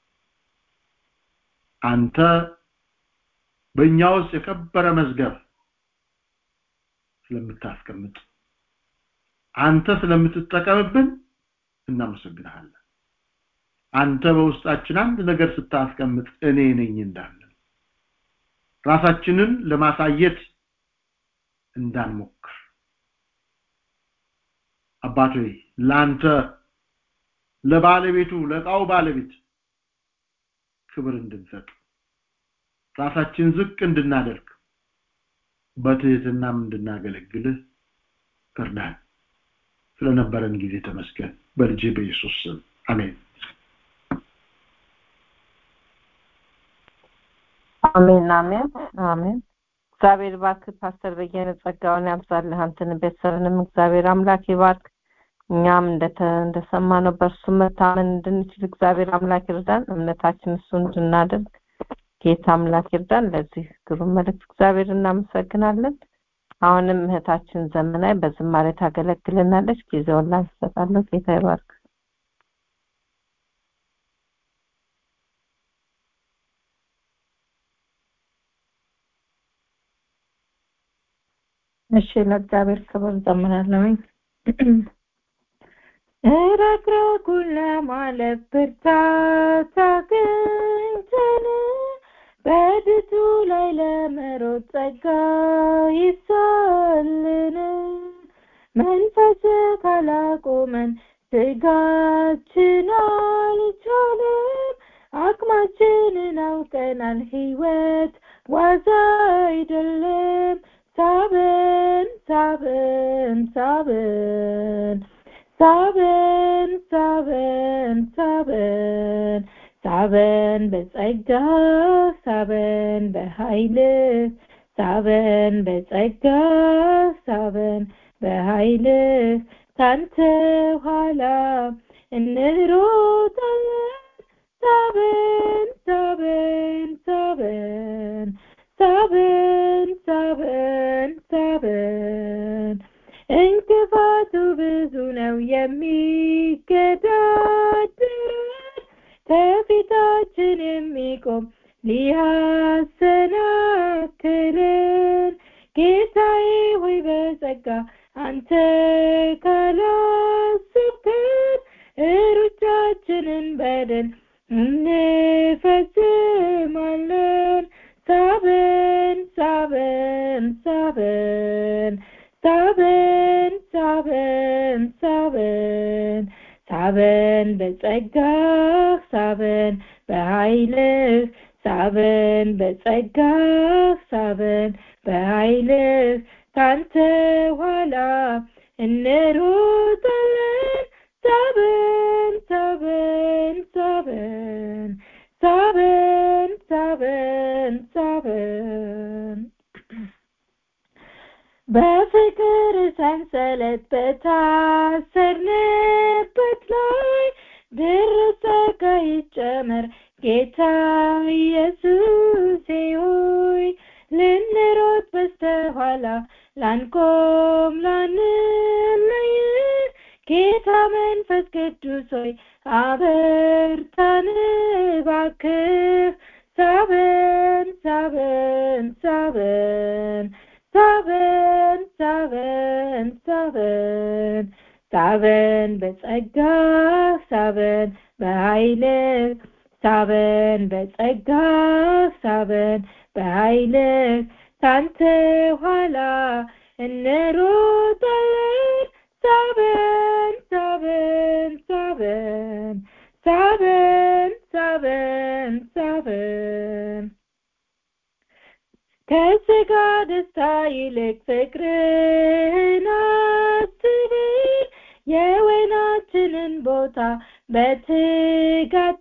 አንተ በእኛ ውስጥ የከበረ መዝገብ ስለምታስቀምጥ አንተ ስለምትጠቀምብን እናመሰግንሃለን አንተ በውስጣችን አንድ ነገር ስታስቀምጥ እኔ ነኝ እንዳለን ራሳችንን ለማሳየት እንዳንሞክር አባት ሆይ ለአንተ ለባለቤቱ ለእቃው ባለቤት ክብር እንድንሰጥ ራሳችን ዝቅ እንድናደርግ በትህትናም እንድናገለግልህ እርዳን ስለነበረን ጊዜ ተመስገን በልጅ በኢየሱስ ስም አሜን አሜን አሜን አሜን እግዚአብሔር ባርክ ፓስተር በየነ ጸጋውን ያብዛልህ አንተን ቤተሰብንም እግዚአብሔር አምላክ ይባርክ እኛም እንደሰማነው በእርሱ መታመን እንድንችል እግዚአብሔር አምላክ ይርዳን እምነታችን እሱ እንድናደርግ ጌታ አምላክ ይርዳን ለዚህ ግሩም መልእክት እግዚአብሔር እናመሰግናለን አሁንም እህታችን ዘመናዊ በዝማሬ ታገለግልናለች ጊዜውን ላንተ እሰጣለሁ ጌታ ይባርክ እሺ ለእግዚአብሔር ክብር ዘምራለሁኝ ረግረጉን ለማለፍ ብርታት አግኝተን በድቱ ላይ ለመሮጥ ጸጋ ይብዛልን መንፈስ ካላቆመን ስጋችን አልቻለም አቅማችንን አውቀናል ህይወት ዋዛ አይደለም ሳበን ሳበን ሳበን ሳበን ሳበን ሳበን ሳበን በጸጋ ሳበን በኃይል ሳበን በጸጋ ሳበን በኃይል ካንተ ኋላ እንሮጣለን ሳበን ሳበን ሳበን ሳበን ሳበን ሳበን እንቅፋቱ ብዙ ነው የሚገዳደረን ከፊታችን የሚቆም ሊያሰናክለን ጌታዬ ሆይ በጸጋ አንተ ካላስብከን ሩጫችንን በደል እንፈጽማለን ሳበን ሳበን ሳበን ሳበን ሳበን ሳበን ሳበን በጸጋህ ሳበን በኃይልህ ሳበን በጸጋህ ሳበን በኃይልህ ካንተ ኋላ እንሮጣለን ሳበን ሳበን ሳበን ሳበን ሳበን ሳበን በፍቅር ሰንሰለት በታሰርንበት ላይ ድረስ ጸጋ ይጨመር ጌታ ኢየሱስ ሆይ ልንሮጥ በስተኋላ ላንቆም ላንለይ ጌታ መንፈስ ቅዱስ ሆይ አበርታን እባክህ ሳበን ሳበን ሳበን ሳበን ሳበን ሳበን ሳበን በጸጋ ሳበን በኃይልህ ሳበን በጸጋ ሳበን በኃይልህ ካንተ ኋላ እንሮጣለን ሳበን ሳበን ሳበን ሳበን ሳበን ሳበን ከስጋ ደስታ ይልቅ ፍቅርን አስብን የወይናችንን ቦታ በትጋት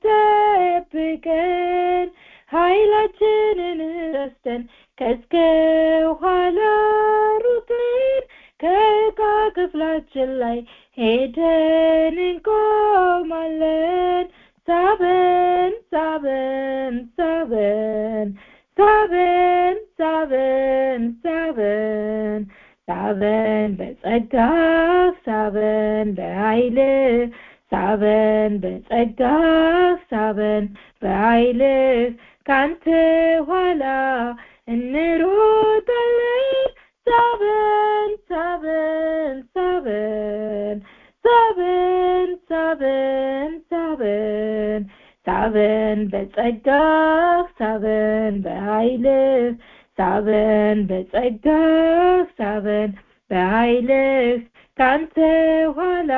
ጠብቀን ኃይላችንን ረስተን ከእስከ ኋላ ሩጥን ከዕቃ ክፍላችን ላይ ሄደን እንቆማለን ሳበን ሳበን ሳበን ሳበን ሳበን ሳበን ሳበን በጸጋ ሳበን በኃይል ሳበን በጸጋ ሳበን በኃይል ካንተ ኋላ እንሮጣለን ሳበን ሳበን ሳበን ሳበን ሳበን ሳበን ሳበን በጸጋ ሳበን በኃይል ሳበን በጸጋ ሳበን በኃይልህ ካንተ ኋላ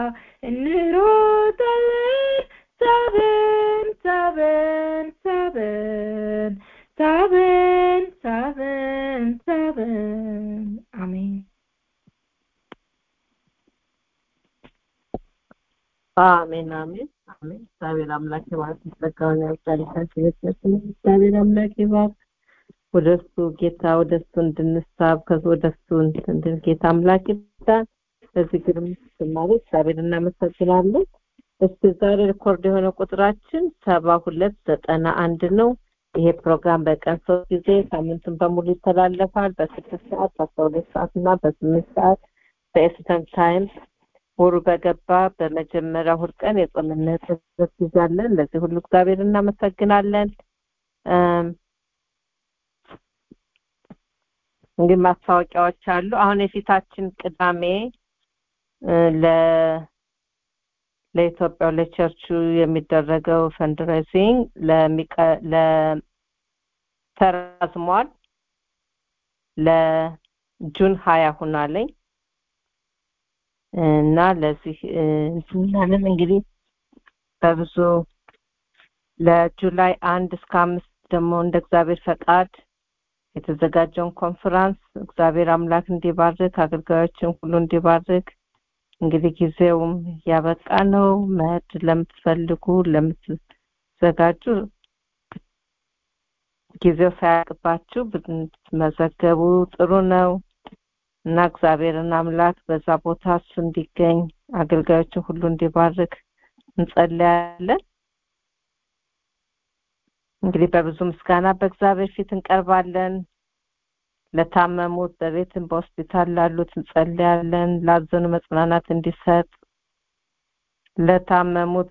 እንሮጣለን ሳበን ሳበን ሳበን ሳበን ሳበን ሳበን አሜን አሜን አሜን አሜን እግዚአብሔር አምላክ ይባርክ ጸጋውን ያብዛልህ እግዚአብሔር አምላክ ይባርክ ወደ እሱ ጌታ ወደ እሱ እንድንሳብ ከዚ ወደ እሱ እንድን ጌታ አምላክ ይርዳን። በዚህ ግርም ዝማሬ እግዚአብሔር እናመሰግናለን። እስቲ ዛሬ ሪኮርድ የሆነ ቁጥራችን ሰባ ሁለት ዘጠና አንድ ነው። ይሄ ፕሮግራም በቀን ሶስት ጊዜ ሳምንቱን በሙሉ ይተላለፋል። በስድስት ሰዓት በአስራ ሁለት ሰዓት እና በስምንት ሰዓት በኤስተርን ታይም ወሩ በገባ በመጀመሪያ እሑድ ቀን የጾምና የጸሎት ጊዜ አለን። ለዚህ ሁሉ እግዚአብሔር እናመሰግናለን። እንግዲህ ማስታወቂያዎች አሉ። አሁን የፊታችን ቅዳሜ ለ ለኢትዮጵያው ለቸርቹ የሚደረገው ፈንድሬዚንግ ተራዝሟል። ለጁን ሀያ ሁናለኝ እና ለዚህ እንትናለን እንግዲህ በብዙ ለጁላይ አንድ እስከ አምስት ደግሞ እንደ እግዚአብሔር ፈቃድ የተዘጋጀውን ኮንፈራንስ እግዚአብሔር አምላክ እንዲባርክ አገልጋዮችን ሁሉ እንዲባርክ እንግዲህ ጊዜውም ያበቃ ነው። መሄድ ለምትፈልጉ ለምትዘጋጁ ጊዜው ሳያልቅባችሁ ብትመዘገቡ ጥሩ ነው እና እግዚአብሔርን አምላክ በዛ ቦታ እሱ እንዲገኝ አገልጋዮችን ሁሉ እንዲባርክ እንጸልያለን። እንግዲህ በብዙ ምስጋና በእግዚአብሔር ፊት እንቀርባለን። ለታመሙት በቤትም በሆስፒታል ላሉት እንጸልያለን። ላዘኑ መጽናናት እንዲሰጥ ለታመሙት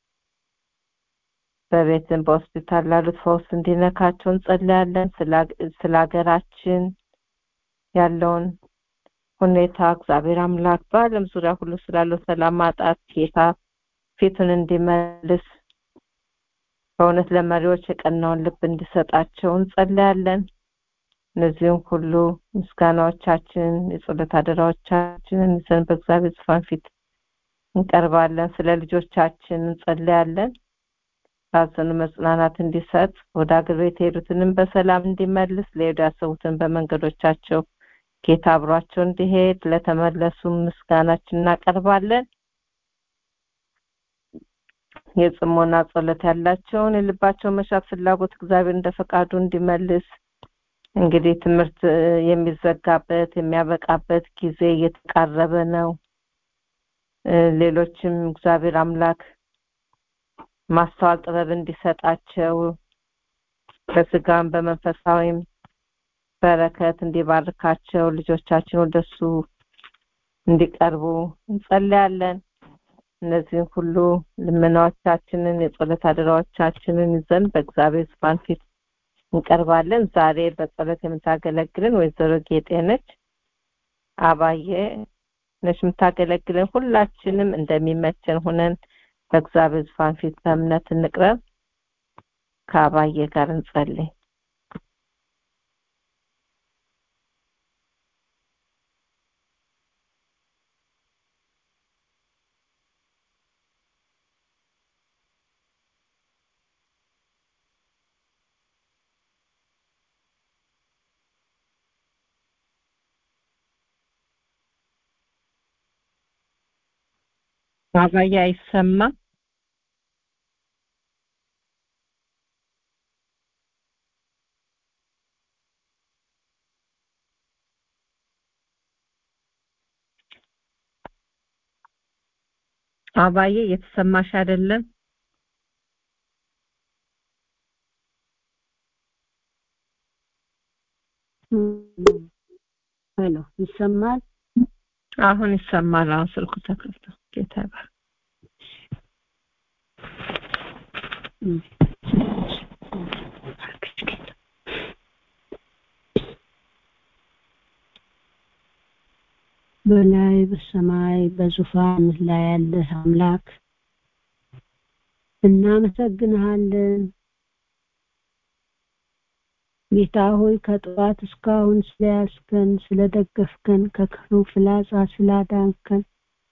በቤትም በሆስፒታል ላሉት ፈውስ እንዲነካቸው እንጸልያለን። ስለ ሀገራችን ያለውን ሁኔታ እግዚአብሔር አምላክ በዓለም ዙሪያ ሁሉ ስላለው ሰላም ማጣት ጌታ ፊቱን እንዲመልስ በእውነት ለመሪዎች የቀናውን ልብ እንዲሰጣቸው እንጸልያለን። እነዚህም ሁሉ ምስጋናዎቻችን የጸሎት አደራዎቻችንን ይዘን በእግዚአብሔር ዙፋን ፊት እንቀርባለን። ስለ ልጆቻችን እንጸልያለን። ላዘኑ መጽናናት እንዲሰጥ ወደ አገር ቤት የሄዱትንም በሰላም እንዲመልስ ለሄዱ ያሰቡትን በመንገዶቻቸው ጌታ አብሯቸው እንዲሄድ ለተመለሱ ምስጋናችን እናቀርባለን። የጽሞና ጸሎት ያላቸውን የልባቸው መሻት ፍላጎት እግዚአብሔር እንደ ፈቃዱ እንዲመልስ እንግዲህ ትምህርት የሚዘጋበት የሚያበቃበት ጊዜ እየተቃረበ ነው። ሌሎችም እግዚአብሔር አምላክ ማስተዋል ጥበብ እንዲሰጣቸው በስጋም በመንፈሳዊም በረከት እንዲባርካቸው ልጆቻችን ወደሱ እንዲቀርቡ እንጸልያለን። እነዚህን ሁሉ ልመናዎቻችንን የጸሎት አደራዎቻችንን ይዘን በእግዚአብሔር ዙፋን ፊት እንቀርባለን። ዛሬ በጸሎት የምታገለግልን ወይዘሮ ጌጤ ነች። አባዬ ነች የምታገለግልን። ሁላችንም እንደሚመቸን ሁነን በእግዚአብሔር ዙፋን ፊት በእምነት እንቅረብ። ከአባዬ ጋር እንጸልይ። አባዬ አይሰማም። አባዬ የተሰማሽ አይደለም። ሄሎ ይሰማል? አሁን ይሰማል። አሁን ስልኩ ተከፍቶ ጌታ ይባርክ። በላይ በሰማይ በዙፋን ላይ ያለህ አምላክ እናመሰግንሃለን። ጌታ ሆይ ከጠዋት እስካሁን ስለያዝከን፣ ስለደገፍከን፣ ከክፉ ፍላጻ ስላዳንከን፣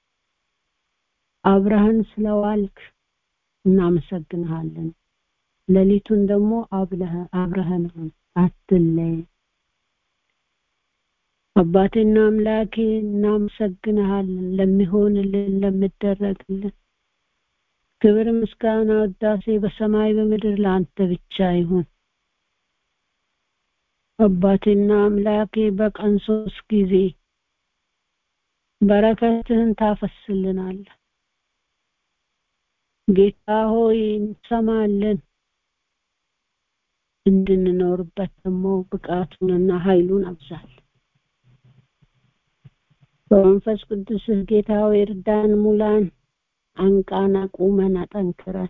አብረህን ስለዋልክ እናመሰግንሃለን። ሌሊቱን ደግሞ አብረህን አትለይ። አባቴና አምላኬ እናመሰግንሃለን ለሚሆንልን ለሚደረግልን ክብር፣ ምስጋና፣ ውዳሴ በሰማይ በምድር ለአንተ ብቻ ይሁን። አባቴና አምላኬ በቀን ሶስት ጊዜ በረከትህን ታፈስልናለህ። ጌታ ሆይ እንሰማለን። እንድንኖርበት ደግሞ ብቃቱንና ኃይሉን አብዛል። በመንፈስ ቅዱስህ ጌታ ሆይ እርዳን፣ ሙላን፣ አንቃን፣ አቁመን፣ አጠንክረን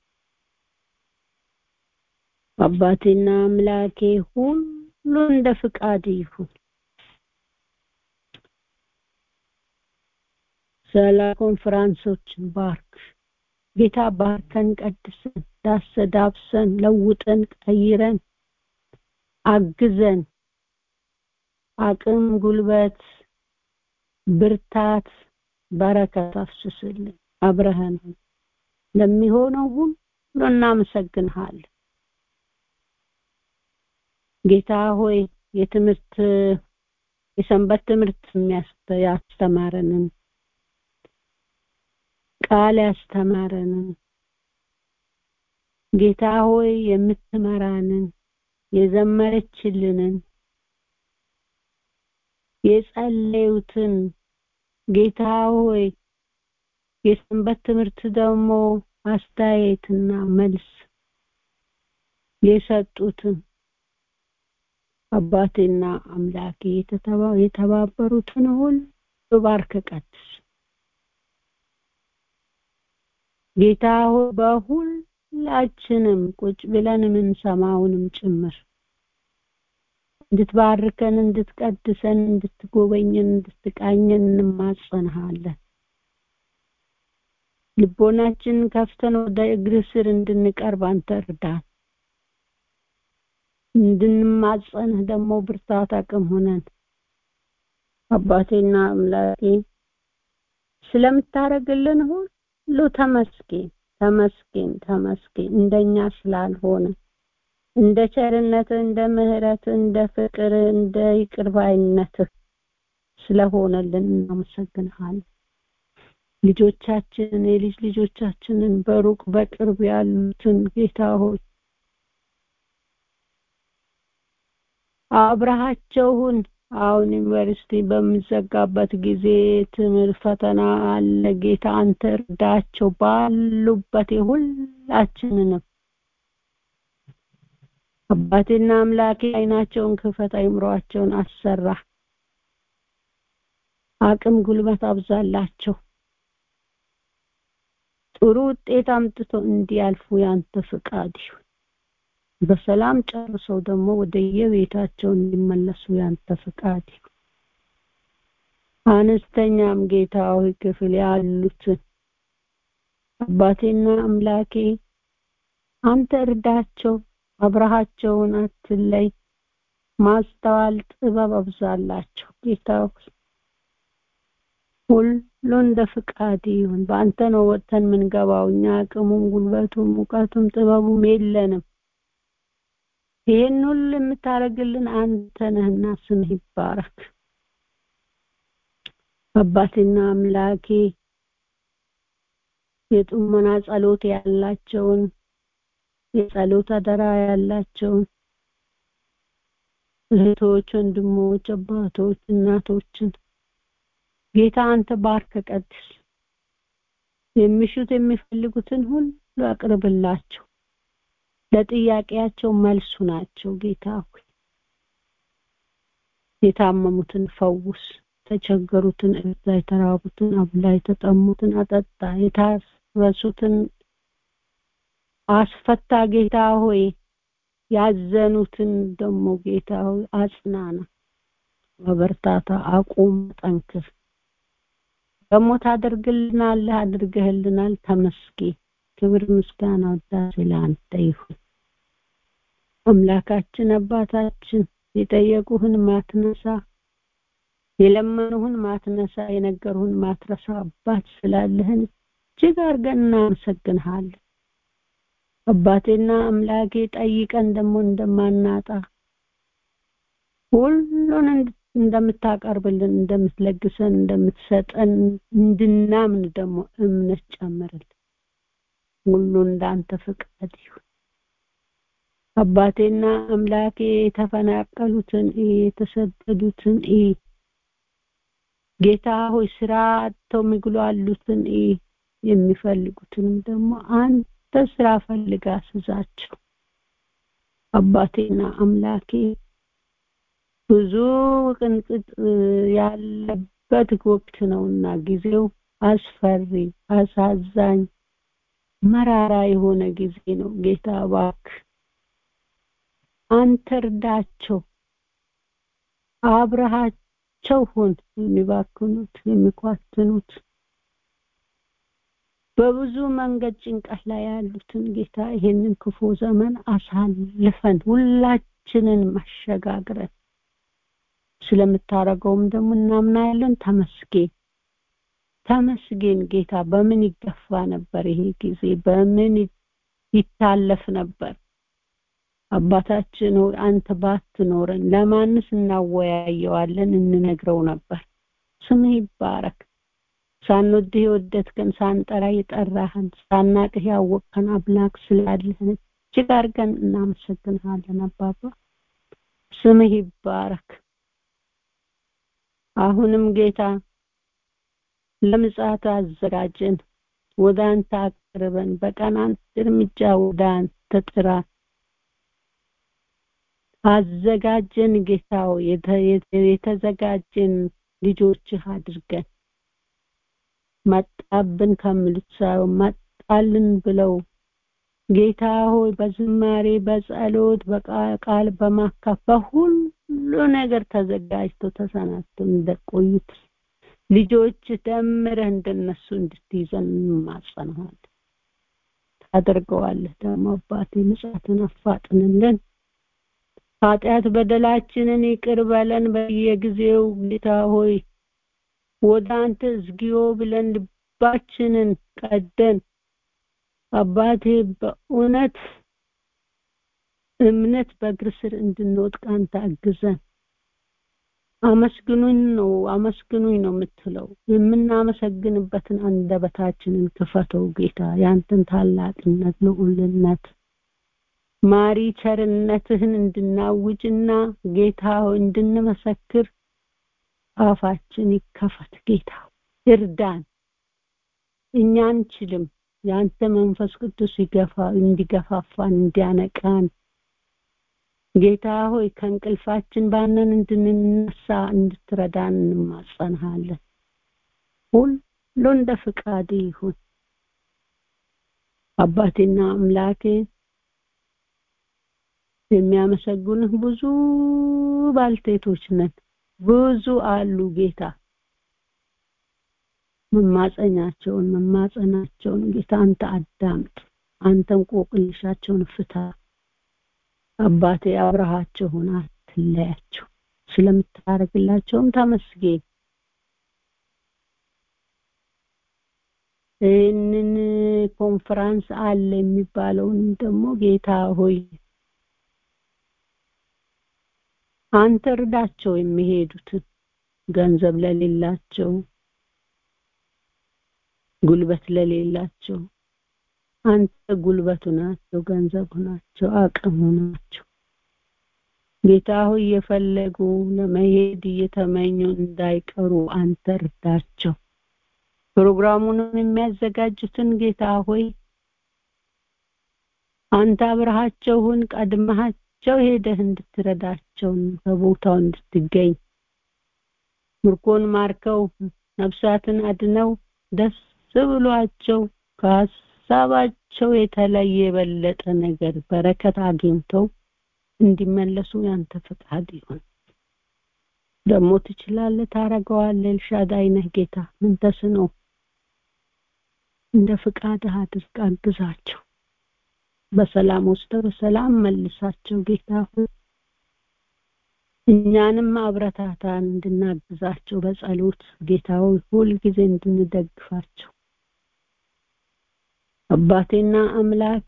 አባቴና አምላኬ ሁሉ እንደ ፍቃድ ይሁን። ስለ ኮንፈራንሶችን ባርክ ጌታ ባርከን፣ ቀድሰን፣ ዳሰዳብሰን፣ ለውጠን፣ ቀይረን፣ አግዘን፣ አቅም፣ ጉልበት፣ ብርታት፣ በረከት አፍስስልን። አብረህን ለሚሆነው ሁሉ እናመሰግንሃለን። ጌታ ሆይ የትምህርት የሰንበት ትምህርት ያስተማረንን ቃል ያስተማረንን ጌታ ሆይ የምትመራንን የዘመረችልንን የጸለዩትን ጌታ ሆይ የሰንበት ትምህርት ደግሞ አስተያየትና መልስ የሰጡትን አባቴና አምላኬ የተባበሩትን ሁሉ ባርክ ቀድስ። ጌታ ሆይ በሁላችንም ቁጭ ብለን የምንሰማውንም ጭምር እንድትባርከን፣ እንድትቀድሰን፣ እንድትጎበኘን፣ እንድትቃኘን እንማጸንሃለን። ልቦናችንን ከፍተን ወደ እግር ስር እንድንቀርብ አንተ እርዳን። እንድንማጸንህ ደግሞ ብርታት አቅም ሆነን አባቴና አምላኬ ስለምታረግልን ሁሉ ተመስገን ተመስገን ተመስገን። እንደኛ ስላልሆነ እንደ ቸርነት፣ እንደ ምሕረት፣ እንደ ፍቅር፣ እንደ ይቅርባይነትህ ስለሆነልን እናመሰግንሃለን። ልጆቻችንን የልጅ ልጆቻችንን በሩቅ በቅርብ ያሉትን ጌታ ሆይ አብረሃቸውን አሁን ዩኒቨርሲቲ በሚዘጋበት ጊዜ ትምህርት ፈተና አለ። ጌታ አንተ እርዳቸው ባሉበት የሁላችንንም አባቴና አምላኬ አይናቸውን ክፈት፣ አይምሯቸውን አሰራ፣ አቅም ጉልበት አብዛላቸው። ጥሩ ውጤት አምጥቶ እንዲያልፉ ያንተ ፍቃድ ይሁን። በሰላም ጨርሰው ደግሞ ወደ የቤታቸው እንዲመለሱ ያንተ ፍቃድ ይሁን። አነስተኛም ጌታዊ ክፍል ያሉትን አባቴና አምላኬ አንተ እርዳቸው፣ አብረሃቸውን አትለይ፣ ማስተዋል ጥበብ አብዛላቸው ጌታ ሁሉ እንደ ፍቃድ ይሁን። በአንተ ነው ወጥተን የምንገባው። እኛ አቅሙም ጉልበቱም እውቀቱም ጥበቡም የለንም። ይሄን ሁሉ የምታደርግልን አንተ ነህና ስምህ ይባረክ። አባቴና አምላኬ የጥሞና ጸሎት ያላቸውን የጸሎት አደራ ያላቸውን እህቶች፣ ወንድሞች፣ አባቶች፣ እናቶችን ጌታ አንተ ባርከ ቀድስ። የሚሹት የሚፈልጉትን ሁሉ አቅርብላቸው። ለጥያቄያቸው መልሱ ናቸው። ጌታ ሆይ የታመሙትን ፈውስ፣ የተቸገሩትን እርዳ፣ የተራቡትን አብላ፣ የተጠሙትን አጠጣ፣ የታረሱትን አስፈታ። ጌታ ሆይ ያዘኑትን ደግሞ ጌታ ሆይ አጽናና፣ በበርታታ አቁም፣ ጠንክር። ደግሞ ታደርግልናለህ፣ አድርገህልናል። ተመስገን። ክብር ምስጋና ውዳሴ ለአንተ ይሁን። አምላካችን አባታችን የጠየቁህን ማትነሳ የለመኑህን ማትነሳ የነገሩህን ማትረሳ አባት ስላለህን እጅግ አድርገን እናመሰግንሃለን። አባቴና አምላኬ ጠይቀን ደግሞ እንደማናጣ ሁሉን እንደምታቀርብልን እንደምትለግሰን እንደምትሰጠን እንድናምን ደግሞ እምነት ጨምርልን። ሁሉ እንዳንተ ፍቃድ ይሁን። አባቴና አምላኬ የተፈናቀሉትን እይ፣ የተሰደዱትን እይ። ጌታ ሆይ ስራ አጥተው የሚጉላሉትን እይ፣ የሚፈልጉትንም ደግሞ አንተ ስራ ፈልጋ ስዛቸው። አባቴና አምላኬ ብዙ ቅንጥጥ ያለበት ወቅት ነውና ጊዜው አስፈሪ፣ አሳዛኝ፣ መራራ የሆነ ጊዜ ነው። ጌታ እባክህ አንተ እርዳቸው፣ አብረሃቸው ሁን። የሚባክኑት የሚኳትኑት በብዙ መንገድ ጭንቀት ላይ ያሉትን ጌታ ይሄንን ክፉ ዘመን አሳልፈን ሁላችንን ማሸጋግረን ስለምታረገውም ደግሞ እናምናለን። ተመስገን ተመስገን ጌታ። በምን ይገፋ ነበር ይሄ ጊዜ? በምን ይታለፍ ነበር? አባታችን ሆይ አንተ ባትኖረን ለማንስ እናወያየዋለን? እንነግረው ነበር። ስምህ ይባረክ። ሳንወድህ የወደድከን፣ ሳንጠራ የጠራህን፣ ሳናቅህ ያወቅከን አምላክ ስላለህን እጅግ አድርገን እናመሰግንሃለን አባባ። ስምህ ይባረክ። አሁንም ጌታ ለምጽአት አዘጋጀን፣ ወደ አንተ አቅርበን፣ በቀን አንድ እርምጃ ወደ አንተ ጥራን። አዘጋጀን ጌታው የተዘጋጀን ልጆችህ አድርገን መጣብን ከሚሉት ሳይሆን መጣልን ብለው ጌታ ሆይ በዝማሬ በጸሎት በቃል በማካፍ በሁሉ ነገር ተዘጋጅቶ ተሰናድቶ እንደቆዩት ልጆች ደምረህ እንደነሱ እንድትይዘን እንማጸንሃለን። ታደርገዋለህ ደግሞ አባቴ ምጽአትን አፋጥንልን። ኃጢአት በደላችንን ይቅር በለን በየጊዜው ጌታ ሆይ ወደ አንተ እዝጊዮ ብለን ልባችንን ቀደን አባቴ በእውነት እምነት በእግር ስር እንድንወድቅ አንተ አግዘን። አመስግኑኝ ነው አመስግኑኝ ነው የምትለው። የምናመሰግንበትን አንደበታችንን ክፈተው ጌታ ያንተን ታላቅነት ልዑልነት ማሪ ቸርነትህን እንድናውጅና ጌታ ሆይ እንድንመሰክር አፋችን ይከፈት ጌታ እርዳን። እኛ አንችልም። የአንተ መንፈስ ቅዱስ ይገፋ እንዲገፋፋን እንዲያነቃን ጌታ ሆይ ከእንቅልፋችን ባነን እንድንነሳ እንድትረዳን እንማጸንሃለን። ሁሉ እንደ ፍቃድ ይሁን። አባቴና አምላኬ የሚያመሰግኑህ ብዙ ባልቴቶች ነን። ብዙ አሉ ጌታ መማጸኛቸውን መማጸናቸውን ጌታ አንተ አዳምጥ። አንተ እንቆቅልሻቸውን ፍታ። አባቴ አብረሃቸው ሆነ አትለያቸው። ስለምታደርግላቸውም ተመስገን። ይህንን ኮንፈራንስ አለ የሚባለውን ደግሞ ጌታ ሆይ አንተ እርዳቸው የሚሄዱትን ገንዘብ ለሌላቸው ጉልበት ለሌላቸው አንተ ጉልበቱ ናቸው፣ ገንዘቡ ናቸው፣ አቅሙ ናቸው። ጌታ ሆይ እየፈለጉ ለመሄድ እየተመኙ እንዳይቀሩ አንተ እርዳቸው። ፕሮግራሙንም የሚያዘጋጁትን ጌታ ሆይ አንተ አብረሃቸውን ቀድመሃቸው ሄደህ እንድትረዳቸው በቦታው እንድትገኝ ምርኮን ማርከው ነፍሳትን አድነው ደስ ብሏቸው ከሀሳባቸው የተለየ የበለጠ ነገር በረከት አግኝተው እንዲመለሱ ያንተ ፈቃድ ይሁን። ደግሞ ትችላለህ፣ ታረገዋለህ። ኤልሻዳይ ነህ ጌታ። ምን ተስኖህ እንደ ፍቃድህ አድርግ፣ አግዛቸው። በሰላም ወስደህ በሰላም መልሳቸው ጌታ ሆይ እኛንም አብረታታን እንድናግዛቸው በጸሎት ጌታ ሆይ ሁልጊዜ እንድንደግፋቸው አባቴና አምላኬ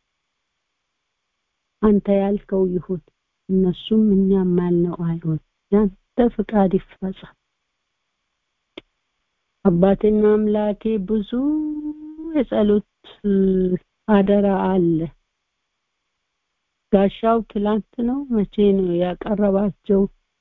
አንተ ያልከው ይሁን፣ እነሱም እኛም ያልነው አይሁን። ያንተ ፍቃድ ይፈጸም። አባቴና አምላኬ ብዙ የጸሎት አደራ አለ። ጋሻው ትላንት ነው መቼ ነው ያቀረባቸው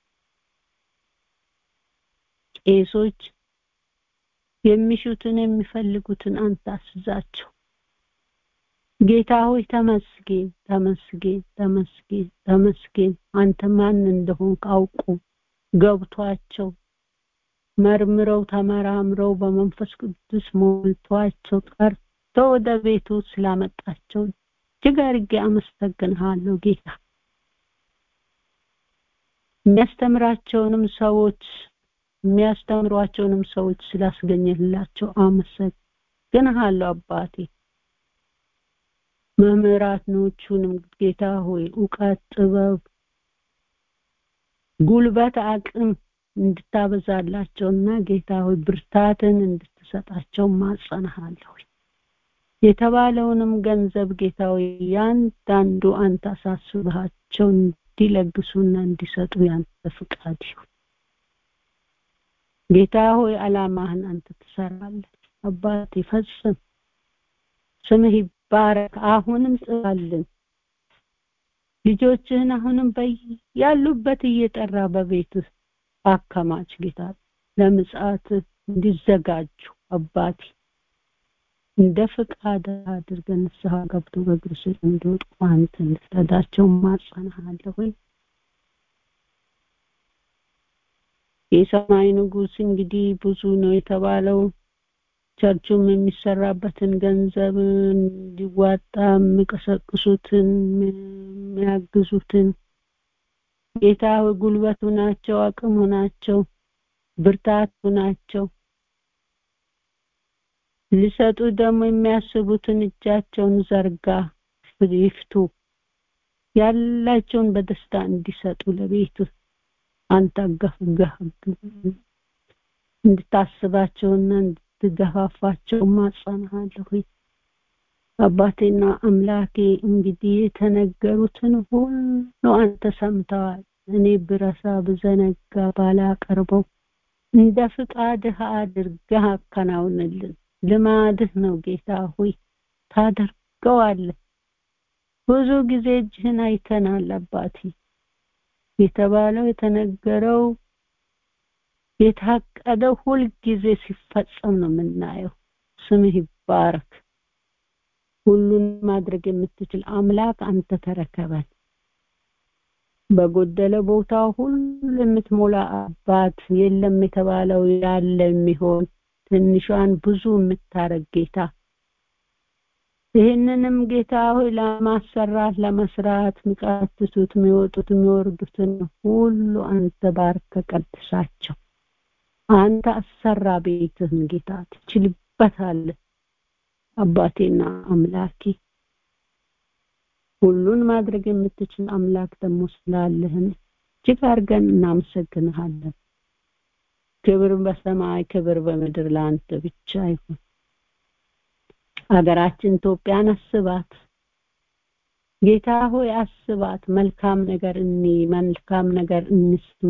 ቄሶች የሚሹትን የሚፈልጉትን አንተ አስዛቸው ጌታ ሆይ ተመስገን ተመስገን ተመስገን ተመስገን አንተ ማን እንደሆንክ አውቁ ገብቷቸው መርምረው ተመራምረው በመንፈስ ቅዱስ ሞልቷቸው ጠርቶ ወደ ቤቱ ስላመጣቸው እጅግ አድርጌ አመሰግንሃለሁ ጌታ የሚያስተምራቸውንም ሰዎች የሚያስተምሯቸውንም ሰዎች ስላስገኘላቸው አመሰግንሃለሁ አባቴ መምህራኖቹንም ጌታ ሆይ እውቀት ጥበብ ጉልበት አቅም እንድታበዛላቸውና ጌታ ሆይ ብርታትን እንድትሰጣቸው ማጸናሃለሁ የተባለውንም ገንዘብ ጌታ ሆይ ያንዳንዱ አንተ አሳስበሃቸው እንዲለግሱና እንዲሰጡ ያንተ ፍቃድ ይሁን ጌታ ሆይ አላማህን አንተ ትሰራለህ አባት ይፈጽም ስምህ ይባረክ አሁንም ጽፋልን ልጆችህን አሁንም ያሉበት እየጠራ በቤትህ አከማች ጌታ ለምጽአት እንዲዘጋጁ አባቴ እንደ ፍቃድ አድርገን ንስሐ ገብቶ በእግር ስር እንዲወድቁ አንተ እንድትረዳቸው ማጸናሃለሁ የሰማይ ንጉስ እንግዲህ ብዙ ነው የተባለው ቸርቹም የሚሰራበትን ገንዘብ እንዲዋጣ የሚቀሰቅሱትን የሚያግዙትን ጌታ ጉልበቱ ናቸው አቅሙ ናቸው ብርታቱ ናቸው ሊሰጡ ደግሞ የሚያስቡትን እጃቸውን ዘርጋ ይፍቱ ያላቸውን በደስታ እንዲሰጡ ለቤቱ አንተ ገፍገህ እንድታስባቸውና እንድትገፋፋቸው ማጸናሃለሁ አባቴና አምላኬ እንግዲህ የተነገሩትን ሁሉ አንተ ሰምተዋል እኔ ብረሳ ብዘነጋ ባላቀርበው እንደ ፍቃድህ አድርገህ አከናውንልን ልማድህ ነው ጌታ ሆይ ታደርገዋለህ ብዙ ጊዜ እጅህን አይተናል አባቴ የተባለው የተነገረው የታቀደው ሁልጊዜ ሲፈጸም ነው የምናየው ስምህ ይባረክ ሁሉን ማድረግ የምትችል አምላክ አንተ ተረከበን በጎደለ ቦታ ሁሉ የምትሞላ አባት የለም የተባለው ያለ የሚሆን ትንሿን ብዙ የምታረግ ጌታ ይህንንም ጌታ ሆይ ለማሰራት ለመስራት የሚቃትቱት የሚወጡት የሚወርዱትን ሁሉ አንተ ባርከ ቀድሳቸው አንተ አሰራ ቤትህን ጌታ ትችልበታለህ አባቴና አምላኬ ሁሉን ማድረግ የምትችል አምላክ ደግሞ ስላለህን እጅግ አድርገን እናመሰግንሃለን ክብር በሰማይ ክብር በምድር ለአንተ ብቻ ይሁን ሀገራችን ኢትዮጵያን አስባት ጌታ ሆይ አስባት መልካም ነገር እኒ መልካም ነገር እንስማ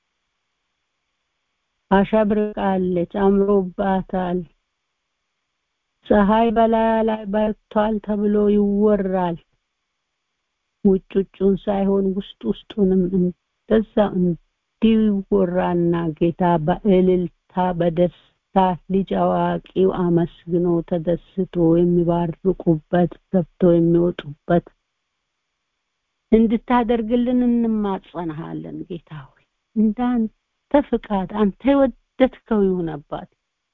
አሸብርቃለች አምሮባታል ፀሐይ በላያ ላይ በርቷል ተብሎ ይወራል ውጭ ውጩን ሳይሆን ውስጥ ውስጡንም እንደዛ እንዲወራና ጌታ በእልልታ በደስታ ልጅ አዋቂው አመስግኖ ተደስቶ የሚባርቁበት ገብቶ የሚወጡበት እንድታደርግልን እንማጸንሃለን ጌታ ሆይ እንዳንተ ፍቃድ አንተ የወደድከው ይሁን አባት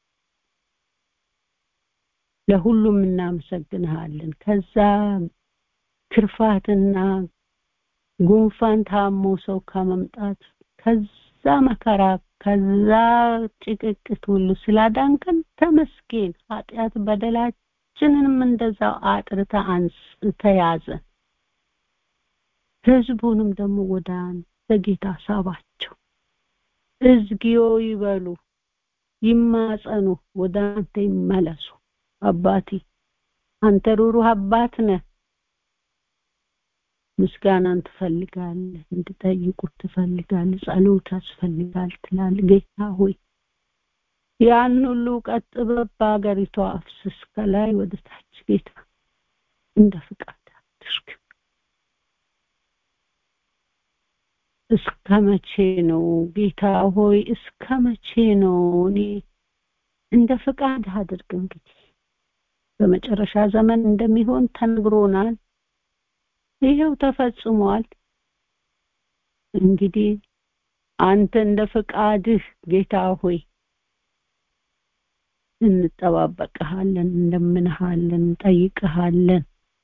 ለሁሉም እናመሰግንሃለን ከዛ ክርፋትና ጉንፋን ታሞ ሰው ከመምጣት ከዛ መከራ ከዛ ጭቅቅት ሁሉ ስላዳንከን ተመስገን ኃጢአት በደላችንንም እንደዛው አጥርተ አንስተ ያዘን ህዝቡንም ደግሞ ወደ አንተ ጌታ ሳባቸው እዝጊዮ ይበሉ ይማጸኑ ወደ አንተ ይመለሱ አባቴ አንተ ሩሩህ አባት ነህ ምስጋናን ትፈልጋለህ እንድጠይቁት ትፈልጋለህ ጸሎት ያስፈልጋል ትላል ጌታ ሆይ ያን ሁሉ ቀጥ በሀገሪቷ አፍስስ ከላይ ወደ ታች ጌታ እንደ ፍቃድ አድርግ እስከ መቼ ነው ጌታ ሆይ እስከ መቼ ነው እኔ እንደ ፍቃድ አድርግ እንግዲህ በመጨረሻ ዘመን እንደሚሆን ተነግሮናል ይሄው ተፈጽሟል እንግዲህ አንተ እንደ ፍቃድህ ጌታ ሆይ እንጠባበቅሃለን እንደምንሃለን እንጠይቅሃለን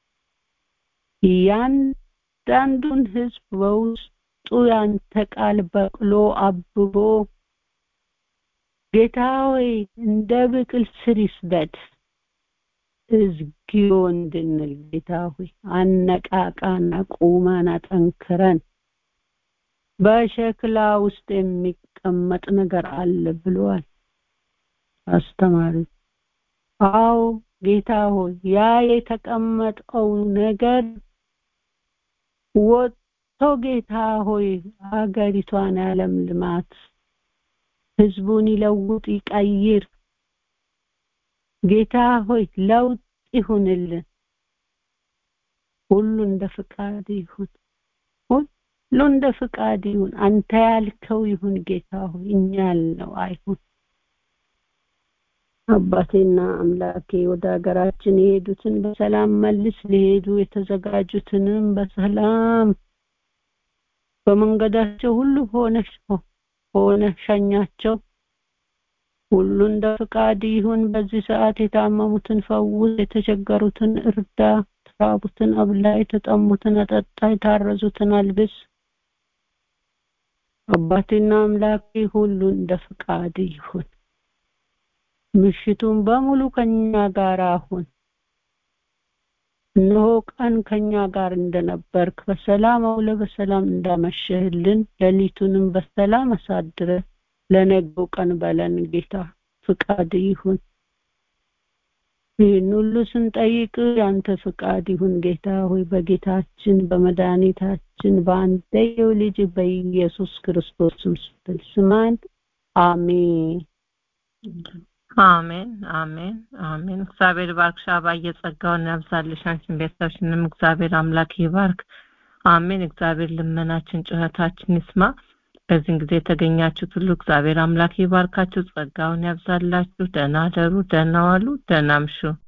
እያንዳንዱን ህዝብ በውስጡ ያንተ ቃል በቅሎ አብቦ ጌታ ሆይ እንደ ብቅል ስር ይስደድ እዝጊዮ እንድንል ጌታ ሆይ አነቃቃን አቁመን አጠንክረን በሸክላ ውስጥ የሚቀመጥ ነገር አለ ብሏል አስተማሪ አዎ ጌታ ሆይ ያ የተቀመጠው ነገር ወጥቶ ጌታ ሆይ ሀገሪቷን ያለም ልማት ህዝቡን ይለውጥ ይቀይር ጌታ ሆይ ለውጥ ይሁንልን ሁሉ እንደ ፍቃድ ይሁን ሁሉ እንደ ፍቃድ ይሁን አንተ ያልከው ይሁን ጌታ ሆይ እኛ ያልነው አይሁን አባቴና አምላኬ ወደ ሀገራችን የሄዱትን በሰላም መልስ ሊሄዱ የተዘጋጁትንም በሰላም በመንገዳቸው ሁሉ ሆነ ሆነ ሸኛቸው ሁሉ እንደ ፍቃድ ይሁን በዚህ ሰዓት የታመሙትን ፈውስ የተቸገሩትን እርዳ የተራቡትን አብላ የተጠሙትን አጠጣ የታረዙትን አልብስ አባቴና አምላኬ ሁሉ እንደ ፍቃድ ይሁን ምሽቱን በሙሉ ከኛ ጋር አሁን እነሆ ቀን ከኛ ጋር እንደነበርክ በሰላም አውለ በሰላም እንዳመሸህልን ሌሊቱንም በሰላም አሳድረ ለነገው ቀን በለን ጌታ ፍቃድ ይሁን ይህን ሁሉ ስንጠይቅ ያንተ ፍቃድ ይሁን ጌታ ሆይ በጌታችን በመድኃኒታችን በአንደየው ልጅ በኢየሱስ ክርስቶስ ስትል ስማን አሜን አሜን አሜን አሜን እግዚአብሔር ባርክሽ አባየ ጸጋውን ያብዛልሽ አንቺን ቤተሰብሽንም እግዚአብሔር አምላክ ይባርክ አሜን እግዚአብሔር ልመናችን ጩኸታችን ይስማ በዚህን ጊዜ የተገኛችሁት ሁሉ እግዚአብሔር አምላክ ይባርካችሁ ጸጋውን ያብዛላችሁ ደህና ደሩ ደህና ዋሉ ደህና ምሹ